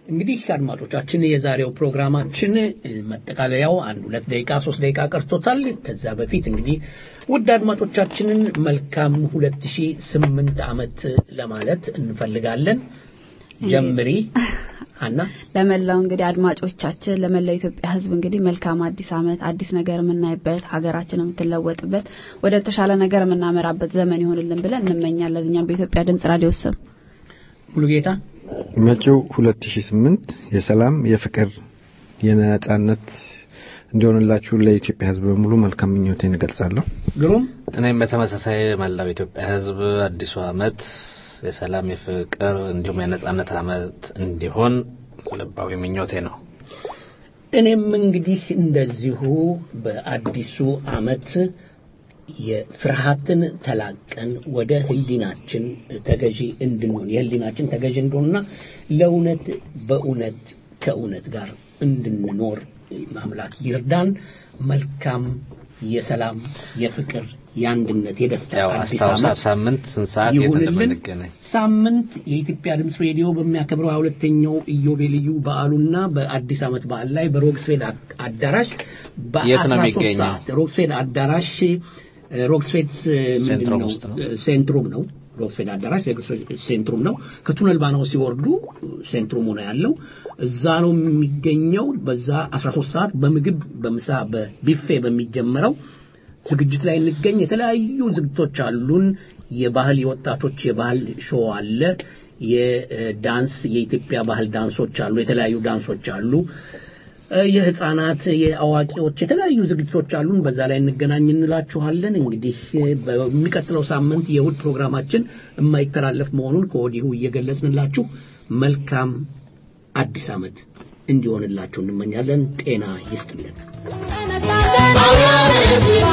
እንግዲህ አድማጮቻችን የዛሬው ፕሮግራማችን መጠቃለያው አንድ ሁለት ደቂቃ ሶስት ደቂቃ ቀርቶታል። ከዛ በፊት እንግዲህ ውድ አድማጮቻችንን መልካም 2008 ዓመት ለማለት እንፈልጋለን። ጀምሪ አና ለመላው እንግዲህ አድማጮቻችን ለመላው ኢትዮጵያ ሕዝብ እንግዲህ መልካም አዲስ ዓመት አዲስ ነገር የምናይበት ሀገራችን የምትለወጥበት ወደ ተሻለ ነገር የምናመራበት ዘመን ይሆንልን ብለን እንመኛለን። እኛም በኢትዮጵያ ድምጽ ራዲዮ ስም ሙሉጌታ መጪው 2008 የሰላም የፍቅር የነጻነት እንዲሆንላችሁ ለኢትዮጵያ ህዝብ በሙሉ መልካም ምኞቴን እገልጻለሁ። ግሩም እኔም በተመሳሳይ መላው ኢትዮጵያ ህዝብ አዲሱ ዓመት የሰላም የፍቅር እንዲሁም የነጻነት ዓመት እንዲሆን ልባዊ ምኞቴ ነው። እኔም እንግዲህ እንደዚሁ በአዲሱ ዓመት የፍርሃትን ተላቀን ወደ ህሊናችን ተገዢ እንድንሆን የህሊናችን ተገዢ እንድንሆንና ለእውነት በእውነት ከእውነት ጋር እንድንኖር አምላክ ይርዳን። መልካም የሰላም የፍቅር የአንድነት የደስታ ያው አዲስ አስታውሳ ዓመት ሳምንት ስንት ሰዓት የት ይሁንልን። እንደምንገናኝ ሳምንት የኢትዮጵያ ድምፅ ሬዲዮ በሚያከብረው ሀያ ሁለተኛው ኢዮቤልዩ በዓሉና በአዲስ ዓመት በዓል ላይ በሮክስፌድ አዳራሽ የት ነው በ13 የሚገኘው? ሰዓት ሮክስፌድ አዳራሽ ሮክስፌድ ምንድን ሴንትሩም ነው? ውስጥ ነው። ሴንትሩም ነው። ሮክስፌድ አዳራሽ የሮክስፌድ ሴንትሩም ነው። ከቱነል ባናው ሲወርዱ ሴንትሩም ነው ያለው። እዛ ነው የሚገኘው። በዛ 13 ሰዓት በምግብ በምሳ በቢፌ በሚጀመረው ዝግጅት ላይ እንገኝ። የተለያዩ ዝግጅቶች አሉን። የባህል የወጣቶች የባህል ሾው አለ። የዳንስ የኢትዮጵያ ባህል ዳንሶች አሉ። የተለያዩ ዳንሶች አሉ። እ፣ የህፃናት የአዋቂዎች የተለያዩ ዝግጅቶች አሉን። በዛ ላይ እንገናኝ እንላችኋለን። እንግዲህ እ፣ በሚቀጥለው ሳምንት የእሁድ ፕሮግራማችን የማይተላለፍ መሆኑን ከወዲሁ እየገለጽንላችሁ መልካም አዲስ ዓመት እንዲሆንላችሁ እንመኛለን። ጤና ይስጥልን። Amen.